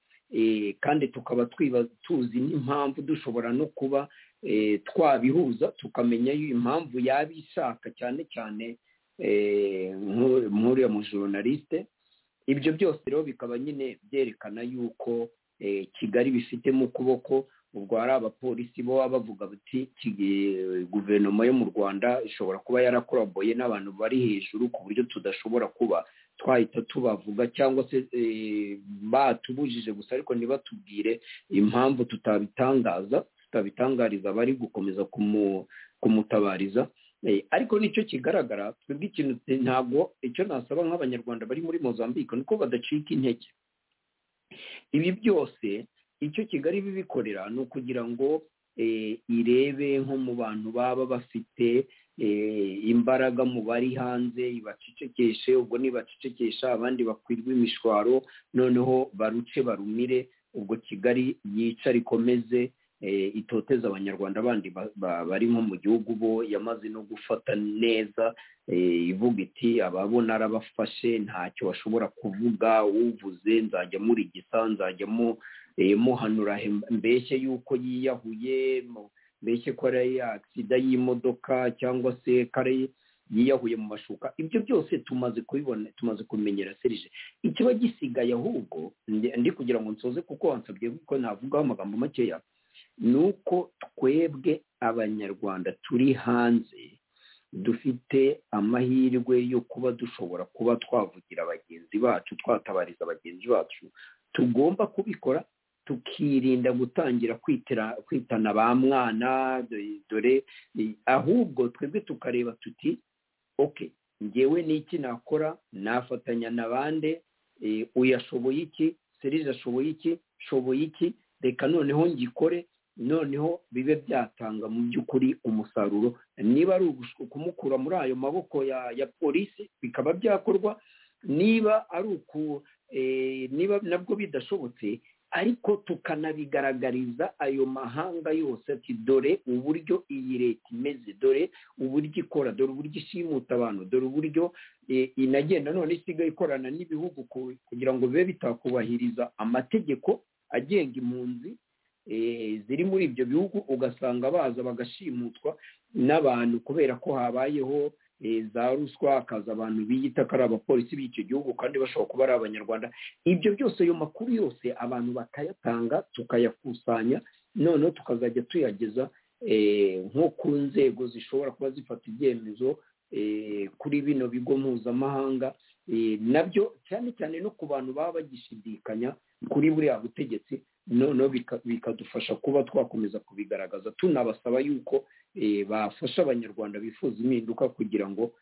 kandi tukaba tuzi n'impamvu dushobora no kuba twabihuza tukamenya impamvu yaba ishaka cyane cyane nk'uriya mujoronaliste ibyo byose rero bikaba nyine byerekana yuko kigali bifite mu kuboko ubwo hari abapolisi bo baba bavuga bati guverinoma yo mu rwanda ishobora kuba yarakoraboye n'abantu bari hejuru ku buryo tudashobora kuba twahita tubavuga cyangwa se batubujije gusa ariko ntibatubwire impamvu tutabitangaza tutabitangariza bari gukomeza kumutabariza ariko nicyo kigaragara twebwe ikintu ntabwo icyo nasaba nk'abanyarwanda bari muri mozambique ni uko badacika intege ibi byose icyo kigali bibikorera ni ukugira ngo irebe nko mu bantu baba bafite imbaraga mu bari hanze ibacecekeshe ubwo nibacecekesha abandi bakwirwa imishwaro noneho baruce barumire ubwo kigali yica rikomeze itoteza abanyarwanda bandi bari nko mu gihugu bo yamaze no gufata neza ivuga iti abo narabafashe ntacyo bashobora kuvuga uvuze nzajya muri gisa nzajya muhanura mbese yuko yiyahuye mbese ko ari agisida y'imodoka cyangwa se ko ari yiyahuye mu mashuka ibyo byose tumaze kubibona tumaze kumenyera serije ikiba gisigaye ahubwo ndi kugira ngo nsoze kuko wansabye ko navugaho amagambo makeya ni uko twebwe abanyarwanda turi hanze dufite amahirwe yo kuba dushobora kuba twavugira bagenzi bacu twatabariza bagenzi bacu tugomba kubikora tukirinda gutangira kwitana ba mwana dore ahubwo twebwe tukareba tuti oke ngewe n'iki nakora nafatanya na bande uyashoboye iki serije ashoboye iki shoboye iki reka noneho ngikore noneho bibe byatanga mu by'ukuri umusaruro niba ari ukumukura muri ayo maboko ya polisi bikaba byakorwa niba ari uku niba nabwo bidashobotse ariko tukanabigaragariza ayo mahanga yose ati dore uburyo iyi leta imeze dore uburyo ikora dore uburyo ishimuta abantu dore uburyo inagenda none isigaye ikorana n'ibihugu kugira ngo bibe bitakubahiriza amategeko agenga impunzi ziri muri ibyo bihugu ugasanga baza bagashimutwa n'abantu kubera ko habayeho za ruswa hakaza abantu biyita ko ari abapolisi b'icyo gihugu kandi bashobora kuba ari abanyarwanda ibyo byose ayo makuru yose abantu bakayatanga tukayakusanya noneho tukazajya tuyageza nko ku nzego zishobora kuba zifata ibyemezo kuri bino bigo mpuzamahanga nabyo cyane cyane no ku bantu baba bagishidikanya kuri buriya butegetsi noneho bikadufasha kuba twakomeza kubigaragaza tunabasaba yuko bafasha abanyarwanda bifuza impinduka kugira ngo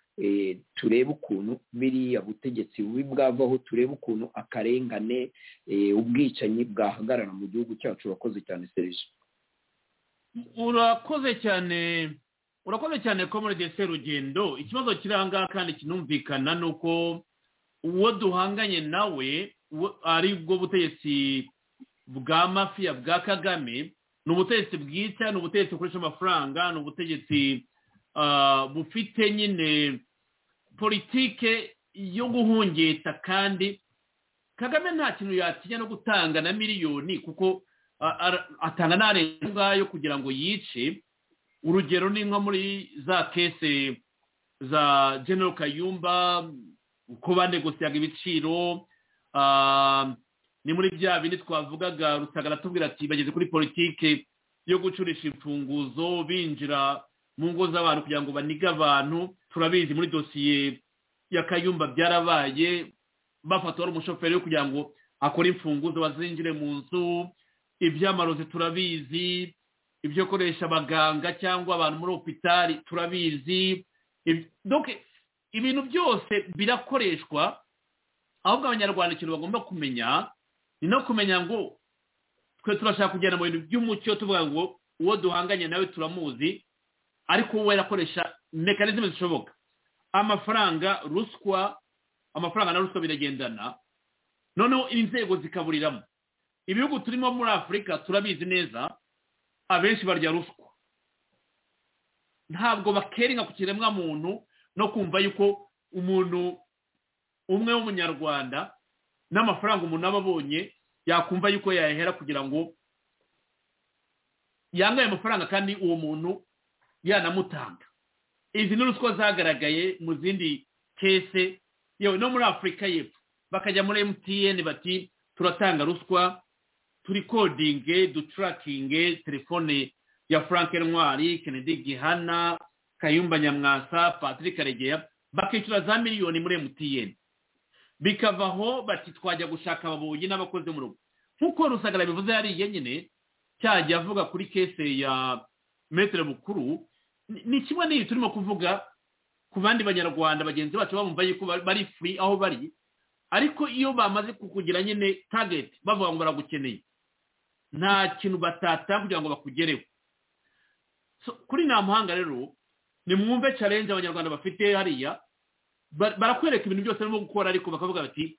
turebe ukuntu biriya butegetsi bubi bwavaho turebe ukuntu akarengane ubwicanyi bwahagarara mu gihugu cyacu urakoze cyane serije urakoze cyane urakoze cyane ko muri dese rugendo ikibazo kiranga kandi kinumvikana ni uko uwo duhanganye nawe ari bwo butegetsi bwa mafiya bwa kagame ni ubutegetsi bwita ni ubutegetsi bukoresha amafaranga ni ubutegetsi bufite nyine politike yo guhungeta kandi kagame nta kintu yatinya no gutanga na miliyoni kuko atanga n'arenga ngayo kugira ngo yice urugero ni nko muri za kese za general kayumba kuba negosiyaga ibiciro ni muri bya bindi twavugaga rutagara tubwira ati bageze kuri politike yo gucurisha imfunguzo binjira mu ngo z'abantu kugira ngo banige abantu turabizi muri dosiye ya kayumba byarabaye bafata wari umushoferi we kugira ngo akore imfunguzo bazinjire mu nzu iby'amarozi turabizi ibyo koresha abaganga cyangwa abantu muri opitari turabizi ibintu byose birakoreshwa ahubwo abanyarwanda ikintu bagomba kumenya ni no kumenya ngo twe turashaka kugenda mu bintu by'umucyo tuvuga ngo uwo duhanganye nawe turamuzi ariko wowe arakoresha mekanizme zishoboka amafaranga ruswa amafaranga na ruswa biragendana noneho inzego zikaburiramo ibihugu turimo muri afurika turabizi neza abenshi barya ruswa ntabwo bakeringa ku kiremwa muntu no kumva yuko umuntu umwe w'umunyarwanda n'amafaranga umuntu aba abonye yakumva yuko yayahera kugira ngo yangaye amafaranga kandi uwo muntu yanamutanga izi ni ruswa zagaragaye mu zindi kese yewe no muri afurika y'epfo bakajya muri emutiyeni bati turatanga ruswa turi kodinge duturakinge telefone ya frank ntwari kennedy gihana kayumba nyamwasa patrick karegeya bakishyura za miliyoni muri emutiyeni bikavaho bati twajya gushaka ababuyi n'abakozi mu rugo nk'uko rusagara bivuze yariye nyine cyajya avuga kuri kese ya metero mukuru ni kimwe n'iyi turimo kuvuga ku bandi banyarwanda bagenzi bacu bamumva yuko bari furi aho bari ariko iyo bamaze kukugira nyine tageti bavuga ngo baragukeneye nta kintu batata kugira ngo bakugereho kuri nta muhanga rero ni mwumve challenge abanyarwanda bafite hariya barakwereka ibintu byose barimo gukora ariko bakavuga bati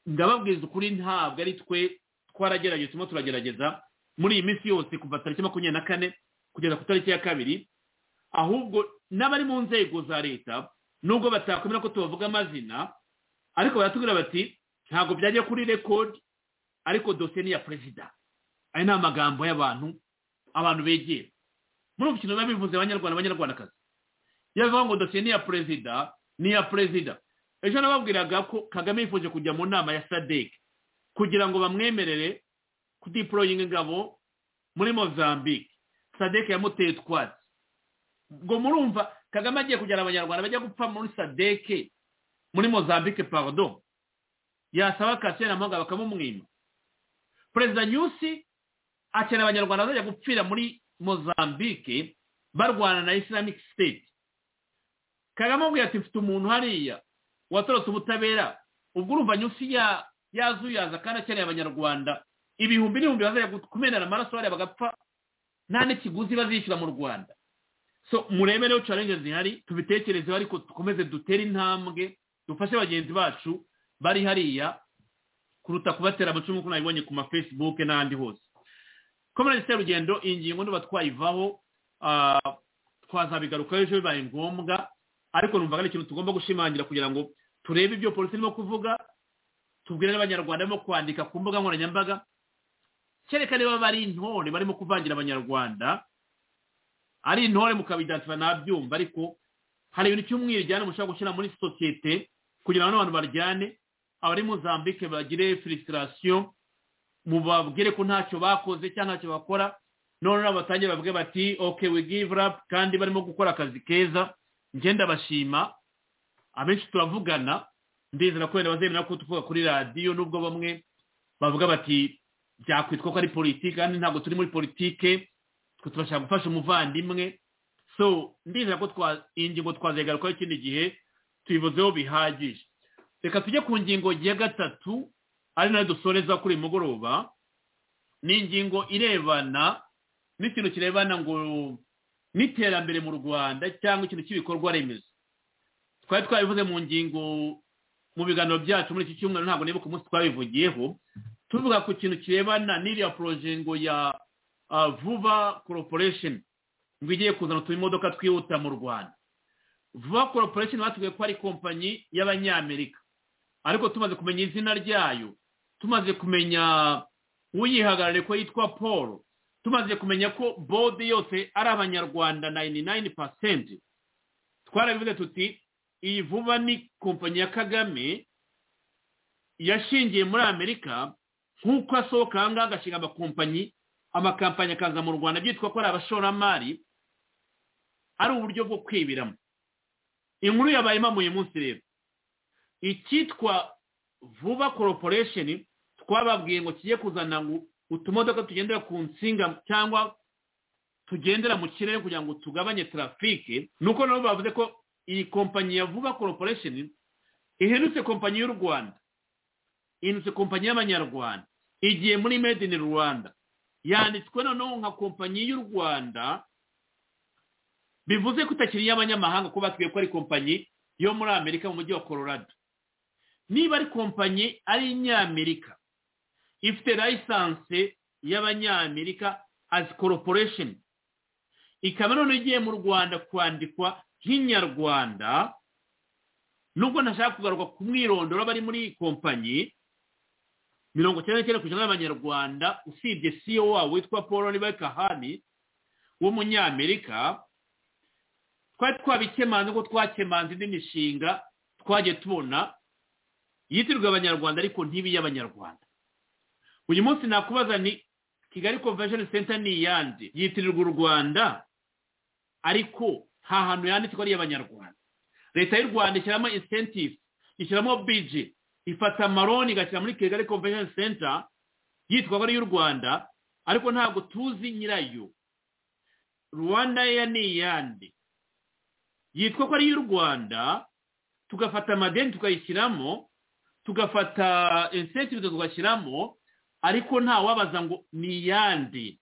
ndababwiza ukuri ntabwo ari twe twaragerageje turimo turagerageza muri iyi minsi yose kuva tariki makumyabiri na kane kugeza ku tariki ya kabiri ahubwo n'abari mu nzego za leta nubwo batakwemera ko tubavuga amazina ariko baratubwira bati ntabwo byajya kuri rekodi ariko dosiye ni iya perezida aya ni amagambo y'abantu abantu begera muri ubu kintu biba bivuze abanyarwanda abanyarwandakazi iyo bivuga ngo dosiye ni iya perezida ni iya perezida ejo nababwiraga ko kagame yifuje kujya mu nama ya sadeke kugira ngo bamwemerere kudiporoyinga ingabo muri mozambique sadeke yamuteye utwatsi ngo murumva kagame agiye kugera abanyarwanda bajya gupfa muri sadeke muri mozambique parodo yasaba kasiyo na mugabo bakamumwima perezida nyusi akeneye abanyarwanda bazajya gupfira muri mozambique barwana na islamic state kagame amubwira ati mfite umuntu hariya watorotse ubutabera ubwo urumva nyusi ya yazuyaza kandi akeneye abanyarwanda ibihumbi n'ibihumbi bazajya kumenera amaraso hariya bagapfa nta n'ikiguzi bazishyura mu rwanda so murebe rero challenge zihari tubitekerezeho ariko dukomeze dutere intambwe dufashe bagenzi bacu bari hariya kuruta kubatera amacumu ko nabibonye ku ma facebook n'ahandi hose komerasi y'urugendo ingingo niba twayivaho twazabigarukaho ejo bibaye ngombwa ariko numva ari ikintu tugomba gushimangira kugira ngo turebe ibyo polisi irimo kuvuga tubwire n'abanyarwanda barimo kwandika ku mbuga nkoranyambaga kereka niba bari intore barimo kuvangira abanyarwanda ari intore mukabidatura nabyumva ariko hari ibintu cy'umwiryane mushobora gushyira muri sosiyete kugira ngo n'abantu baryane abari muzambike bagire filisitasiyo mubabwire ko ntacyo bakoze cyangwa ntacyo bakora noneho batangire bavuge bati oke we give up kandi barimo gukora akazi keza ngenda bashima abenshi turavugana ndizera ko wenda bazemera ko tuvuga kuri radiyo nubwo bamwe bavuga bati byakwitwa ko ari politiki kandi ntabwo turi muri politiki twe tubashaka gufasha umuvandimwe so ndizera ko ingingo twazegarukaho ikindi gihe tuyivuzeho bihagije reka tujye ku ngingo ya gatatu ari nayo dusoreza kuri uyu mugoroba ni ingingo irebana n'ikintu kirebana ngo n'iterambere mu rwanda cyangwa ikintu cy'ibikorwa remezo twari twabivuze mu ngingo mu biganiro byacu muri iki cyumweru ntabwo nibuka umunsi twabivugiyeho tuvuga ku kintu kirebana n'iriya poroje ngo ya vuba koroporesheni ngo igiye kuzana utumodoka twihuta mu rwanda vuba koroporesheni batubwiye ko ari kompanyi y'abanyamerika ariko tumaze kumenya izina ryayo tumaze kumenya uyihagarariye ko yitwa paul tumaze kumenya ko bodi yose ari abanyarwanda nayini nayini pasenti twarabivuze tuti iyi vuba ni kompanyi ya kagame yashingiye muri amerika nk'uko asohoka aha ngaha agashinga amakompanyi amakampani akaza mu rwanda byitwa ko ari abashoramari ari uburyo bwo kwibiramo inkuru yabaye imamuye munsi rero icyitwa vuba koroporesheni twababwiye ngo kijye kuzana ngo utumodoka tugendera ku nsinga cyangwa tugendera mu kirere kugira ngo tugabanye tarafike nuko nabo bavuze ko iyi kompanyi ya vuba koroporesheni iherutse kompanyi y'u rwanda iherutse kompanyi y'abanyarwanda igiye muri made in rwanda yanditswe noneho nka kompanyi y'u rwanda bivuze ko itakiri iy'abanyamahanga ko batubwiye ko ari kompanyi yo muri amerika mu mujyi wa colorado niba ari kompanyi ari inyamerika ifite layisanse y'abanyamerika as koroporesheni ikaba noneho igiye mu rwanda kwandikwa nk'inyarwanda nubwo ntashaka kugaruka ku mwirondoro bari muri iyi kompanyi mirongo icyenda n'icyenda ku ijana y'abanyarwanda usibye siyo wabo witwa paul ribe kahani w'umunyamerika twari twabikemanze ngo twakemanze indi mishinga twagiye tubona yitirirwa abanyarwanda ariko ntibiye abanyarwanda uyu munsi nakubaza ni kigali convention center ni iyande yitirirwa u rwanda ariko nta hantu yanditse ko ari iy'abanyarwanda leta y'u rwanda ishyiramo incentive ishyiramo bije ifata amaroni igashyira muri kigali convention center yitwa ko ari iy'u rwanda ariko ntabwo tuzi nyirayo rwanda ya ni iyande yitwa ko ari iy'u rwanda tugafata amadeni tukayishyiramo tugafata incentive tugashyiramo ariko nta wabaza ngo ni iyande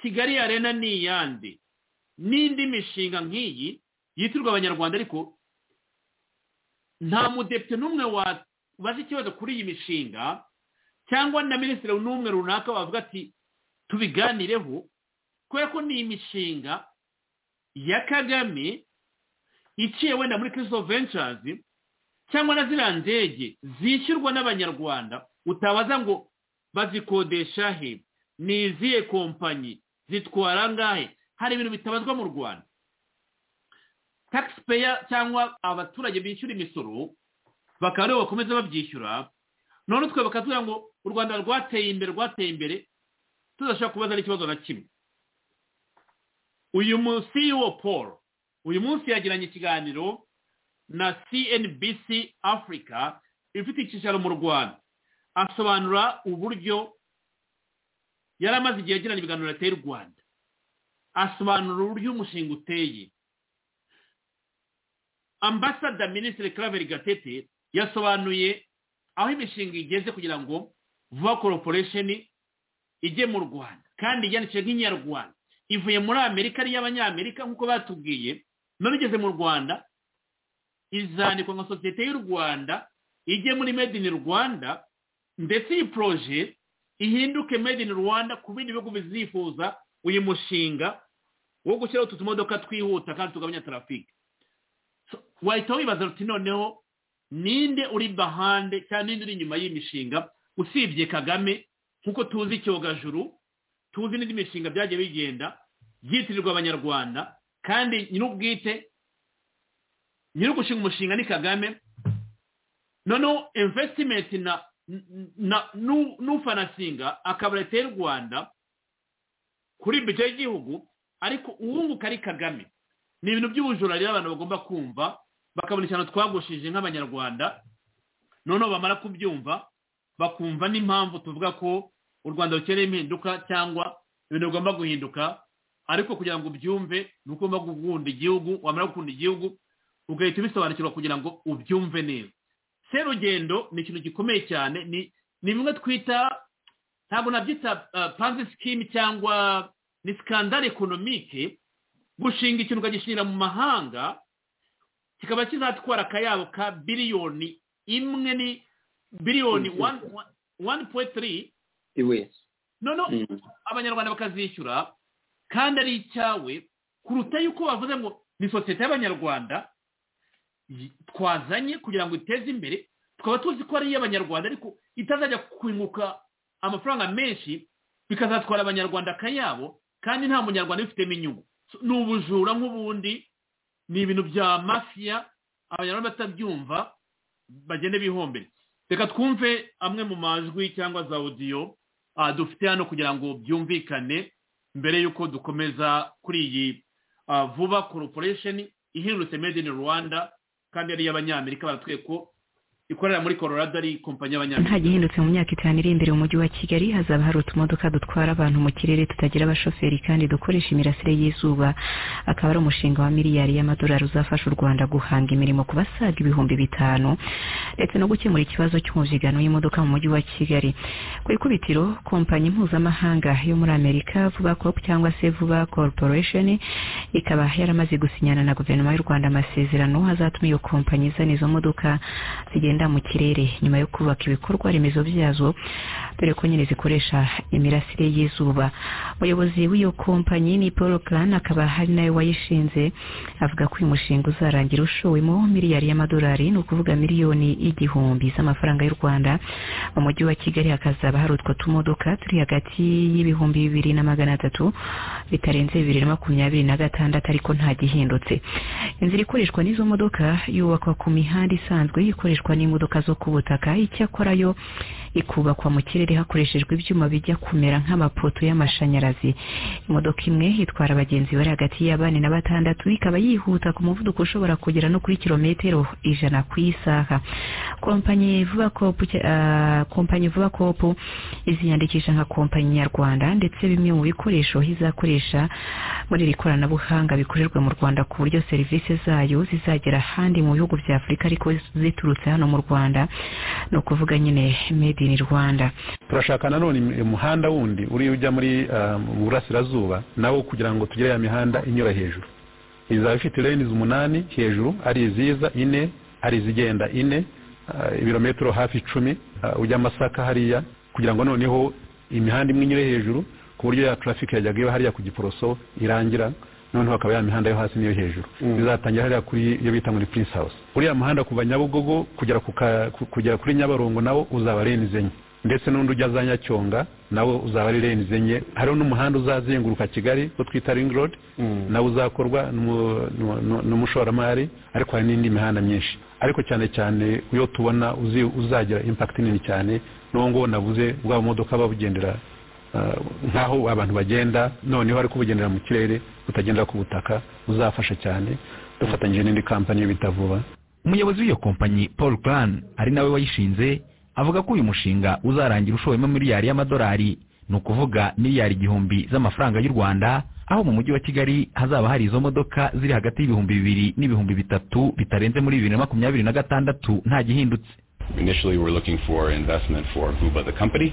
kigali arena ni iyande n'indi mishinga nk'iyi yitirwa abanyarwanda ariko nta mudepite n'umwe wabaza ikibazo kuri iyi mishinga cyangwa na minisitiri n'umwe runaka wavuga ati tubiganireho kubera ko ni imishinga ya kagame iciye wenda muri kirisito vencazi cyangwa na ziriya ndege zishyurwa n'abanyarwanda utabaza ngo bazikodesha he ni izihe kompanyi zitwara ngahe hari ibintu bitabazwa mu rwanda taxpayer cyangwa abaturage bishyura imisoro bakaba aribo bakomeza babyishyura none twe bakatubwira ngo u rwanda rwateye imbere rwateye imbere tudashobora kubaza n'ikibazo na kimwe uyu munsi wo paul uyu munsi yagiranye ikiganiro na cnbc africa ifite icyicaro mu rwanda asobanura uburyo yari amaze igihe agirana ibiganiro leta y'u rwanda asobanura uburyo umushinga uteye ambasada minisitiri claver gatete yasobanuye aho imishinga igeze kugira ngo vuba koroporesheni ijye mu rwanda kandi yandikishije nk'inyarwanda ivuye muri amerika ari iy'abanyamerika nk'uko batubwiye none igeze mu rwanda izandikwa nka sosiyete y'u rwanda ijye muri made in rwanda ndetse iyi poroje ihinduke made in rwanda ku bindi bihugu bizifuza uyu mushinga wo gushyiraho utu tumodoka twihuta kandi tugabanya tarafike wahita wibaza uti noneho ninde uri bahande cyangwa ninde uri inyuma y'imishinga usibye kagame nk'uko tuzi icyogajuru tuzi n'indi mishinga byagiye bigenda byitirirwa abanyarwanda kandi nyir'ubwite nyir'ugushinga umushinga ni kagame noneho investimenti na n'ufanasinga akaba leta y'u rwanda kuri bije y'igihugu ariko uwunguka ari kagame ni ibintu by'ubujura rero abantu bagomba kumva bakabona ikintu twagushije nk'abanyarwanda noneho bamara kubyumva bakumva n'impamvu tuvuga ko u rwanda rukeneye impinduka cyangwa ibintu bigomba guhinduka ariko kugira ngo ubyumve ni uko ugomba gukunda igihugu wamara gukunda igihugu ugahita ubisobanukirwa kugira ngo ubyumve neza serugendo ni ikintu gikomeye cyane ni bimwe twita ntabwo nabyita panze sikimi cyangwa ni sikandari ekonomike gushinga ikintu ukagishingira mu mahanga kikaba kizatwara akayabo ka biliyoni imwe ni biliyoni wani puwenti tiri noneho abanyarwanda bakazishyura kandi ari icyawe kuruta yuko bavuze ngo ni sosiyete y'abanyarwanda twazanye kugira ngo iteze imbere tukaba tuzi ko ari iy'abanyarwanda ariko itazajya kwunguka amafaranga menshi bikazatwara abanyarwanda akayabo kandi nta munyarwanda ubifitemo inyungu ni ubujura nk'ubundi ni ibintu bya mafiya abanyarwanda batabyumva bagende bihombere reka twumve amwe mu majwi cyangwa za odiyo dufite hano kugira ngo byumvikane mbere y'uko dukomeza kuri iyi vuba koroporesheni ihindutse made in rwanda kandi ari iy'abanyamerika baratwiye ko ikorera muri Colorado ari kompanyi y'abanyamerika hagihindutse mu myaka itanu iri imbere umujyi wa kigali hazaba hari utumodoka dutwara abantu mu kirere tutagira abashoferi kandi dukoresha imirasire y'izuba akaba ari umushinga wa miliyari y'amadolari uzafasha u rwanda guhanga imirimo ku basaga ibihumbi bitanu ndetse no gukemura ikibazo cy'umubyigano w'imodoka mu mujyi wa kigali ku ikubitiro kompanyi mpuzamahanga yo muri amerika vuba cop cyangwa se vuba corporation ikaba yaramaze gusinyana na guverinoma y'u rwanda amasezerano azatuma iyo kompanyi izana izo modoka zigenda Rwanda mu kirere nyuma yo kubaka ibikorwa remezo byazo dore ko nyine zikoresha imirasire y'izuba umuyobozi w'iyo kompanyi ni paul Kahn akaba hari nawe wayishinze avuga ko uyu mushinga uzarangira ushowemo miliyari y'amadolari ni ukuvuga miliyoni igihumbi z'amafaranga y'u rwanda mu mujyi wa kigali hakazaba hari utwo tumodoka turi hagati y'ibihumbi bibiri na magana atatu bitarenze bibiri na makumyabiri na gatandatu ariko nta gihindutse inzira ikoreshwa n'izo modoka yubakwa ku mihanda isanzwe ikoreshwa n'imodoka zo ku butaka icyakora yo ikubakwa mu kirere hakoreshejwe ibyuma bijya kumera nk'amapoto y'amashanyarazi imodoka imwe itwara abagenzi bari hagati ya bane na batandatu ikaba yihuta ku muvuduko ushobora kugera no kuri kilometero ijana ku isaha kompanyi vuba kopu uh, kompanyi vuba kopu iziyandikisha nka kompanyi nyarwanda ndetse bimwe mu bikoresho izakoresha muri iri koranabuhanga bikorerwa mu rwanda ku buryo serivisi zayo zizagera ahandi mu bihugu bya afurika ariko ziturutse hano mu rwanda ni ukuvuga nyine made in rwanda turashaka nanone umuhanda wundi uriya ujya muri burasirazuba nawo kugira ngo tugire ya mihanda inyura hejuru izaba ifite renizi umunani hejuru ari iziza ine hari izigenda ine ibirometero hafi icumi ujya masaka hariya kugira ngo noneho imihanda imwe inyure hejuru ku buryo ya traffic yajyaga iba hariya ku giporoso irangira noneho hakaba ya mihanda yo hasi n'iyo hejuru bizatangira hariya kuri iyo bita muri prince house uriya muhanda kuva nyabugogo kugera kugera kuri nyabarongo nawo uzaba renize enye ndetse n'undi ujya za nyacyonga nawo uzaba ari renize enye hariho n'umuhanda uzazenguruka kigali wo twita ring road nawo uzakorwa n'umushoramari ariko hari n'indi mihanda myinshi ariko cyane cyane iyo tubona uzagira impact nini cyane n'uwo nguwo navuze bwa modoka babugendera nk'aho abantu bagenda noneho ariko ubugendera mu kirere butagendera ku butaka buzafasha cyane dufatanyije n'indi kampani bita vuba umuyobozi w'iyo kompanyi paul plan ari nawe wayishinze avuga ko uyu mushinga uzarangira ushowemo miliyari y'amadolari ni ukuvuga miliyari igihumbi z'amafaranga y'u rwanda aho mu mujyi wa kigali hazaba hari izo modoka ziri hagati y'ibihumbi bibiri n'ibihumbi bitatu bitarenze muri bibiri na makumyabiri na gatandatu nta gihindutse initially we're looking for investment for vuba the company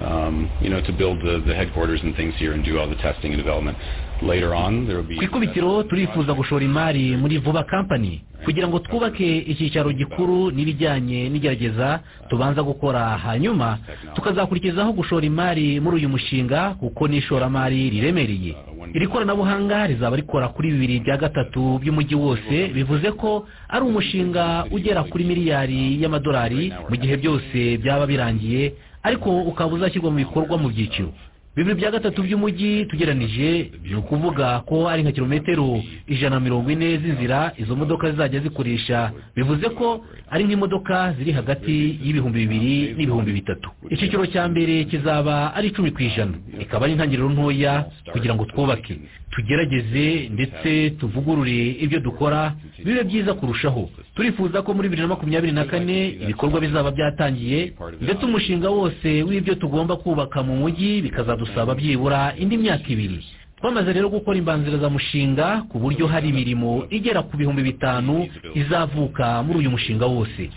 um, you know, to build the, the headquarters and things here and do all the testing and development. Later on, there will be... ku ikubitiro turifuza gushora imari muri vuba kampani kugira ngo twubake icyicaro gikuru n'ibijyanye n'igerageza tubanza gukora hanyuma tukazakurikizaho gushora imari muri uyu mushinga kuko n'ishoramari riremereye iri koranabuhanga rizaba rikora kuri bibiri bya gatatu by'umujyi wose bivuze ko ari umushinga ugera kuri miliyari y'amadolari mu gihe byose byaba birangiye ariko ukaba uzashyirwa mu bikorwa mu byiciro bibiri bya gatatu by'umujyi tugeranije ni ukuvuga ko ari nka kilometero ijana na mirongo ine z'inzira izo modoka zizajya zikoresha bivuze ko ari nk'imodoka ziri hagati y'ibihumbi bibiri n'ibihumbi bitatu icyiciro cya mbere kizaba ari icumi ku ijana ikaba ari intangiriro ntoya kugira ngo twubake tugerageze ndetse tuvugurure ibyo dukora bibe byiza kurushaho turifuza ko muri bibiri na makumyabiri na kane ibikorwa bizaba byatangiye ndetse umushinga wose w'ibyo tugomba kubaka mu mujyi bikazadusaba byibura indi myaka ibiri twamaze rero gukora imbanzirizamushinga ku buryo hari imirimo igera ku bihumbi bitanu izavuka muri uyu mushinga wose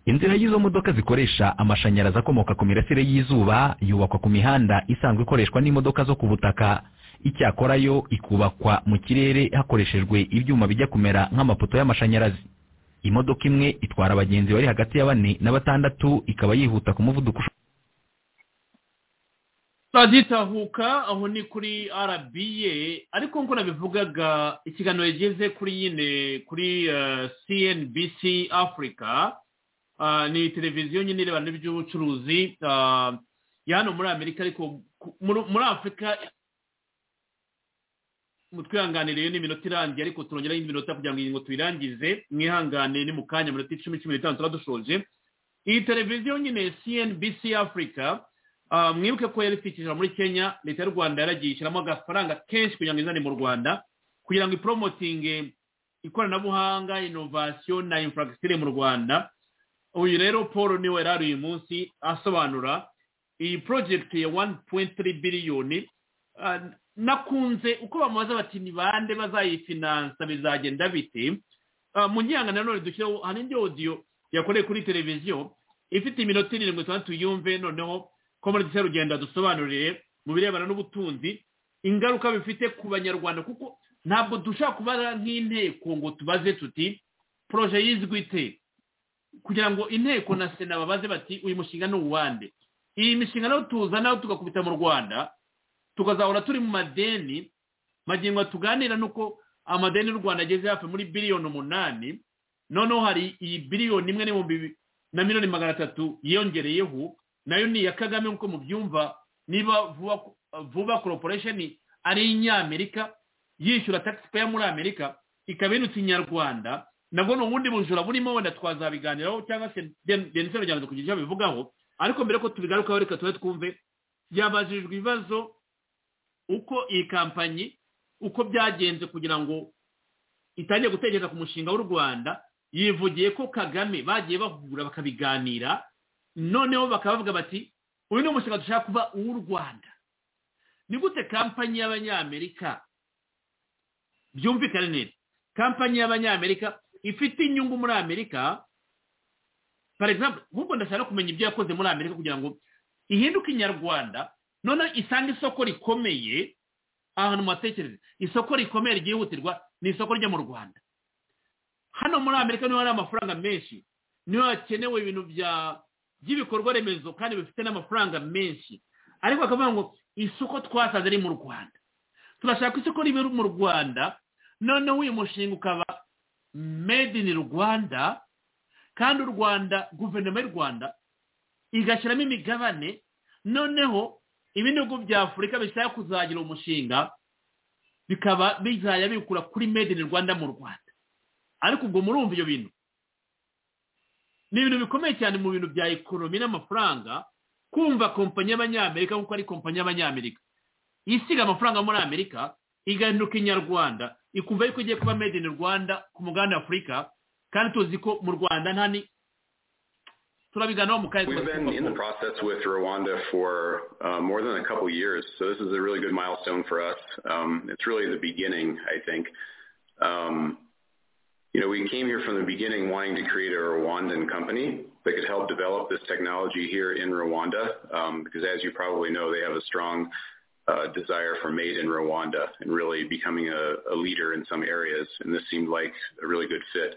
inzira y'izo modoka zikoresha amashanyarazi akomoka ku mirasire y'izuba yubakwa ku mihanda isanzwe ikoreshwa n'imodoka zo ku butaka icyakora yo ikubakwa mu kirere hakoreshejwe ibyuma bijya kumera nk'amapoto y'amashanyarazi imodoka imwe itwara abagenzi bari hagati ya bane na batandatu ikaba yihuta ku muvuduko turagitahuka aho ni kuri rba ariko nk'uko nabivugaga ikiganiro yageze kuri nyine kuri cnbc afurika ni televiziyo nyine irebana n'iby'ubucuruzi ya hano muri amerika ariko muri afurika mutwihanganire n'iminota irangiye ariko turongeraho indi minota kugira ngo iyi ngo tuyirangize mwihangane ni mu kanya minota icumi cumi n'itanu tuba dushoje iyi televiziyo nyine cnbc afurika mwibuke ko yari itwikirira muri kenya leta y'u rwanda yaragiye ishyiramo agafaranga kenshi kugira ngo izane mu rwanda kugira ngo iporomotinge ikoranabuhanga inovasiyo na infragisitire mu rwanda uyu rero paul niwe yari uyu munsi asobanura iyi porojegiti ya wani puwenti tiri biliyoni nakunze uko bamaze bati ni bande bazayifinansa bizagenda bite mu nyanga nanone dushyireho hari indi odiyo yakoreye kuri televiziyo ifite iminota irindwi itandatu yumve noneho ko muri rugenda dusobanurire mu birebana n'ubutunzi ingaruka bifite ku banyarwanda kuko ntabwo dushobora kubara nk'inteko ngo tubaze tuti poroje yizwi ite kugira ngo inteko na sena babaze bati uyu mushinga ni uwande iyi mishinga nayo tuzana tugakubita mu rwanda tukazahora turi mu madeni magingo tuganira nuko amadeni y'u rwanda ageze hafi muri biliyoni umunani noneho hari iyi biliyoni imwe n'ibihumbi na miliyoni magana atatu yiyongereyeho nayo ni iya kagame nk'uko mubyumva niba vuba koroporesheni ari inyamerika yishyura takisi peya muri amerika ikaba irutse inyarwanda nabwo ni ubundi bujura burimo wenda twazabiganiraho cyangwa se denise rugendo kugira icyo bivugaho ariko mbere ko tubigarukaho reka tube twumve yabajijwe ibibazo uko iyi kampanyi uko byagenze kugira ngo itangiye gutekereza ku mushinga w'u rwanda yivugiye ko kagame bagiye bahura bakabiganira noneho bakaba bavuga bati uyu ni umushinga dushaka kuba uw'u rwanda ni gute kampanyi y'abanyamerika byumvikane neza kampanyi y'abanyamerika ifite inyungu muri amerika example nk'uko ndashaka kumenya ibyo yakoze muri amerika kugira ngo ihinduke inyarwanda noneho isange isoko rikomeye ahantu mubatekereze isoko rikomeye ryihutirwa ni isoko ryo mu rwanda hano muri amerika niho hari amafaranga menshi niho hakenewe ibintu by'ibikorwa remezo kandi bifite n'amafaranga menshi ariko bakavuga ngo isoko twasanze ari mu rwanda turashaka isoko riba mu rwanda noneho uyu mushinga ukaba made in rwanda kandi u rwanda guverinoma y'u rwanda igashyiramo imigabane noneho ibihugu bya afurika bishaka kuzagira umushinga bikaba bizajya bikura kuri made in rwanda mu rwanda ariko ubwo murumva ibyo bintu ni ibintu bikomeye cyane mu bintu bya ekonomi n'amafaranga kumva kompanyi y'abanyamerika kuko ari kompanyi y'abanyamerika isiga amafaranga muri amerika igahinduka inyarwanda ikumva yuko igiye kuba made in rwanda ku muganda afurika kandi tuzi ko mu rwanda nta ni turabiganiraho mu karere We've been in the process with Rwanda for uh, more than a couple years, so this is a really good milestone for us. Um, it's really the beginning, I think. Um, you know, we came here from the beginning wanting to create a Rwandan company that could help develop this technology here in Rwanda, um, because as you probably know, they have a strong uh, desire for made in Rwanda and really becoming a, a leader in some areas, and this seemed like a really good fit.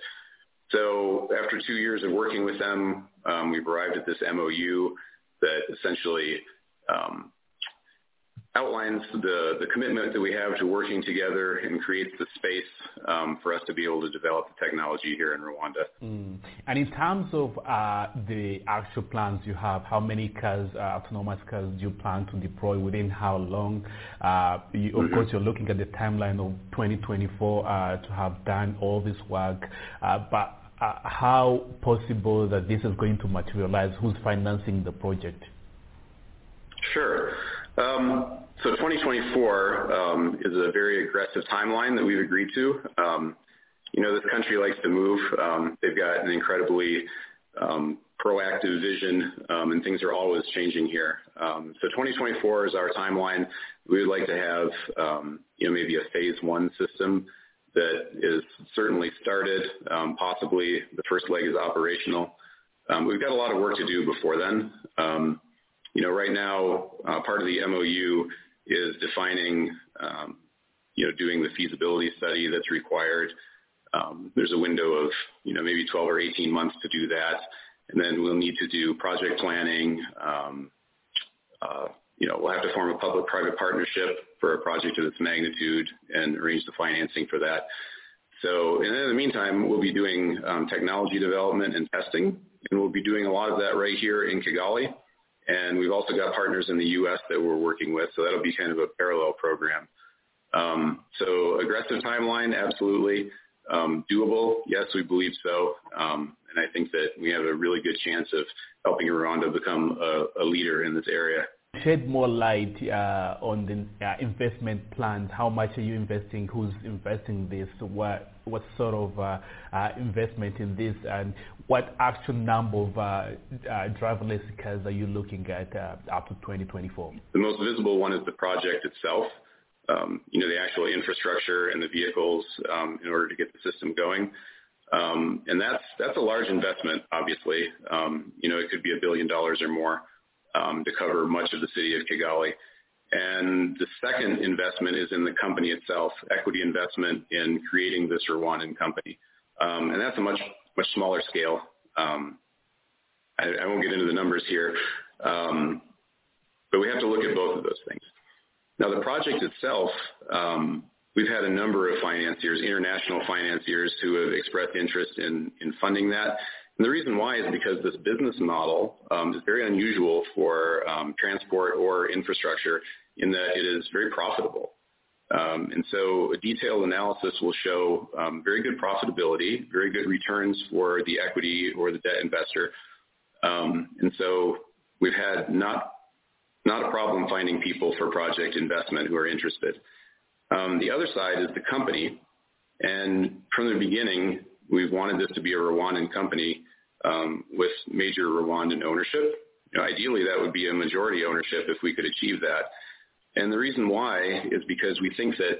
So after two years of working with them, um, we've arrived at this MOU that essentially um, outlines the, the commitment that we have to working together and creates the space um, for us to be able to develop the technology here in Rwanda. Mm. And in terms of uh, the actual plans you have, how many cars, uh, autonomous cars, do you plan to deploy within how long? Uh, you, of mm-hmm. course, you're looking at the timeline of 2024 to have done all this work, but how possible that this is going to materialize? Who's financing the project? Sure. Um, so 2024 um, is a very aggressive timeline that we've agreed to. Um, you know, this country likes to move. they've got an incredibly proactive vision, and things are always changing here. so 2024 is our timeline. We would like to have, you know, maybe a phase one system that is certainly started. possibly the first leg is operational. we've got a lot of work to do before then you know, right now, uh, part of the MOU is defining, um, you know, doing the feasibility study that's required. Um, there's a window of, you know, maybe 12 or 18 months to do that. And then we'll need to do project planning. Um, uh, you know, we'll have to form a public-private partnership for a project of this magnitude and arrange the financing for that. So and in the meantime, we'll be doing technology development and testing, and we'll be doing a lot of that right here in Kigali. And we've also got partners in the U.S. that we're working with, so that'll be kind of a parallel program. Um, so aggressive timeline, absolutely. Um, doable, yes, we believe so. Um, and I think that we have a really good chance of helping Rwanda become a, a leader in this area. Shed more light uh, on the uh, investment plans. How much are you investing? Who's investing this? What what sort of uh, uh, investment in this and what actual number of uh, driverless cars are you looking at up to 2024? The most visible one is the project itself, um, you know, the actual infrastructure and the vehicles um, in order to get the system going. Um, and that's, that's a large investment, obviously. you know, it could be a billion dollars or more to cover much of the city of Kigali. And the second investment is in the company itself, equity investment in creating this Rwandan company. Um, and that's a much, much smaller scale. Um, I, I, won't get into the numbers here, um, but we have to look at both of those things. Now, the project itself, we've had a number of financiers, international financiers, who have expressed interest in, in funding that. And the reason why is because this business model um, is very unusual for um, transport or infrastructure in that it is very profitable. Um, and so a detailed analysis will show very good profitability, very good returns for the equity or the debt investor. and so we've had not, not a problem finding people for project investment who are interested. the other side is the company. And from the beginning, we've wanted this to be a Rwandan company um, with major Rwandan ownership. You know, ideally, that would be a majority ownership if we could achieve that. And the reason why is because we think that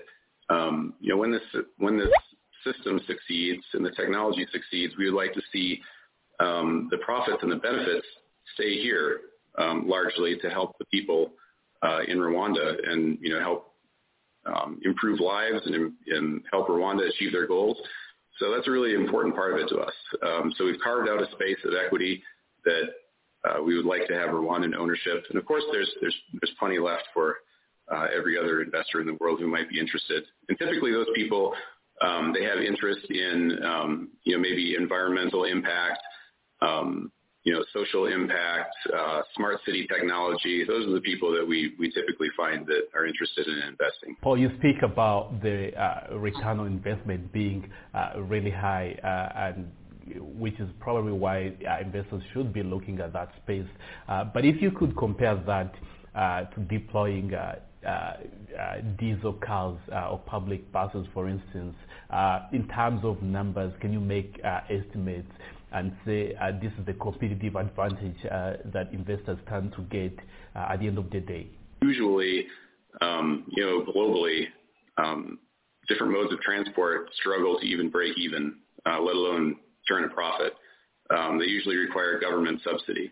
um, you know when this when this system succeeds and the technology succeeds, we would like to see um, the profits and the benefits stay here largely to help the people uh, in Rwanda and you know help improve lives and, and help Rwanda achieve their goals. So that's a really important part of it to us. Um, so we've carved out a space of equity that uh, we would like to have Rwandan ownership. And of course, there's there's there's plenty left for uh, every other investor in the world who might be interested. And typically, those people um, they have interest in um, you know maybe environmental impact, you know social impact, uh, smart city technology. Those are the people that we we typically find that are interested in investing. Paul, you speak about the uh, return on investment being uh, really high and which is probably why investors should be looking at that space. but if you could compare that to deploying diesel cars or public buses, for instance, in terms of numbers, can you make estimates? and say uh, this is the competitive advantage uh, that investors tend to get uh, at the end of the day? Usually, um, you know, globally, um, different modes of transport struggle to even break even, let alone turn a profit. Um, they usually require government subsidy.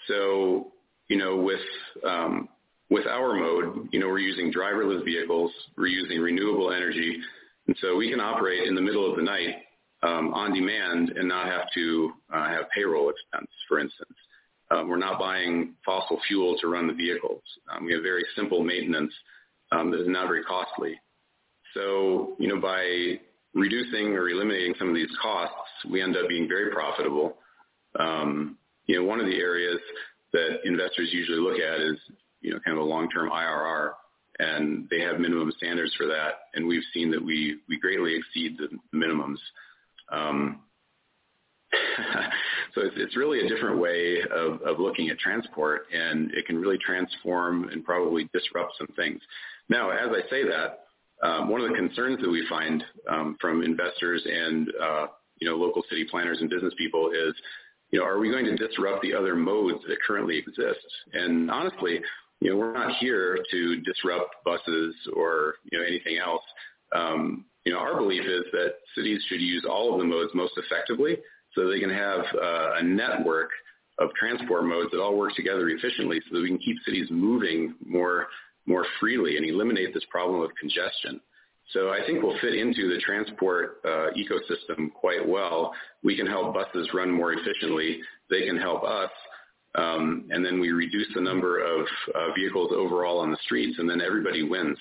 So, you know, with with our mode, you know, we're using driverless vehicles, we're using renewable energy, and so we can operate in the middle of the night um, on demand and not have to uh, have payroll expense, for instance. Um, we're not buying fossil fuel to run the vehicles. Um, we have very simple maintenance that is not very costly. So, you know, by reducing or eliminating some of these costs, we end up being very profitable. you know, one of the areas that investors usually look at is, you know, kind of a long-term IRR and they have minimum standards for that. And we've seen that we, we greatly exceed the minimums. Um, so it's, it's, really a different way of, of, looking at transport, and it can really transform and probably disrupt some things. Now, as I say that, um, one of the concerns that we find um, from investors and uh, you know local city planners and business people is, you know, are we going to disrupt the other modes that currently exist? And honestly, you know, we're not here to disrupt buses or you know anything else you know, our belief is that cities should use all of the modes most effectively so they can have uh, a network of transport modes that all work together efficiently so that we can keep cities moving more, more freely and eliminate this problem of congestion. So I think we'll fit into the transport uh, ecosystem quite well. We can help buses run more efficiently. They can help us. Um, and then we reduce the number of uh, vehicles overall on the streets, and then everybody wins.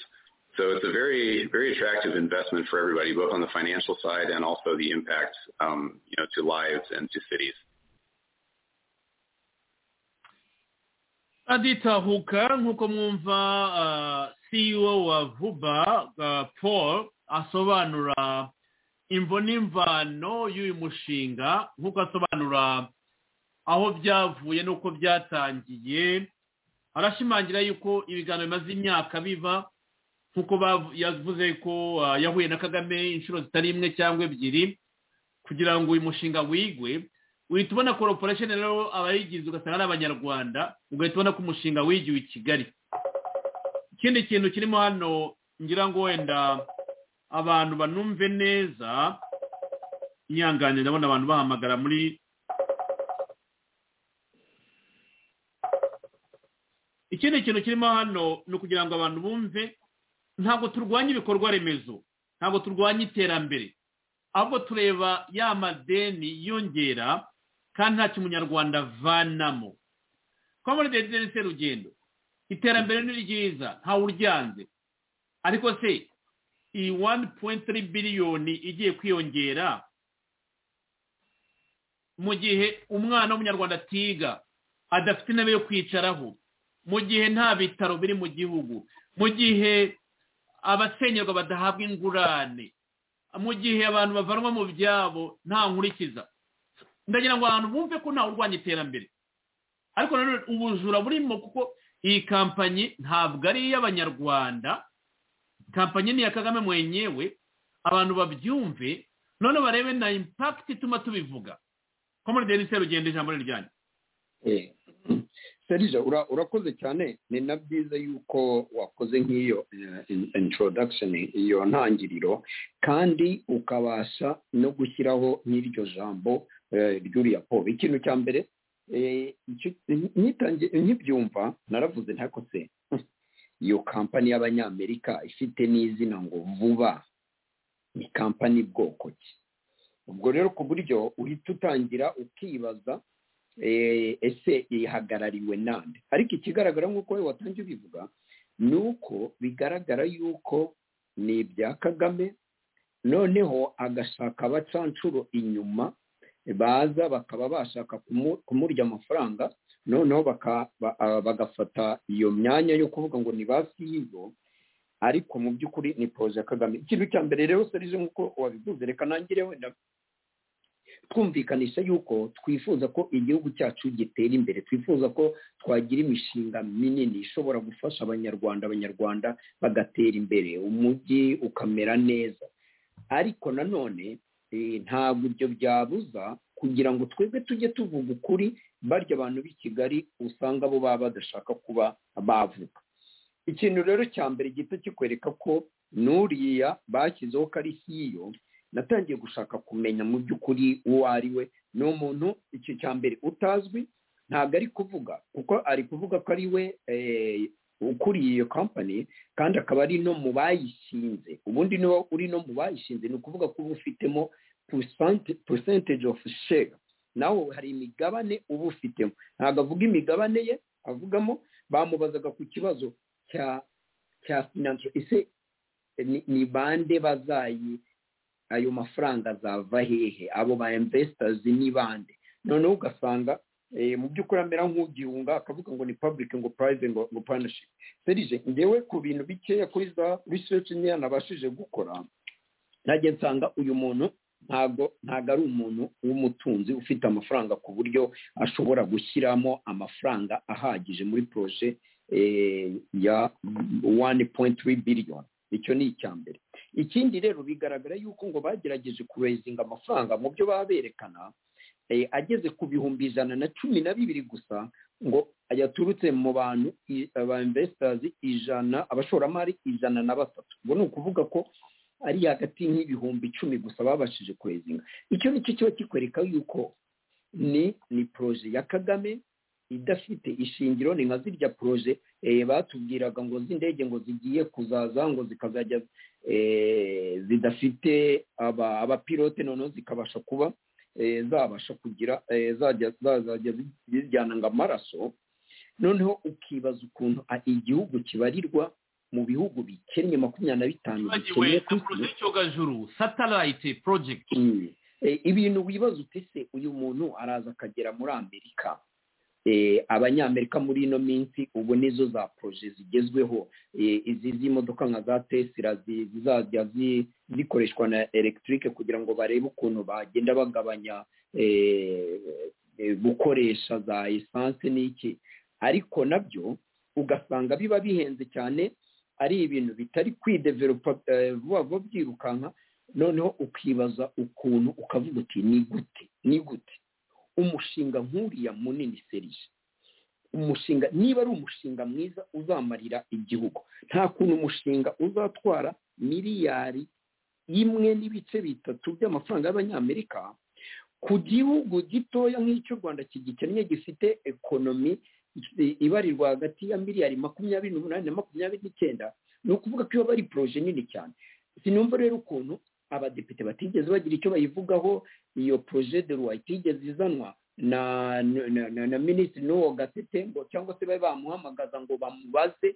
So it's a very, very attractive investment for everybody, both on the financial side and also the impact, um, you know, to lives and to cities. aditahuka nk'uko mwumva uh, ceo wa vuba uh, paul asobanura imvo n'imvano y'uyu mushinga nk'uko asobanura aho byavuye n'uko byatangiye arashimangira yuko ibiganiro bimaze imyaka biba kuko yavuze ko yahuye na kagame inshuro zitari imwe cyangwa ebyiri kugira ngo uyu mushinga wigwe uhita ubona koroporesheni rero abayigize ugasanga ari abanyarwanda ugahita ubona ko umushinga wigiwe i kigali ikindi kintu kirimo hano ngira ngo wenda abantu banumve neza inyangane ndabona abantu bahamagara muri ikindi kintu kirimo hano ni ukugira ngo abantu bumve ntabwo turwanya ibikorwa remezo ntabwo turwanya iterambere ahubwo tureba ya madeni yiyongera kandi nta kimunyarwanda avanamo kuba muri dedetse rugendo iterambere ni ryiza ntawe uryanze ariko se iyi wani puwenti tiri biliyoni igiye kwiyongera mu gihe umwana w'umunyarwanda atiga adafite intebe yo kwicaraho mu gihe nta bitaro biri mu gihugu mu gihe abasenyerwa badahabwa ingurane mu gihe abantu bavanwa mu byabo nta nkurikiza ndagira ngo abantu bumve ko ntawe urwanya iterambere ariko nanone ubujura burimo kuko iyi kampanyi ntabwo ari iy'abanyarwanda kampanyi ni iya kagame mwenyewe abantu babyumve none barebe na impakiti ituma tubivuga ko muri deni serugendo ijambo ni ryanyu serije urakoze cyane ni na byiza yuko wakoze nk'iyo introduction iyo ntangiriro kandi ukabasha no gushyiraho nk'iryo jambo ry'uriya polo ikintu cya mbere nkibyumva naravuze ntako se iyo kampani y'abanyamerika ifite n'izina ngo vuba ni kampani bwoko ki ubwo rero ku buryo uhita utangira ukibaza ese ihagarariwe nande ariko ikigaragara nk'uko we watangiye ubivuga ni uko bigaragara yuko ni ibya kagame noneho agashaka abacanshuro inyuma baza bakaba bashaka kumurya amafaranga noneho bagafata iyo myanya yo kuvuga ngo ni ba siyibo ariko mu by'ukuri ni poroje ya kagame ikintu cya mbere rero serije nk'uko wabivuze reka nangire wenda twumvikanisha yuko twifuza ko igihugu cyacu gitera imbere twifuza ko twagira imishinga minini ishobora gufasha abanyarwanda abanyarwanda bagatera imbere umujyi ukamera neza ariko nanone ntabwo ibyo byabuza kugira ngo twebwe tujye tuvuga ukuri barya abantu b'i kigali usanga bo baba badashaka kuba bavuga ikintu rero cya mbere gito kikwereka ko n'uriya bashyizeho ko ari hiyo natangiye gushaka kumenya mu by'ukuri uwo ari we ni umuntu icyo cya mbere utazwi ntabwo ari kuvuga kuko ari kuvuga ko ari we ukuriye iyo kampani kandi akaba ari no mu bayishinze ubundi niba uri no mu bayishinze ni ukuvuga ko uba ufitemo percentage of share nawe hari imigabane uba ufitemo ntabwo avuga imigabane ye avugamo bamubazaga ku kibazo cya cya finansho ese ni bande bazayi ayo mafaranga azava hehe abo ba imvesitazi ni bande noneho ugasanga mu by'ukuri amera nk'ugihunga akavuga ngo ni public ngo private ngo ngo partnership serije ngewe ku bintu bikeya kuri za research nkeya nabashije gukora najya nsanga uyu muntu ntabwo ntabwo ari umuntu w'umutunzi ufite amafaranga ku buryo ashobora gushyiramo amafaranga ahagije muri poroje ya one point three biliyoni icyo ni icya mbere ikindi rero bigaragara yuko ngo bagerageje kurezinga amafaranga mu byo baba berekana ageze ku bihumbi ijana na cumi na bibiri gusa ngo yaturutse mu bantu ba imvesitazi ijana abashoramari ijana na batatu ubwo ni ukuvuga ko ari hagati nk'ibihumbi icumi gusa babashije kurezinga icyo ni cyo kiba kikwereka yuko ni ni poroje ya kagame idafite ishingiro ni nka zirya poroje batubwiraga ngo z'indege ngo zigiye kuzaza ngo zikazajya zidafite abapilote noneho zikabasha kuba zabasha kugira zazajya zijyana ngo amaraso noneho ukibaza ukuntu igihugu kibarirwa mu bihugu bikennye makumyabiri na bitanu bikennye ku isi satelayiti porojegiti ibintu wibaza uti se uyu muntu araza akagera muri amerika abanyamerika muri ino minsi ubu nizo za poroje zigezweho izi z'imodoka nka za tesira zizajya zikoreshwa na elegitike kugira ngo barebe ukuntu bagenda bagabanya gukoresha za esanse n'iki ariko nabyo ugasanga biba bihenze cyane ari ibintu bitari kwideveropa vuba vuba byirukanka noneho ukibaza ukuntu ukavuga uti ni gute ni gute umushinga nk'uriya munini serije umushinga niba ari umushinga mwiza uzamarira igihugu nta kuntu umushinga uzatwara miliyari imwe n'ibice bitatu by'amafaranga y'abanyamerika ku gihugu gitoya nk'icyo u rwanda kigikennye gifite ekonomi ibarirwa hagati ya miliyari makumyabiri n'umunani na makumyabiri n'icyenda ni ukuvuga ko iyo bari poroje nini cyane sinumva rero ukuntu abadepite batigeze bagira icyo bayivugaho iyo poroje de ruwa itigeze izanwa na na minisitiri n'uwo gatete ngo cyangwa se babe bamuhamagaza ngo bamubaze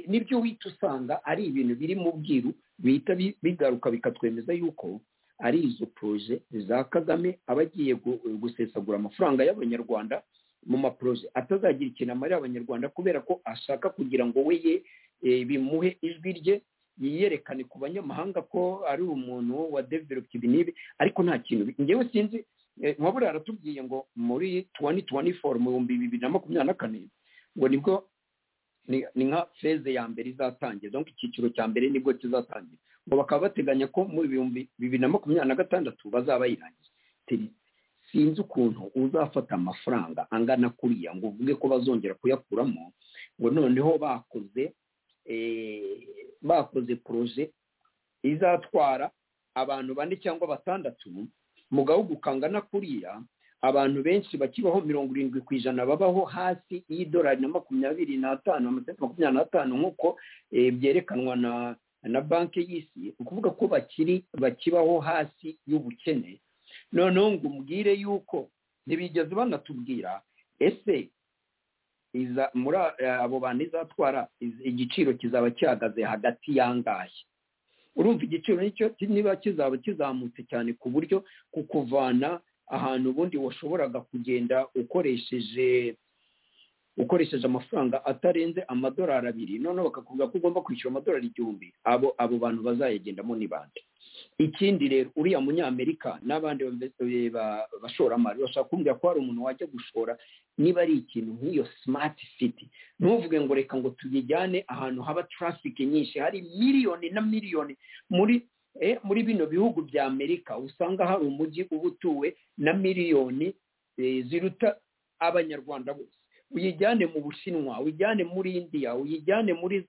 nibyo uhita usanga ari ibintu biri mu bwiru bihita bigaruka bikatwemeza yuko ari izo poroje za kagame aba agiye gusesagura amafaranga y'abanyarwanda mu maporoje atazagira ikintu amarira abanyarwanda kubera ko ashaka kugira ngo we ye bimuhe ijwi rye yiyerekane ku banyamahanga ko ari umuntu wa develope ibi n'ibi ariko nta kintu ngewe sinzi nka buriya aratubwiye ngo muri tuwani tuwani foru mu bihumbi bibiri na makumyabiri na kane ngo nibwo ni nka feze ya mbere izatangira donko icyiciro cya mbere nibwo kizatangira ngo bakaba bateganya ko mu bihumbi bibiri na makumyabiri na gatandatu bazaba bayirangije sinzi ukuntu uzafata amafaranga angana kuriya ngo uvuge ko bazongera kuyakuramo ngo noneho bakoze bakoze poroje izatwara abantu bane cyangwa batandatu mu gahugu kangana kuriya abantu benshi bakibaho mirongo irindwi ku ijana babaho hasi y'idolari na makumyabiri n'atanu amasenti makumyabiri n'atanu nk'uko byerekanwa na na banki y'isi ni ukuvuga ko bakiri bakibaho hasi y'ubukene noneho ngo umbwire yuko ntibigeze banatubwira ese muri abo bantu izatwara igiciro kizaba gihagaze hagati y'angahe urumva igiciro nicyo niba kizaba kizamutse cyane ku buryo kukuvana ahantu ubundi washoboraga kugenda ukoresheje ukoresheje amafaranga atarenze amadolari abiri noneho bakakubwira ko ugomba kwishyura amadolari igihumbi abo abo bantu bazayagendamo ni bande ikindi rero uriya munyamerika n'abandi bashoramari bashobora kumbwira ko hari umuntu wajya gushora niba ari ikintu nk'iyo simati siti ntuvuge ngo reka ngo tubijyane ahantu haba tarafike nyinshi hari miliyoni na miliyoni muri muri bino bihugu bya amerika usanga hari umujyi uba utuwe na miliyoni ziruta abanyarwanda bose uyijyane mu bushinwa uyijyane muri indiya uyijyane muri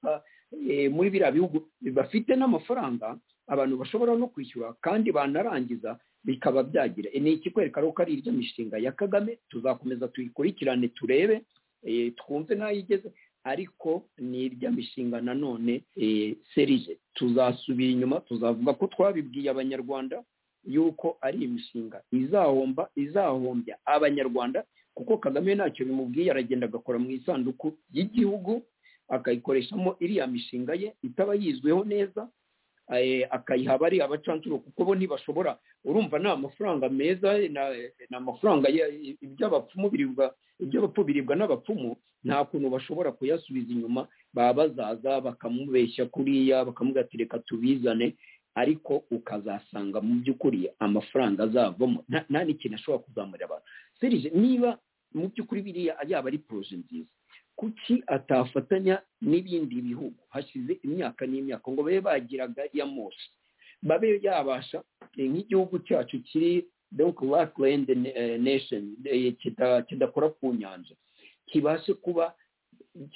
muri biriya bihugu bafite n'amafaranga abantu bashobora no kwishyura kandi banarangiza bikaba byagira ni ikikwereka ko ari irya mishinga ya kagame tuzakomeza tuyikurikirane turebe twumve n'aho igeze ariko ni irya mishinga nanone serije tuzasubira inyuma tuzavuga ko twabibwiye abanyarwanda yuko ari imishinga izahomba izahombya abanyarwanda kuko kagame ntacyo bimubwiye aragenda agakora mu isanduku y'igihugu akayikoreshamo iriya mishinga ye itaba yizweho neza akayiha abari abacancuro kuko bo ntibashobora urumva ni amafaranga meza ni amafaranga iby'abapfumu biribwa iby'abapfu biribwa n'abapfumu nta kuntu bashobora kuyasubiza inyuma baba bazaza bakamubeshya kuriya bakamugatereka tubizane ariko ukazasanga mu by'ukuri amafaranga azavamo nta n'ikintu ashobora kuzamurira abantu serije niba mu by'ukuri biriya yaba ari poroje nziza kuki atafatanya n'ibindi bihugu hashize imyaka n'imyaka ngo babe bagira ya moshi babe yabasha nk'igihugu cyacu kiri donko wakilendi nesheni kidakora ku nyanja kibashe kuba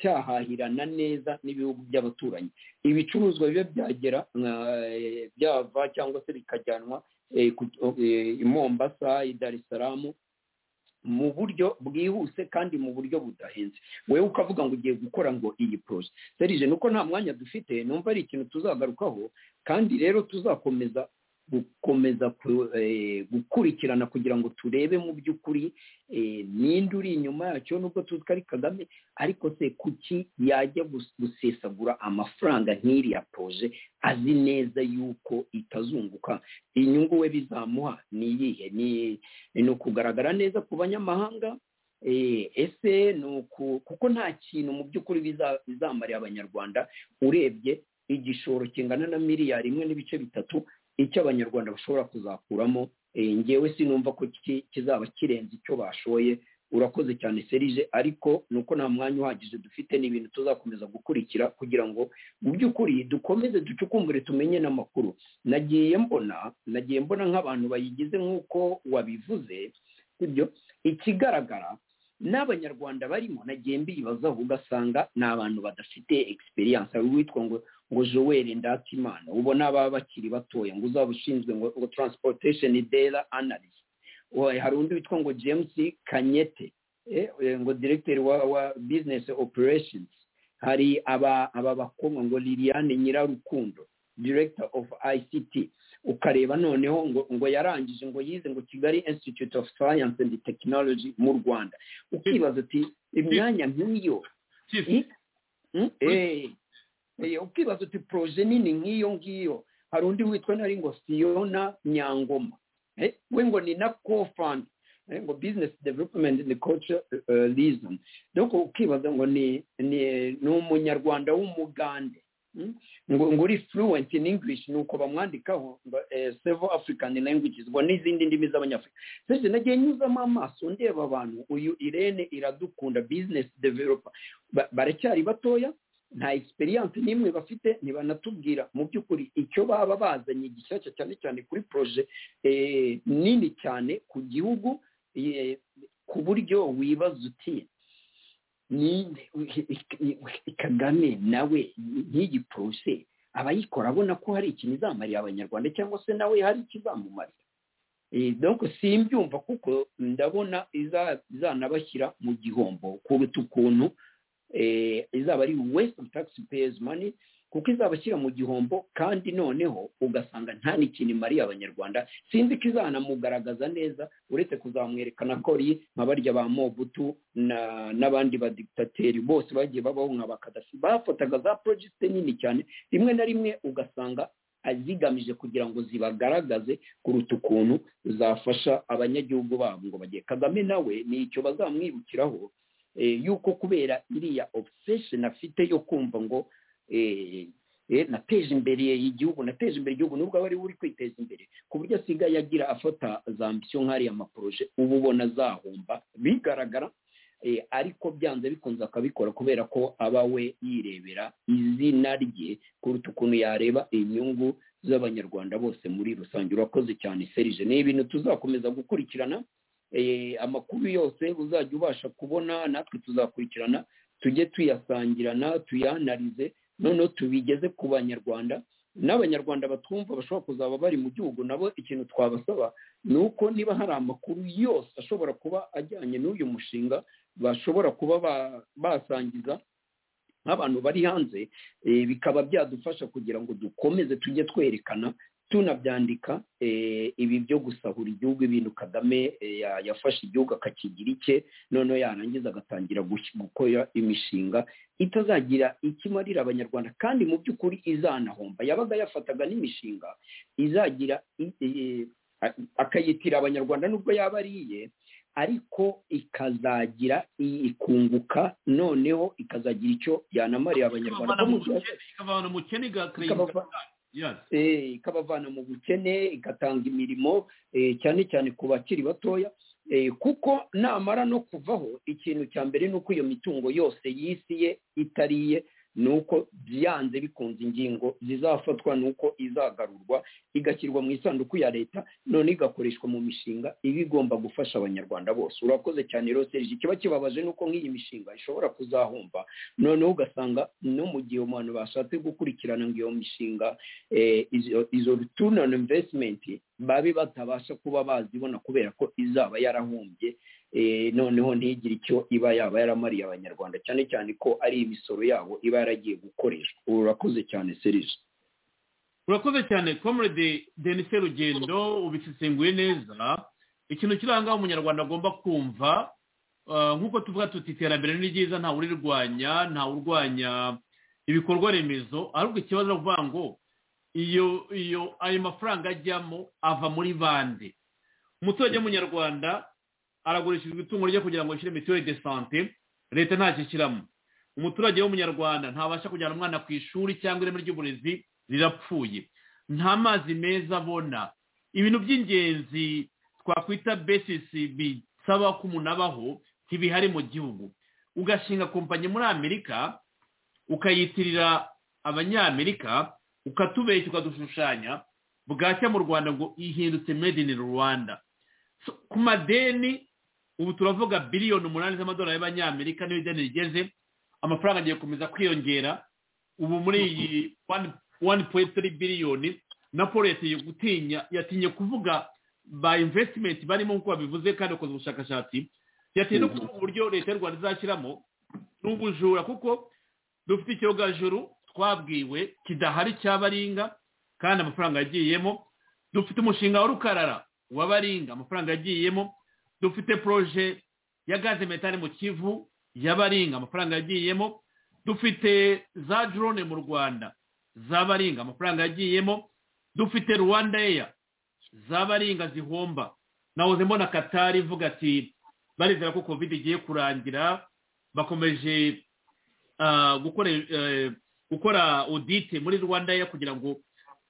cyahahirana neza n'ibihugu by'abaturanyi ibicuruzwa biba byagera byava cyangwa se bikajyanwa i mombasa i dar es salaam mu buryo bwihuse kandi mu buryo budahenze wowe ukavuga ngo ugiye gukora ngo iyi poroje serije nuko nta mwanya dufite numva ari ikintu tuzagarukaho kandi rero tuzakomeza gukomeza gukurikirana kugira ngo turebe mu by'ukuri ninde uri inyuma yacyo nubwo tuzi ko ari kagame ariko se kuki yajya gusesagura amafaranga nk'iriya poroje azi neza yuko itazunguka inyungu we bizamuha ni iyihe ni ukugaragara neza ku banyamahanga ese ni uku kuko nta kintu mu by'ukuri bizamarira abanyarwanda urebye igishoro kingana na miliyari imwe n'ibice bitatu icyo abanyarwanda bashobora kuzakuramo ngewe sinumva ko kizaba kirenze icyo bashoye urakoze cyane serije ariko ni uko nta mwanya uhagije dufite ni ibintu tuzakomeza gukurikira kugira ngo mu by'ukuri dukomeze ducukumbure tumenye n'amakuru nagiye mbona nagiye mbona nk'abantu bayigize nk'uko wabivuze ibyo ikigaragara n'abanyarwanda barimo nagiye mbibazaho ugasanga ni abantu badafite egisperiyanse hari uwitwa ngo ngo joel ndatimana ubona baba bakiri batoya ngo uzaba ushinzwe ngo transportation data analyst hari undi witwa ngo james kanyete ngo director wa wa business operations hari aba aba bakobwa ngo liliane nyirarukundo director of ict ukareba noneho ngo ngo yarangije ngo yize ngo kigali institute of science and technology mu rwanda ukibaza uti imyanya nk'iyo ukibaza uti poroje nini nk'iyo ngiyo hari undi witwa nari ngo siyona nyangoma we ngo ni na kofani ngo business development in the culture reason doko ukibaza ngo ni ni umunyarwanda w'umugande ngo ngo uri fluent in english nuko bamwandikaho ngo several african languages ngo n'izindi ndimi z'abanyafurika sese nagiye nyuzamo amaso ndeba abantu uyu irene iradukunda business developer baracyari batoya nta experience n'imwe bafite ntibanatubwira mu by'ukuri icyo baba bazanye gishyashya cyane cyane kuri proje nini cyane ku gihugu ku buryo wibaza uti kagame nawe nk'iyi proje abayikora abona ko hari ikintu izamarira abanyarwanda cyangwa se nawe hari ikizamumarira donc simbyumva kuko ndabona izanabashyira mu gihombo kuruta ukuntu izaba ari waste of tax payers money kuko izabashyira mu gihombo kandi noneho ugasanga nta n'ikintu imariye abanyarwanda sinzi ko izanamugaragaza neza uretse kuzamwerekana ko ari nka barya ba mobutu n'abandi badigitateri bose bagiye babaho nka bakadasi bafotaga za porojegite nini cyane rimwe na rimwe ugasanga zigamije kugira ngo zibagaragaze kuruta ukuntu zafasha abanyagihugu babo ngo bagiye kagame nawe ni icyo bazamwibukiraho yuko kubera iriya obsession afite yo kumva ngo nateje imbere igihugu nateje imbere igihugu nubwo aba ari we uri kwiteza imbere ku buryo asigaye agira afata za ambisiyo nk'ariya amaporoje uba ubona azahomba bigaragara ariko byanze bikunze akabikora kubera ko aba we yirebera izina rye kuruta ukuntu yareba inyungu z'abanyarwanda bose muri rusange urakoze cyane serije ni ibintu tuzakomeza gukurikirana amakuru yose uzajya ubasha kubona natwe tuzakurikirana tujye tuyasangirana tuyanarize noneho tubigeze ku banyarwanda n'abanyarwanda batwumva bashobora kuzaba bari mu gihugu nabo ikintu twabasaba ni uko niba hari amakuru yose ashobora kuba ajyanye n'uyu mushinga bashobora kuba basangiza nk'abantu bari hanze bikaba byadufasha kugira ngo dukomeze tujye twerekana tunabyandika ibi byo gusahura igihugu ibintu kagame yafashe igihugu akakigira icye noneho yarangiza agatangira gukora imishinga itazagira ikimarira abanyarwanda kandi mu by'ukuri izanahomba yabaga yafataga n'imishinga izagira akayitirira abanyarwanda nubwo yaba ari iye ariko ikazagira ikunguka noneho ikazagira icyo yanamarira abanyarwanda ikavana umukene ikabavana mu bukene igatanga imirimo cyane cyane ku bakiri batoya kuko namara no kuvaho ikintu cya mbere ni uko iyo mitungo yose yisiye itariye ni uko byanze bikunze ingingo zizafatwa ni uko izagarurwa igashyirwa mu isanduku ya leta none igakoreshwa mu mishinga iba igomba gufasha abanyarwanda bose urakoze cyane roseje ikiba kibabaje ni uko nk'iyi mishinga ishobora kuzahomba noneho ugasanga no mu gihe umuntu bashatse gukurikirana ngo iyo mishinga izo return on investment babe batabasha kuba bazibona kubera ko izaba yarahombye noneho ntigire icyo iba yaba yaramariye abanyarwanda cyane cyane ko ari imisoro yabo iba yaragiye gukoreshwa urakoze cyane serije urakoze cyane comrade denise rugendo ubisesenguye neza ikintu kiranga umunyarwanda agomba kumva nk'uko tuvuga tuti iterambere ni ryiza ntawe urirwanya ntawe urwanya ibikorwa remezo ahubwo ikibazo ni ukuvuga ngo iyo iyo ayo mafaranga ajyamo ava muri bande umuturage w'umunyarwanda aragurishirizwa itungo rye kugira ngo yishyure mituweli de sante leta ntacyo ishyiramo umuturage w'umunyarwanda ntabasha kujyana umwana ku ishuri cyangwa ireme ry'uburezi rirapfuye nta mazi meza abona ibintu by'ingenzi twakwita besisi bisaba ko umuntu abaho ntibihari mu gihugu ugashinga kompanyi muri amerika ukayitirira abanyamerika ukatubeshya ukadushushanya bwacya mu rwanda ngo ihindutse made in rwanda ku madeni ubu turavuga biliyoni umunani z'amadolari y'abanyamerika niyo ideni rigeze amafaranga agiye gukomeza kwiyongera ubu muri iyi wani poyinti tiri biliyoni na paul yatiye gutinya yatinye kuvuga ba imvesitimenti barimo nk'uko babivuze kandi bakoze ubushakashatsi byatewe no kuvuga uburyo leta y'u rwanda izashyiramo ni ubujura kuko dufite icyogajuru twabwiwe kidahari cya baringa kandi amafaranga yagiyemo dufite umushinga wa rukarara wa baringa amafaranga yagiyemo dufite poroje ya gaze metani mu kivu ya baringa amafaranga yagiyemo dufite za drone mu rwanda za baringa amafaranga yagiyemo dufite rwanda eya za baringa zihomba nahoze mbona katari ivuga ati barizera ko kovide igiye kurangira bakomeje gukora odite muri rwanda ya kugira ngo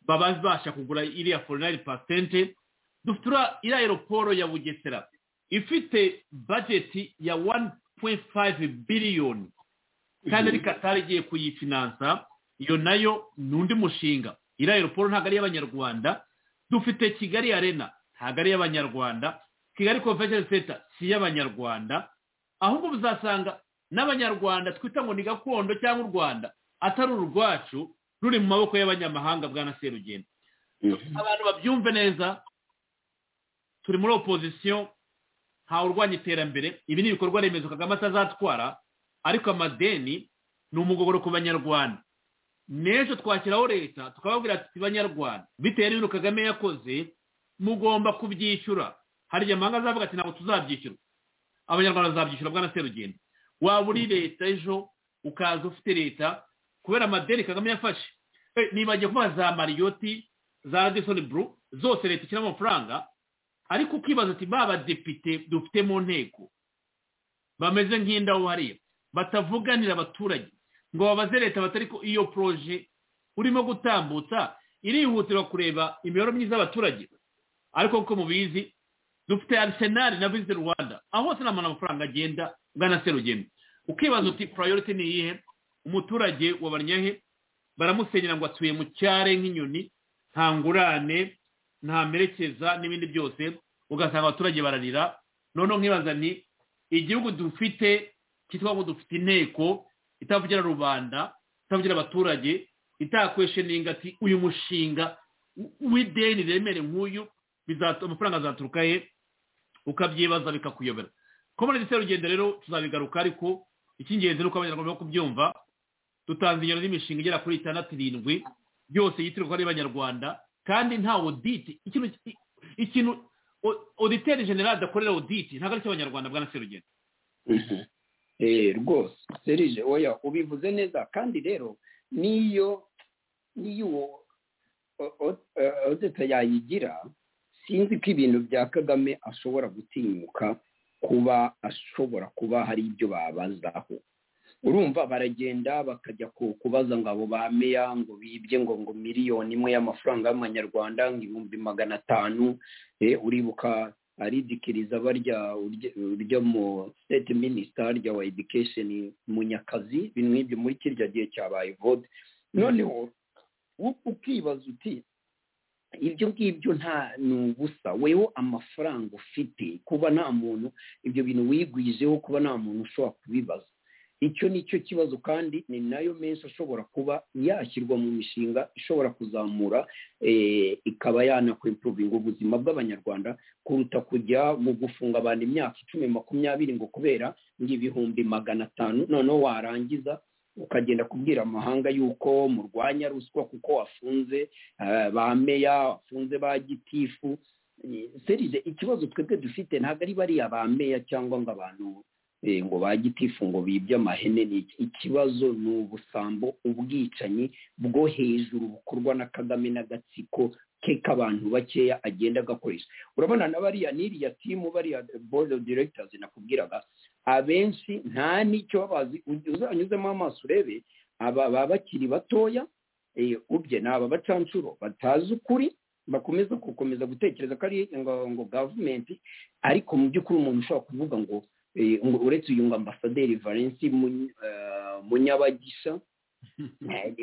babasha kugura iriya forinari pasente dufite iriya aeroporo ya bugesera ifite bajeti ya wani puwenti fayive biliyoni kandi ari katari igiye kuyifinansa iyo nayo ni undi mushinga iriya aeroporo ntabwo ari iy'abanyarwanda dufite kigali arena ntabwo ari iy'abanyarwanda kigali convention center si iy'abanyarwanda ahubwo uzasanga n'abanyarwanda twita ngo ni gakondo cyangwa u rwanda atari urwacu ruri mu maboko y'abanyamahanga bwa na serugendo abantu babyumve neza turi muri opozisiyo ntawe urwanya iterambere ibi ni ibikorwa remezo kagame atazatwara ariko amadeni ni umugogoro ku banyarwanda n'ejo twashyiraho leta tukababwira ati banyarwanda bitewe n'ibintu kagame yakoze mugomba kubyishyura hari igihe amahanga azavuga ati ntabwo tuzabyishyura abanyarwanda bazabyishyura bwa na serugendo waba uri leta ejo ukaza ufite leta kubera amadeni kagame yafashe nibagiye kuba za mariyoti za radisoni buru zose leta ishyiramo amafaranga ariko ukibaza ati ba badepite dufite mu nteko bameze nk'indaho hariya batavuganira abaturage ngo babaze leta batari ko iyo poroje urimo gutambutsa irihutirwa kureba imibereho myiza y'abaturage ariko kuko mubizi dufite arisenali na viziti rwanda aho hose nta amafaranga agenda bwana serugendo ukibaza uti purayoriti ni iyihe umuturage wabanyahe baramusenyera ngo atuye mu cyare nk'inyoni nta ngurane nta merekeza n'ibindi byose ugasanga abaturage bararira noneho nkibaza ni igihugu dufite cyitwa ngo dufite inteko itavugira rubanda itavugira abaturage itakwesheninga ati uyu mushinga w'ideni remere nk'uyu amafaranga azaturuka he ukabyibaza bikakuyobera komone ndetse rugendo rero tuzabigaruka ariko icy'ingenzi ni uko abanyarwanda bo kubyumva dutanze ingero z'imishinga igera kuri itandatu irindwi byose yitirirwa n'abanyarwanda kandi nta oditi ikintu oditeri generale adakorera oditi ntabwo ari icy'abanyarwanda bwa nase rugendo rwose serije oya ubivuze neza kandi rero niyo niyo uwo odita yayigira sinzi ko ibintu bya kagame ashobora gutinyuka kuba ashobora kuba hari ibyo babazaho urumva baragenda bakajya kubaza ngo abo ba meya ngo bibye ngo ngo miliyoni imwe y'amafaranga y'amanyarwanda ngo ibihumbi magana atanu uribuka aridikiriza barya urya mu state minister rya wa education munyakazi ibintu nk'ibyo muri kirya gihe cyabaye vote noneho ukibaza uti ibyo ngibyo nta ni ubusa wewe amafaranga ufite kuba nta muntu ibyo bintu wigwijeho kuba nta muntu ushobora kubibaza icyo ni cyo kibazo kandi ni nayo menshi ashobora kuba yashyirwa mu mishinga ishobora kuzamura ikaba yanakwimpuruvinga ubuzima bw'abanyarwanda kuruta kujya mu gufunga abantu imyaka icumi makumyabiri ngo kubera ibihumbi magana atanu noneho warangiza ukagenda kubwira amahanga yuko murwanya ruswa kuko wafunze ba meya wafunze ba gitifu serije ikibazo twebwe dufite ntabwo ari bariya ba meya cyangwa ngo abantu ngo ba gitifu ngo bibye amahene ni ikibazo ni ubusambo ubwicanyi bwo hejuru bukorwa na kagame n'agatsiko ke k'abantu bakeya agenda agakoresha urabona na bariya n'iriya timu bariya board of directors nakubwiraga abenshi nta n'icyo babazi uzanyuzemo amaso urebe aba baba bakiri batoya ubye ni aba bacanshuro batazi ukuri bakomeza gukomeza gutekereza ko ari ngo gavumenti ariko mu by'ukuri umuntu ushobora kuvuga ngo uretse uyu ngo ambasaderi valensi munyabagisha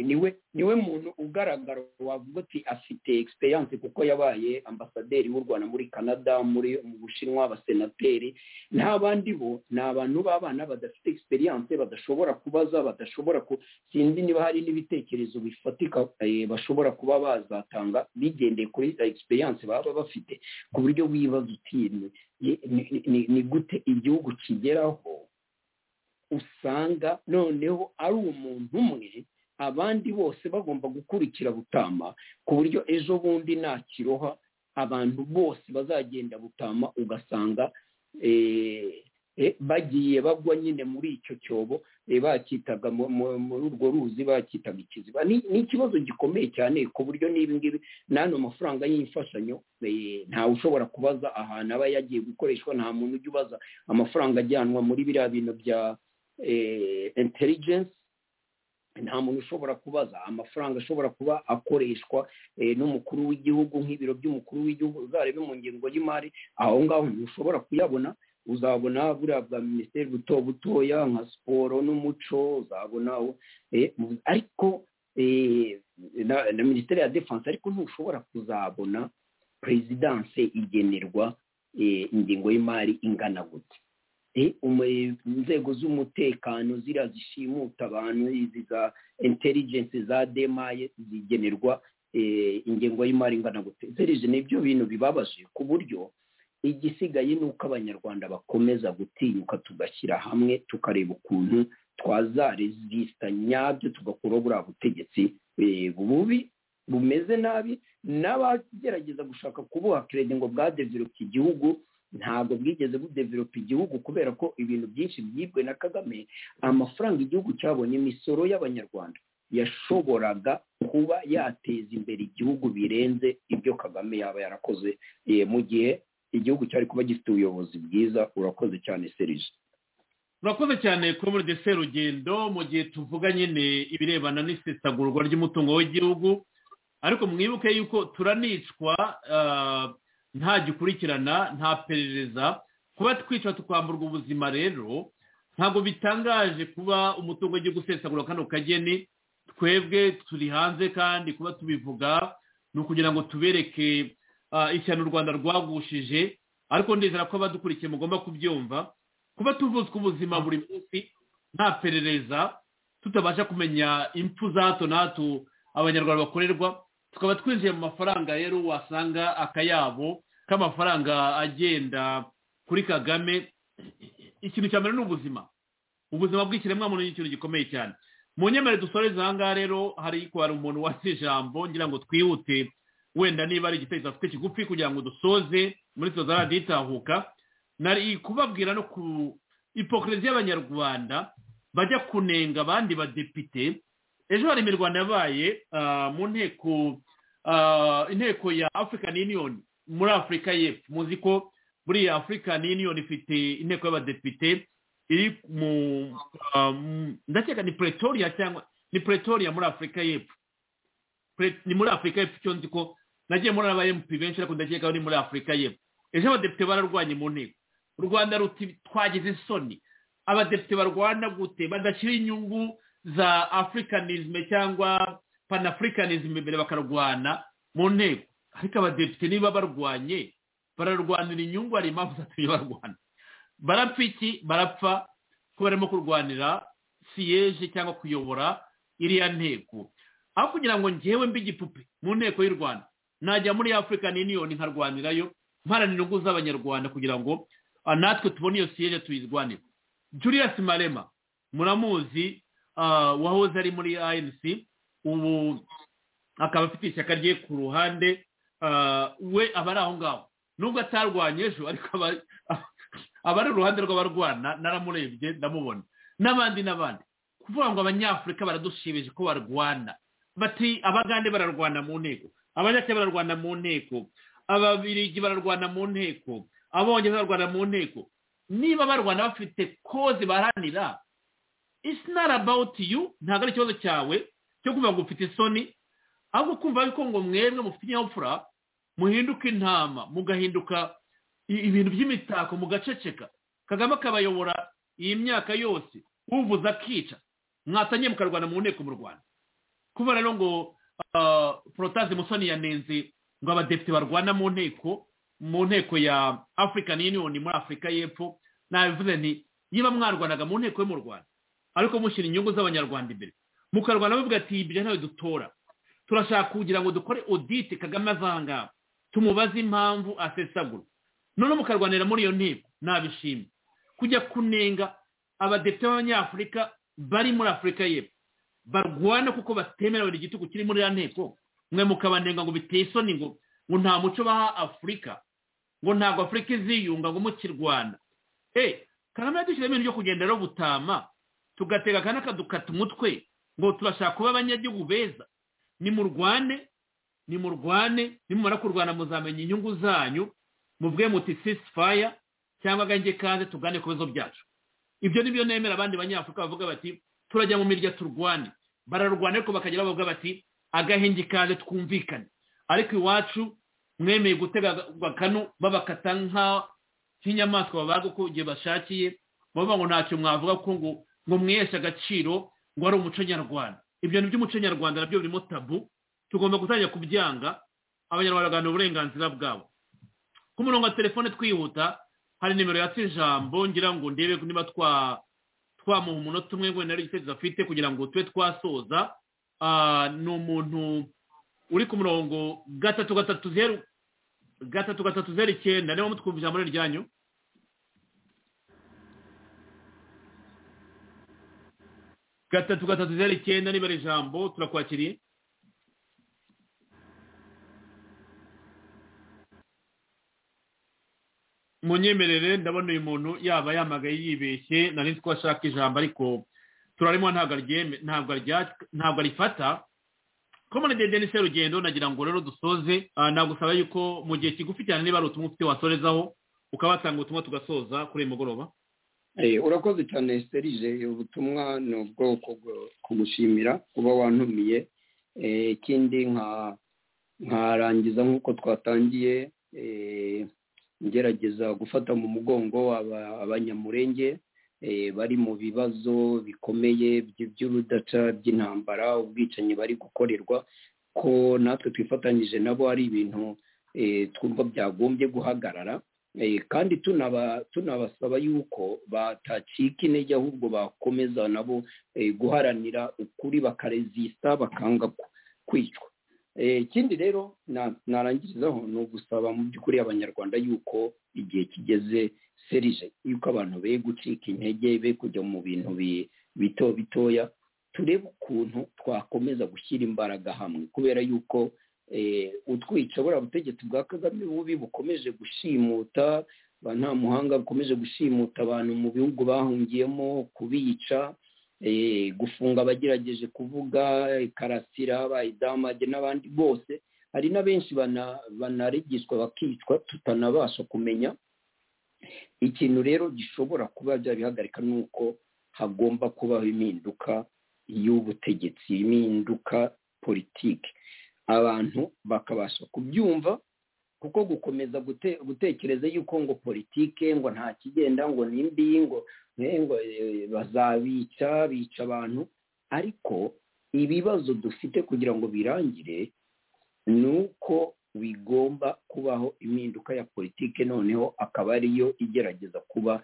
niwe niwe muntu ugaragara wavuga uti afite egisperiyanse kuko yabaye ambasaderi w'u rwanda muri canada muri mu bushinwa abasenateri nta bandi bo ni abantu b'abana badafite egisperiyanse badashobora kubaza badashobora ku sinzi niba hari n'ibitekerezo bifatika eh, bashobora kuba bazatanga bigendeye kuri egisperiyanse baba bafite ku buryo wibaza uti ni- ni- ni- ni- ni gute igihugu kigeraho usanga noneho ari umuntu umwe abandi bose bagomba gukurikira butama ku buryo ejo bundi nta kiroha abantu bose bazagenda butama ugasanga eh, eh, bagiye bagwa nyine muri icyo cyobo eh, bakitaga mu- mu- muri urwo ruzi bakitaga ikiziba Ni- ni ikibazo gikomeye cyane ku buryo n'ibi ngibi n'ano mafaranga y'imfashanyo eh, ntawe ushobora kubaza ahantu aba yagiye gukoreshwa nta muntu ujya ubaza amafaranga ajyanwa muri biriya bintu bya eh, intelligence nta muntu ushobora kubaza amafaranga ashobora kuba akoreshwa eh, n'umukuru w'igihugu nk'ibiro by'umukuru w'igihugu uzarebe mu ngengo y'imari aho ngaho ntushobora kuyabona uzabona buriya bwa minisiteri buto butoya nka siporo n'umuco uzabona eh, ariko eh, na, na minisiteri ya defense ariko ntushobora kuzabona perezidanse igenerwa eh, ingengo y'imari ingana gute Eh, umu- inzego z'umutekano ziriya zishimuta abantu izi za intelligence za demaye zigenerwa eh, ingengo y'imari ingana gute serije nibyo bintu bibabaje ku buryo igisigaye ni uko abanyarwanda bakomeza gutinyuka tugashyira hamwe tukareba ukuntu twazaresisita nyabyo tugakuraho buriya butegetsi eh, bubi bumeze nabi n'abagerageza gushaka kubuha keredi ngo bwadevelope igihugu ntabwo bwigeze budevelope igihugu kubera ko ibintu byinshi byibwe na kagame amafaranga igihugu cyabonye imisoro y'abanyarwanda yashoboraga kuba yateza imbere igihugu birenze ibyo kagame yaba yarakoze eh, mu gihe igihugu cyari kuba gifite ubuyobozi bwiza urakoze cyane serije urakoze cyane kuri muri dese rugendo mu gihe tuvuga nyine ibirebana n'isesagurwa ry'umutungo w'igihugu ariko mwibuke yuko turanicwa ah, nta gikurikirana nta perereza kuba twica tukamburwa ubuzima rero ntabwo bitangaje kuba umutungo w'igihugu usesagura kano kageni twebwe turi hanze kandi kuba tubivuga ni ukugira ngo tubereke ah, ishyano u rwanda rwagushije ariko ndizera ko abadukurikiye mugomba kubyumva kuba tuvutswe ubuzima buri munsi nta perereza tutabasha kumenya impfu za hato na hato abanyarwanda bakorerwa tukaba twinjiye mu mafaranga rero wasanga akayabo k'amafaranga agenda kuri kagame ikintu cya mbere ni ubuzima ubuzima bw'ikiremwamuntu ni ikintu gikomeye cyane mu nyemerere dusoreze aha ngaha rero hari hari umuntu wasize ijambo ngira ngo twihute wenda niba ari igitekerezo afite kigufi kugira ngo dusoze muri soza radiyo itahuka nari kubabwira no ku ipokerezi y'abanyarwanda bajya kunenga abandi badepite ejo hari imirwano yabaye ah, mu nteko ah, inteko ya african union muri afurika y'epfo muzi ko buriya african union ifite inteko y'abadepite iri mu ah, mu- ndakeka ni pretoria cyangwa ni pretoria muri afurika y'epfo Pre- ni muri afurika y'epfo icyo nzi ko nagiye muri aba mp benshi ariko ndakeka ko ni muri afurika y'epfo ejo abadepite bararwanye mu nteko u rwanda ruti twagize isoni abadepite barwana gute badashyira inyungu za africanism cyangwa panafricanism imbere bakarwana mu nteko ariko abadepite niba barwanye bararwanira inyungu hari impamvu zatumye barwana barapfa iki barapfa ko barimo kurwanira siyeje cyangwa kuyobora iriya nteko aho kugira ngo ngewe mbe igipupe mu nteko y'u rwanda najya muri african union nkarwanirayo mparanira inyungu z'abanyarwanda kugira ngo ah, natwe tubone iyo siyeje tuyirwanire julius marema muramuzi ah, wahoze ari muri anc ubu akaba afite ishyaka rye ku ruhande ah, we aba ari aho ngaho nubwo atarwanye ejo ariko aba- abari uruhande rw'abarwana naramurebye ndamubona n'abandi n'abandi kuvuga ngo abanyafurika baradushimisha ko barwana bati abagande bararwana mu nteko abanyakenya bararwana mu nteko ababirigi bararwana mu nteko abongereza bararwana mu nteko niba barwana bafite koze baharanira it's not about you ntabwo ari ikibazo cyawe cyo kumva ngo ufite isoni ahubwo kumva yuko ngo mwebwe mufite ikinyabupfura muhinduka intama mugahinduka i- ibintu by'imitako mugaceceka kagame akabayobora iyi myaka yose uvuze akica mwatangiye mukarwana mu nteko mu rwanda kuba rero ngo porotaze musoni yanenze ngo abadepite barwana mu nteko mu nteko ya african union muri afurika y'epfo nabivuze nti niba mwarwanaga mu nteko yo mu rwanda ariko mushyira inyungu z'abanyarwanda imbere mukarwana bavuga ati ibyo ntawe dutora turashaka kugira ngo dukore odite kagame azangaba tumubaze impamvu asesagura noneho mukarwanira muri iyo nteko nabishimye kujya kunenga abadepite b'abanyafurika bari muri afurika y'epfo barwana kuko batemera buri gitugu kiri muri iriya nteko mwe mukabanenga ngo biteye isoni ngo ngo nta muco baha afurika ngo ntabwo afurika iziyunga ngo mukirwana eee kagame yadushyiramo ibintu byo kugenda rero gutama tugatega akana kadukata umutwe ngo turashaka kuba abanyagihugu beza nimurwane nimurwane nimumara kurwana muzamenya inyungu zanyu mubwe muti sisifaya cyangwa agange kaze tugane ku bibazo byacu ibyo nibyo nemera abandi banyafurika bavuga bati turajya mu mirya turwane bararwana ariko bakagira bavuga bati agahenge kaze twumvikane ariko iwacu mwemeye gutega bakanu babakata nk'inyamaswa babaga uko igihe bashakiye bavuga ngo ntacyo mwavuga ko ngo ngo mwiheshe agaciro ngo ari umuco nyarwanda ibyo ni iby'umuco nyarwanda nabyo birimo tabu tugomba gutangira kubyanga abanyarwanda bagahabwa uburenganzira bwabo ku murongo wa telefone twihuta hari nimero yatse ijambo ngira ngo ndebe niba twamuha umunota umwe wenda ari igitekerezo afite kugira ngo tube twasoza ni umuntu uri ku murongo gatatu gatatu zeru gatatu gatatu zeru icyenda niba mutwumva ijambo ryanyu gatatu gatatu zeru icyenda niba ari ijambo turakwakiriye munyemerere ndabona uyu muntu yaba yamagaye yibeshye nari nzi ko ashaka ijambo ariko turarimo ntabwo arifata komone dede serugendo nagira ngo rero dusoze nagusaba yuko mu gihe kigufi cyane niba ari ubutumwa ufite wasorezaho ukaba ubutumwa tugasoza kuri uyu mugoroba urakoze cyane serije ubutumwa ni ubwoko kugushimira kuba wantumiye ikindi nkarangiza nk'uko twatangiye ngerageza gufata mu mugongo abanyamurenge bari mu bibazo bikomeye by'urudaca by'intambara ubwicanyi bari gukorerwa ko natwe twifatanyije nabo ari ibintu twumva byagombye guhagarara kandi tunabasaba yuko batacika intege ahubwo bakomeza nabo guharanira ukuri bakarezista bakanga kwicwa ikindi rero narangirizaho ni ugusaba mu by'ukuri abanyarwanda yuko igihe kigeze serije yuko abantu be gucika intege be kujya mu bintu bito bitoya turebe ukuntu twakomeza gushyira imbaraga hamwe kubera yuko utwica buriya butegetsi bwa kagame bubi bukomeje gushimuta nta muhanga bukomeje gushimuta abantu mu bihugu bahungiyemo kubica gufunga abagerageje kuvuga karasira bayidamage n'abandi bose hari na benshi banarigishwa bakicwa tutanabasha kumenya ikintu rero gishobora kuba byabihagarika ni uko hagomba kubaho impinduka y'ubutegetsi impinduka politiki abantu bakabasha kubyumva kuko gukomeza gutekereza yuko ngo politike ngo nta kigenda ngo nimbi ngo bazabica bica abantu ariko ibibazo dufite kugira ngo birangire ni uko bigomba kubaho impinduka ya politike noneho akaba ariyo igerageza kuba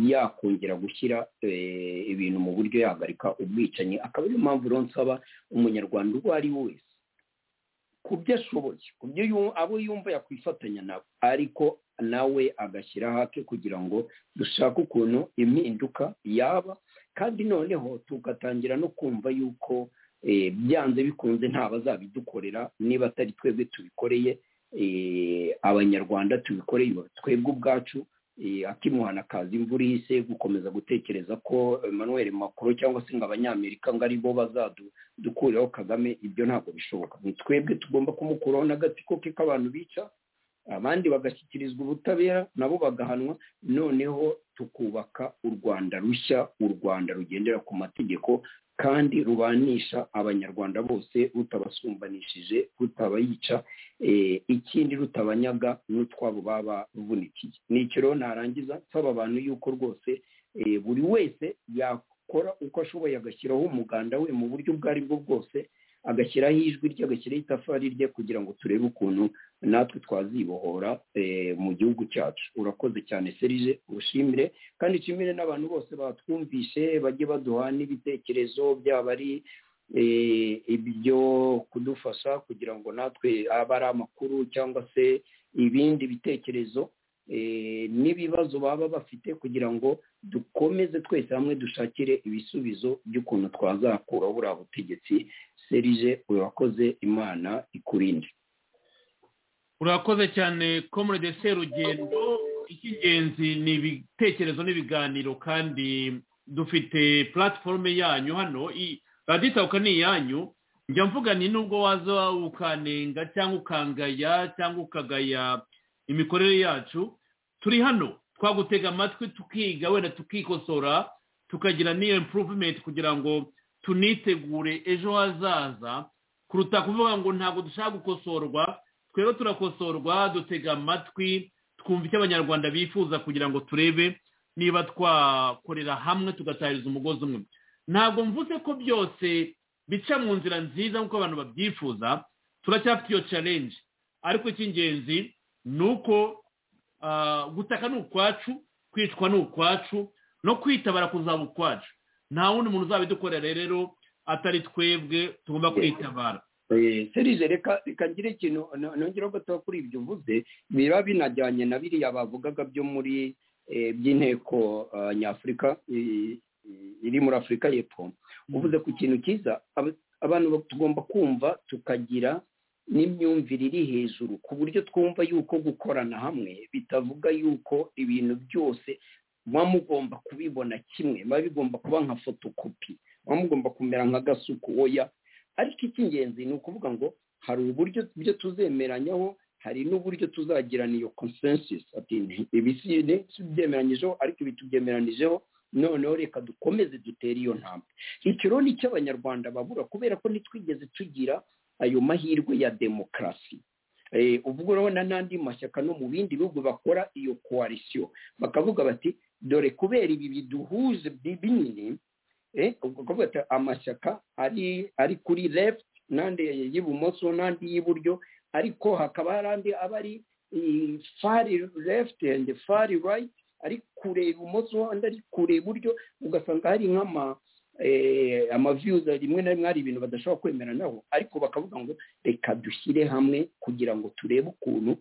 yakongera gushyira ibintu mu buryo yahagarika ubwicanyi akaba ariyo mpamvu rero nsaba umunyarwanda uwo ari we wese ku byo ashoboye ku byo abo yumva yakwifatanya nabo ariko nawe agashyira hake kugira ngo dushake ukuntu impinduka yaba kandi noneho tugatangira no kumva yuko byanze bikunze ntabazabidukorera niba atari twebwe tubikoreye abanyarwanda tubikoreye twebwe ubwacu akimuhana akaza imvura ihise gukomeza gutekereza ko Emmanuel Macron cyangwa se ngo abanyamerika ngo aribo bazadukuraho kagame ibyo ntabwo bishoboka ni twebwe tugomba kumukuraho n'agatsiko ke k'abantu bica abandi bagashyikirizwa ubutabera nabo bagahanwa noneho tukubaka u rwanda rushya u rwanda rugendera ku mategeko kandi rubanisha abanyarwanda bose rutabasumbanishije rutabayica ikindi rutabanyaga n'utwabo baba ruvunikiye ni icyo rero narangiza nsaba abantu yuko rwose buri wese akora uko ashoboye agashyiraho umuganda we mu buryo ubwo ari bwo bwose agashyiraho ijwi rye agashyiraho itafari rye kugira ngo turebe ukuntu natwe twazibohora mu gihugu cyacu urakoze cyane serije ubushimire kandi nshimire n'abantu bose batwumvishe bajye baduha n'ibitekerezo byaba ari ibyo kudufasha kugira ngo natwe aba ari amakuru cyangwa se ibindi bitekerezo n'ibibazo baba bafite kugira ngo dukomeze twese hamwe dushakire ibisubizo by'ukuntu twazakura buriya butegetsi serije urakoze imana ikurinde urakoze cyane komurede serugendo icy'ingenzi ni ibitekerezo n'ibiganiro kandi dufite puratiforume yanyu hano raditawuka ni iyanyu njya mvuga ni nubwo waza ukanenga cyangwa ukangaya cyangwa ukagaya imikorere yacu turi hano twagutega amatwi tukiga wenda tukikosora tukagira n'iyo impuruvumenti kugira ngo tunitegure ejo hazaza kuruta kuvuga ngo ntabwo dushaka gukosorwa twebwe turakosorwa dutega amatwi twumva icyo abanyarwanda bifuza kugira ngo turebe niba twakorera hamwe tugatahiriza umugozi umwe ntabwo mvuze ko byose bica mu nzira nziza nk'uko abantu babyifuza turacyafite iyo carenje ariko icy'ingenzi ni uko gutaka ni ukwacu kwicwa ni ukwacu no kwitabara kuzaba ukwacu nta wundi muntu uzabidukorera rero atari twebwe tugomba kwitabara serije reka ngire ikintu nongeraho gato kuri ibyo uvuze biba binajyanye na biriya bavugaga byo muri by'inteko nyafurika iri muri afurika y'epfo uvuze ku kintu cyiza abantu tugomba kumva tukagira n'imyumvire iri hejuru ku buryo twumva yuko gukorana hamwe bitavuga yuko ibintu byose muba mugomba kubibona kimwe muba bigomba kuba nka fotokopi muba mugomba kumera nka gasuku oya ariko icy'ingenzi ni ukuvuga ngo hari uburyo ibyo tuzemeranyaho hari n'uburyo tuzagirana iyo consensus ati ibi si byemeranyijeho ariko ibi tubyemeranijeho noneho reka dukomeze dutere iyo ntambwe ikironi cy'abanyarwanda babura kubera ko ntitwigeze tugira ayo mahirwe ya demokarasi ubwo urabona n'andi mashyaka no mu bindi bihugu bakora iyo koalisiyo bakavuga bati dore kubera ibi biduhuze binini bati amashyaka ari ari kuri left n'andi y'ibumoso n'andi y'iburyo ariko hakaba hari andi aba ari fari left and fari right ari kure ibumoso andi ari kure iburyo ugasanga hari nk'ama amaviyuza rimwe na rimwe hari ibintu badashobora kwemeranaho ariko bakavuga ngo reka dushyire hamwe kugira ngo turebe ukuntu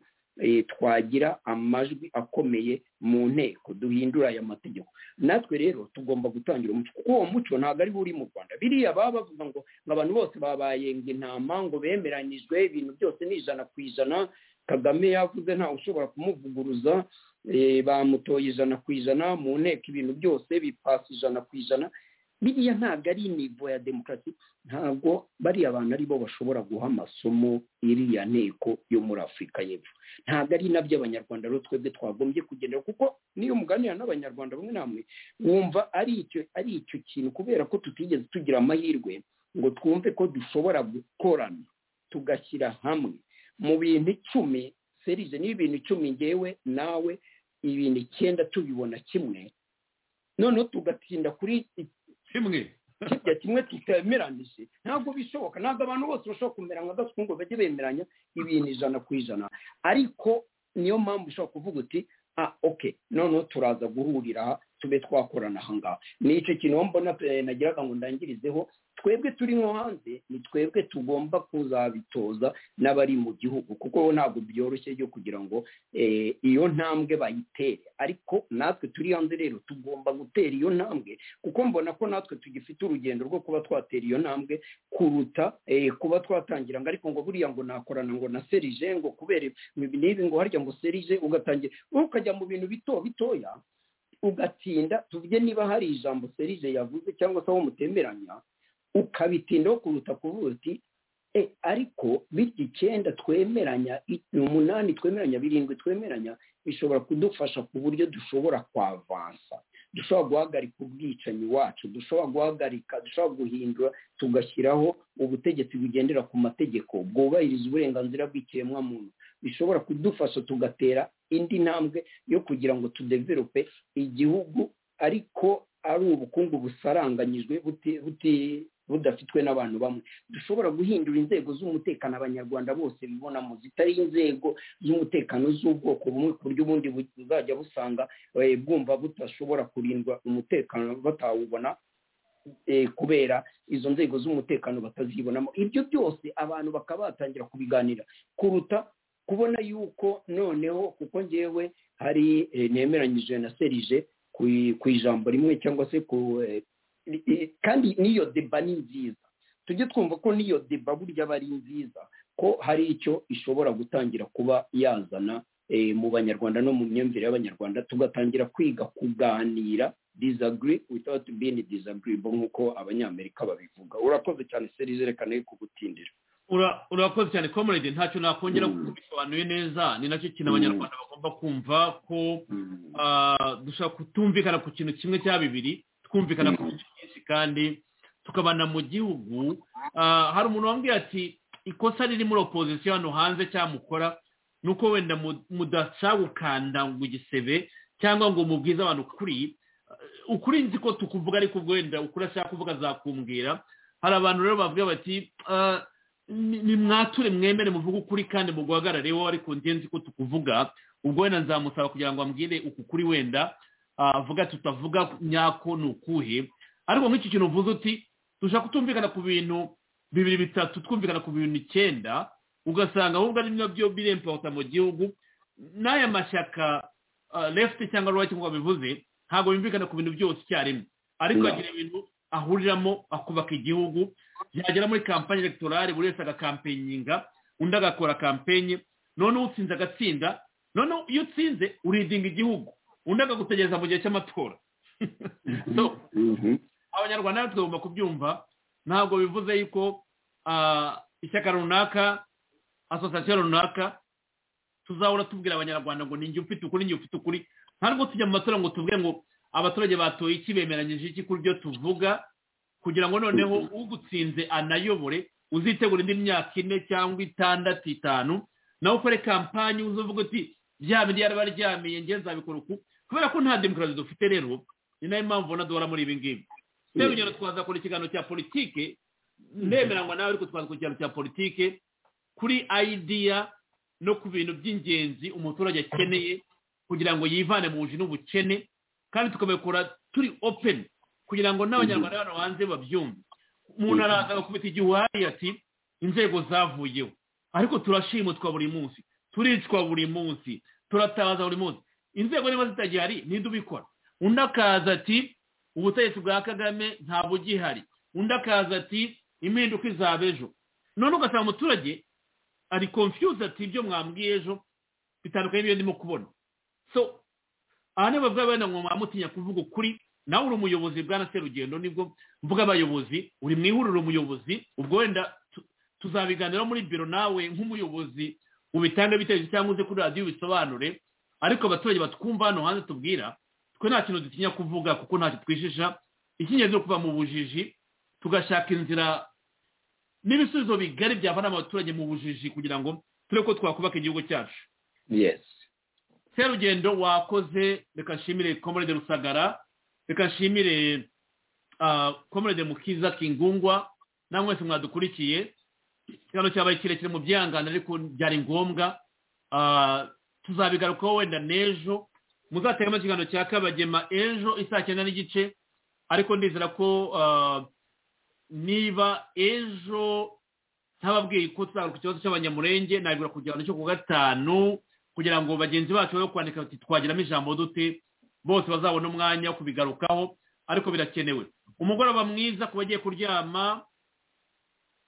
twagira amajwi akomeye mu nteko duhindura aya mategeko natwe rero tugomba gutangira umuco kuko uwo muco ntabwo ariwo uri mu rwanda biriya baba bavuga ngo abantu bose babaye ngo intama ngo bemeranyijwe ibintu byose ni ijana ku ijana kagame yavuze ntawe ushobora kumuvuguruza bamutoye ijana ku ijana mu nteko ibintu byose bipasa ijana ku ijana biriya ntabwo ari nivo ya demokarasi ntabwo bariya bantu aribo bashobora guha amasomo iriya nteko yo muri afurika y'epfo ntabwo ari nabyo abanyarwanda rero twebwe twagombye kugendera kuko n'iyo muganira n'abanyarwanda bamwe namwe wumva ari icyo ari icyo kintu kubera ko tutigeze tugira amahirwe ngo twumve ko dushobora gukorana tugashyira hamwe mu bintu icumi serije niba ibintu icumi ngewe nawe ibintu icyenda tubibona kimwe noneho tugatinda kuri kimwe kijya kimwe kitemeranije ntabwo bishoboka ntabwo abantu bose bashobora kumera nka gasuku ngo bajye bemeranya ibintu ijana ku ijana ariko niyo mpamvu ushobora kuvuga uti ah oke noneho turaza guhurira tube twakorana aha ngaha ni icyo kintu mbona nagiraga ngo ndangirizeho twebwe turi nko hanze ni twebwe tugomba kuzabitoza n'abari mu gihugu kuko ntabwo byoroshye byo kugira ngo iyo ntambwe bayitere ariko natwe turi hanze rero tugomba gutera iyo ntambwe kuko mbona ko natwe tugifite urugendo rwo kuba twatera iyo ntambwe kuruta kuba twatangira ngo ariko ngo buriya ngo nakorana ngo na serije ngo kubera n'ibi ngo harya ngo serije ugatangira ukajya mu bintu bito bitoya ugatinda tuvuge niba hari ijambo serije yavuze cyangwa se aho mutemeranya ukabitindaho kuruta kuvuga uti e ariko bityo icyenda twemeranya umunani twemeranya birindwi twemeranya bishobora kudufasha ku buryo dushobora kwavansa dushobora guhagarika ubwicanyi wacu dushobora guhagarika dushobora guhindura tugashyiraho ubutegetsi bugendera ku mategeko bwubahiriza uburenganzira bw'ikiremwamuntu bishobora kudufasha tugatera indi ntambwe yo kugira ngo tudeverope igihugu ariko ari ubukungu busaranganyijwe budafitwe n'abantu bamwe dushobora guhindura inzego z'umutekano abanyarwanda bose bibonamo zitari inzego z'umutekano z'ubwoko bumwe ku buryo ubundi buzajya busanga bwumva budashobora kurindwa umutekano batawubona kubera izo nzego z'umutekano batazibonamo ibyo byose abantu bakaba batangira kubiganira kuruta kubona yuko noneho kuko ngewe hari nemeranyije na serije ku ijambo rimwe cyangwa se ku kandi n'iyo deba ni nziza tujye twumva ko n'iyo deba burya aba ari nziza ko hari icyo ishobora gutangira kuba yazana mu banyarwanda no mu myumvire y'abanyarwanda tugatangira kwiga kuganira disagiri without being disagreeable nk'uko abanyamerika babivuga urakoze cyane serije reka nayo kugutindira urakoze cyane comrade ntacyo nakongera kuko bisobanuye neza ni nacyo kintu abanyarwanda bagomba kumva ko dushobora kutumvikana ku kintu kimwe cya bibiri twumvikana ku kintu cyinshi kandi tukabana mu gihugu hari umuntu wambwiye ati ikosa riri muri opozisiyo hano hanze cyamukora ni uko wenda mudasa gukanda ngo igisebe cyangwa ngo mubwize abantu ukuri ukuri nzi ko tukuvuga ariko ubwo wenda ukuri ashaka kuvuga azakumbwira hari abantu rero bavuga bati nimwature mwemere muvuge ukuri kandi muguhagarareho ariko nzi ko tukuvuga ubwo wenda nzamusaba kugira ngo ambwire uku kuri wenda avuga tutavuga nyako ni ukuhe ariko nk'iki kintu uvuze uti dushaka kutumvikana ku bintu bibiri bitatu twumvikana ku bintu icyenda ugasanga ahubwo ari nabyo birempawuta mu gihugu n'aya mashyaka left cyangwa right nk'uko babivuze ntabwo bimvikana ku bintu byose icyarimwe ariko agira ibintu ahuriramo akubaka igihugu yagera muri kampani elegitoral buri wese agakampenyinga undi agakora kampenyi noneho utsinze agatsinda noneho iyo utsinze uridinga igihugu undi akagutegereza mu gihe cy'amatora abanyarwanda natwe tugomba kubyumva ntabwo bivuze yuko ishyaka runaka asosiyasiyo runaka tuzahora tubwira abanyarwanda ngo ninjye ufite ukuri ninjye ufite ukuri ntabwo tujya mu matora ngo tuvuge ngo abaturage batoye iki bemeranyije iki kuri byo tuvuga kugira ngo noneho ugutsinze anayobore uzitegura indi myaka ine cyangwa itandatu itanu nawe ukore kampanyi uzuvuga uti bya bindi yari abaryamiye nge nzabikora uku kubera ko nta demokarasi dufite rero ni nayo mpamvu ubona duhora muri ibi ngibi rero urugero twazakora ikiganiro cya politike ndemeranywa nawe ariko twazakora ikiganiro cya politike kuri ayidiya no ku bintu by'ingenzi umuturage akeneye kugira ngo yivane mu buji n'ubukene kandi tukabikora turi openi kugira ngo n'abanyarwanda hano hanze babyumve umuntu araza agakubita igihe uhari ati inzego zavuyeho ariko turashimutwa buri munsi turicwa buri munsi turatabaza buri munsi inzego niba zitagihari ninde ubikora undi akaza ati ubutegetsi bwa kagame ntabwo ugihari undi akaza ati impinduka izaba ejo none ugasanga umuturage ari confuse ati ibyo mwambwiye ejo bitandukanye n'ibyo ndimo kubona so aha niba bavuga bene ngo mwamutinya kuvuga ukuri nawe uri umuyobozi bwana serugendo nibwo mvuga abayobozi uri mu ihuriro umuyobozi ubwo wenda tuzabiganiraho muri biro nawe nk'umuyobozi ubitange biteje cyangwa uze kuri radiyo ubisobanure ariko abaturage batwumva hano hanze tubwira twe nta kintu dutinya kuvuga kuko ntacyo twishisha ikingenzi ni kuva mu bujiji tugashaka inzira n'ibisubizo bigari byavana abaturage mu bujiji kugira ngo turebe ko twakubaka igihugu cyacu yesi serugendo wakoze reka nshimire komorede rusagara reka nshimire komorede mukiza kingungwa na mwese mwadukurikiye ikibazo cyabaye kirekire mu byihangane ariko byari ngombwa tuzabigarukaho wenda n'ejo muzategamo ikiganiro cya kabagema ejo isaa cyenda n'igice ariko ndizera ko niba ejo ntababwiye ko tuzagaruka ikibazo cy'abanyamurenge nabigura ku gihano cyo ku gatanu kugira ngo bagenzi bacu bajye kwandika bati twagiramo ijambo dute bose bazabona umwanya wo kubigarukaho ariko birakenewe umugoroba mwiza ku bagiye kuryama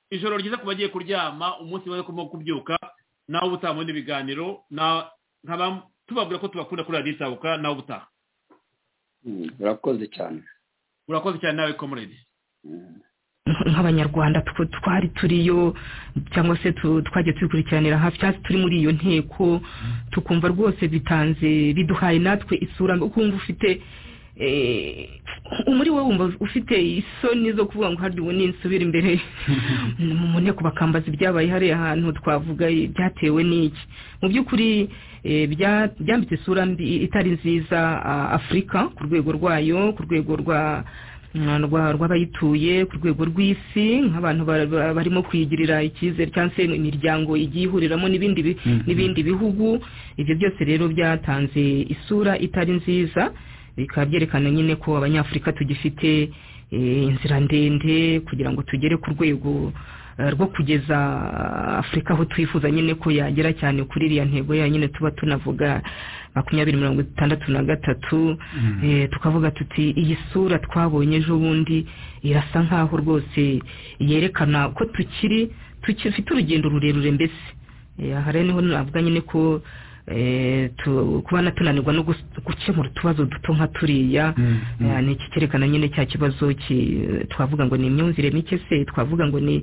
ijoro ryiza ku bagiye kuryama umunsi mwiza wo kubyuka nawe uba utabona ibiganiro tubabwira ko tubakunda kuri radiyo isabuka nawe ubutaha urakoze cyane urakoze cyane nawe komuredi nk'abanyarwanda twari turiyo cyangwa se twagiye tubikurikiranira hafi cyangwa se turi muri iyo nteko tukumva rwose bitanze biduhaye natwe isura ukumva ufite muri wowe wumva ufite isoni zo kuvuga ngo harya ubu ninsubira imbere mu nteko bakambaza ibyabaye hariya hantu twavuga byatewe n'iki mu by'ukuri byambitse isura mbi itari nziza afurika ku rwego rwayo ku rwego rwa rw'abayituye ku rwego rw'isi nk'abantu barimo kwigirira icyizere cyangwa se imiryango igiye ihuriramo n'ibindi bihugu ibyo byose rero byatanze isura itari nziza bikaba byerekana nyine ko abanyafurika tugifite inzira ndende kugira ngo tugere ku rwego rwo kugeza afurika aho twifuza nyine ko yagera cyane kuri iriya ntego ya nyine tuba tunavuga makumyabiri mirongo itandatu na gatatu tukavuga tuti iyi sura twabonye ejo bundi irasa nkaho rwose yerekana ko tukiri tukifite urugendo rurerure mbese aha rero niho navuga nyine ko kuba tunanirwa no gukemura utubazo duto nka turiya ni iki cyerekana nyine cya kibazo twavuga ngo ni imyumvire mike se twavuga ngo ni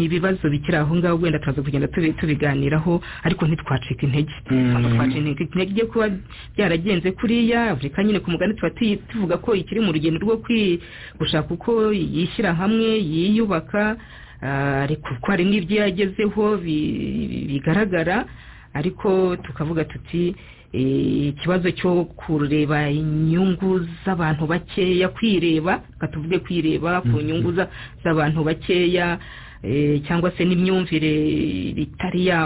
ibibazo bikiri aho ngaho wenda turaza kugenda tubiganiraho ariko ntitwacika intege intege kuba byaragenze kuriya afurika nyine ku mugani tuba tuvuga ko ikiri mu rugendo rwo gushaka uko yishyira hamwe yiyubaka ariko hari n'ibyo yagezeho bigaragara ariko tukavuga tuti ikibazo cyo kureba inyungu z'abantu bakeya kwireba reka tuvuge kwireba ku nyungu z'abantu bakeya cyangwa se n'imyumvire itari ya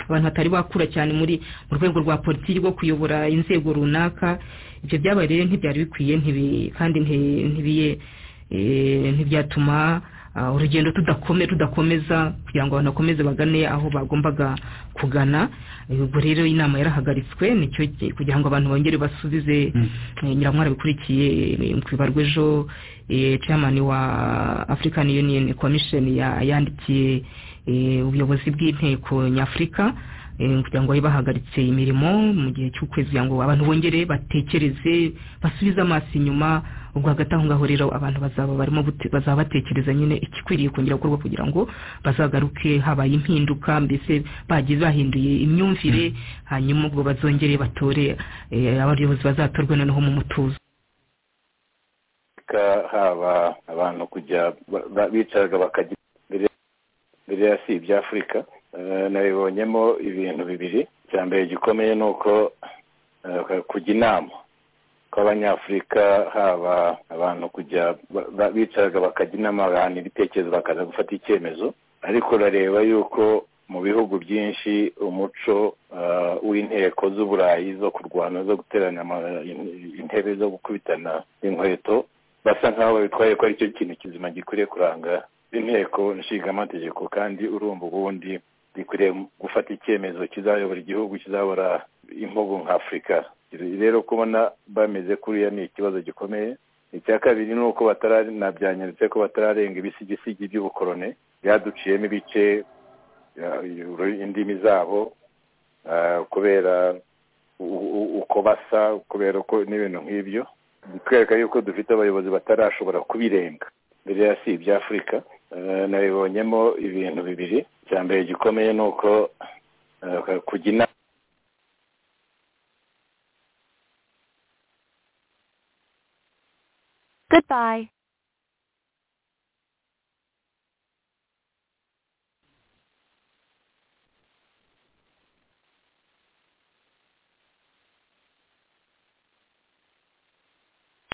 abantu batari bakura cyane muri mu rwego rwa politiki rwo kuyobora inzego runaka ibyo byabaye rero ntibyari bikwiye kandi ntibyatuma urugendo tudakome tudakomeza kugira ngo abantu bakomeze bagane aho bagombaga kugana ubwo rero inama yarahagaritswe nicyo kugira ngo abantu bongere basubize nyiramwara bikurikiye bibarwa ejo chairman wa african union commission yandikiye ubuyobozi bw'inteko nyafurika kugira ngo babe bahagaritse imirimo mu gihe cy'ukwezi kugira ngo abantu bongere batekereze basubize amaso inyuma ubwo hagati aho ngaho rero abantu bazaba barimo bazaba batekereza nyine ikikwiriye kongera gukorwa kugira ngo bazagaruke habaye impinduka mbese bagize bahinduye imyumvire hanyuma ubwo bazongere batore abayobozi bazatorwe noneho mu mutuzo haba abantu kujya bicaraga bakajya mbere ya si ibya afurika nabibonyemo ibintu bibiri icya mbere gikomeye ni uko kujya inama kw'abanyafurika haba abantu kujya bicaraga bakajya inama bahanira ibitekerezo bakaza gufata icyemezo ariko urareba yuko mu bihugu byinshi umuco w'inteko z'uburayi zo kurwana zo guterana intebe zo gukubitana inkweto basa nk'aho babitwaye ko aricyo kintu kizima gikwiriye kuranga inteko nshingamategeko kandi urumva ubundi gikwiriye gufata icyemezo kizayobora igihugu kizabora imvugo nka afurika rero kubona bameze kuriya ni ikibazo gikomeye icya kabiri ni uko bataranabyanyaritse ko batararenga ibisigisigi by'ubukorone byaduciyemo ibice indimi zabo kubera uko basa kubera ko n'ibintu nk'ibyo bitwereka yuko dufite abayobozi batarashobora kubirenga mbere ya si ibya afurika nabibonyemo ibintu bibiri icya mbere gikomeye ni uko kujya inama Goodbye.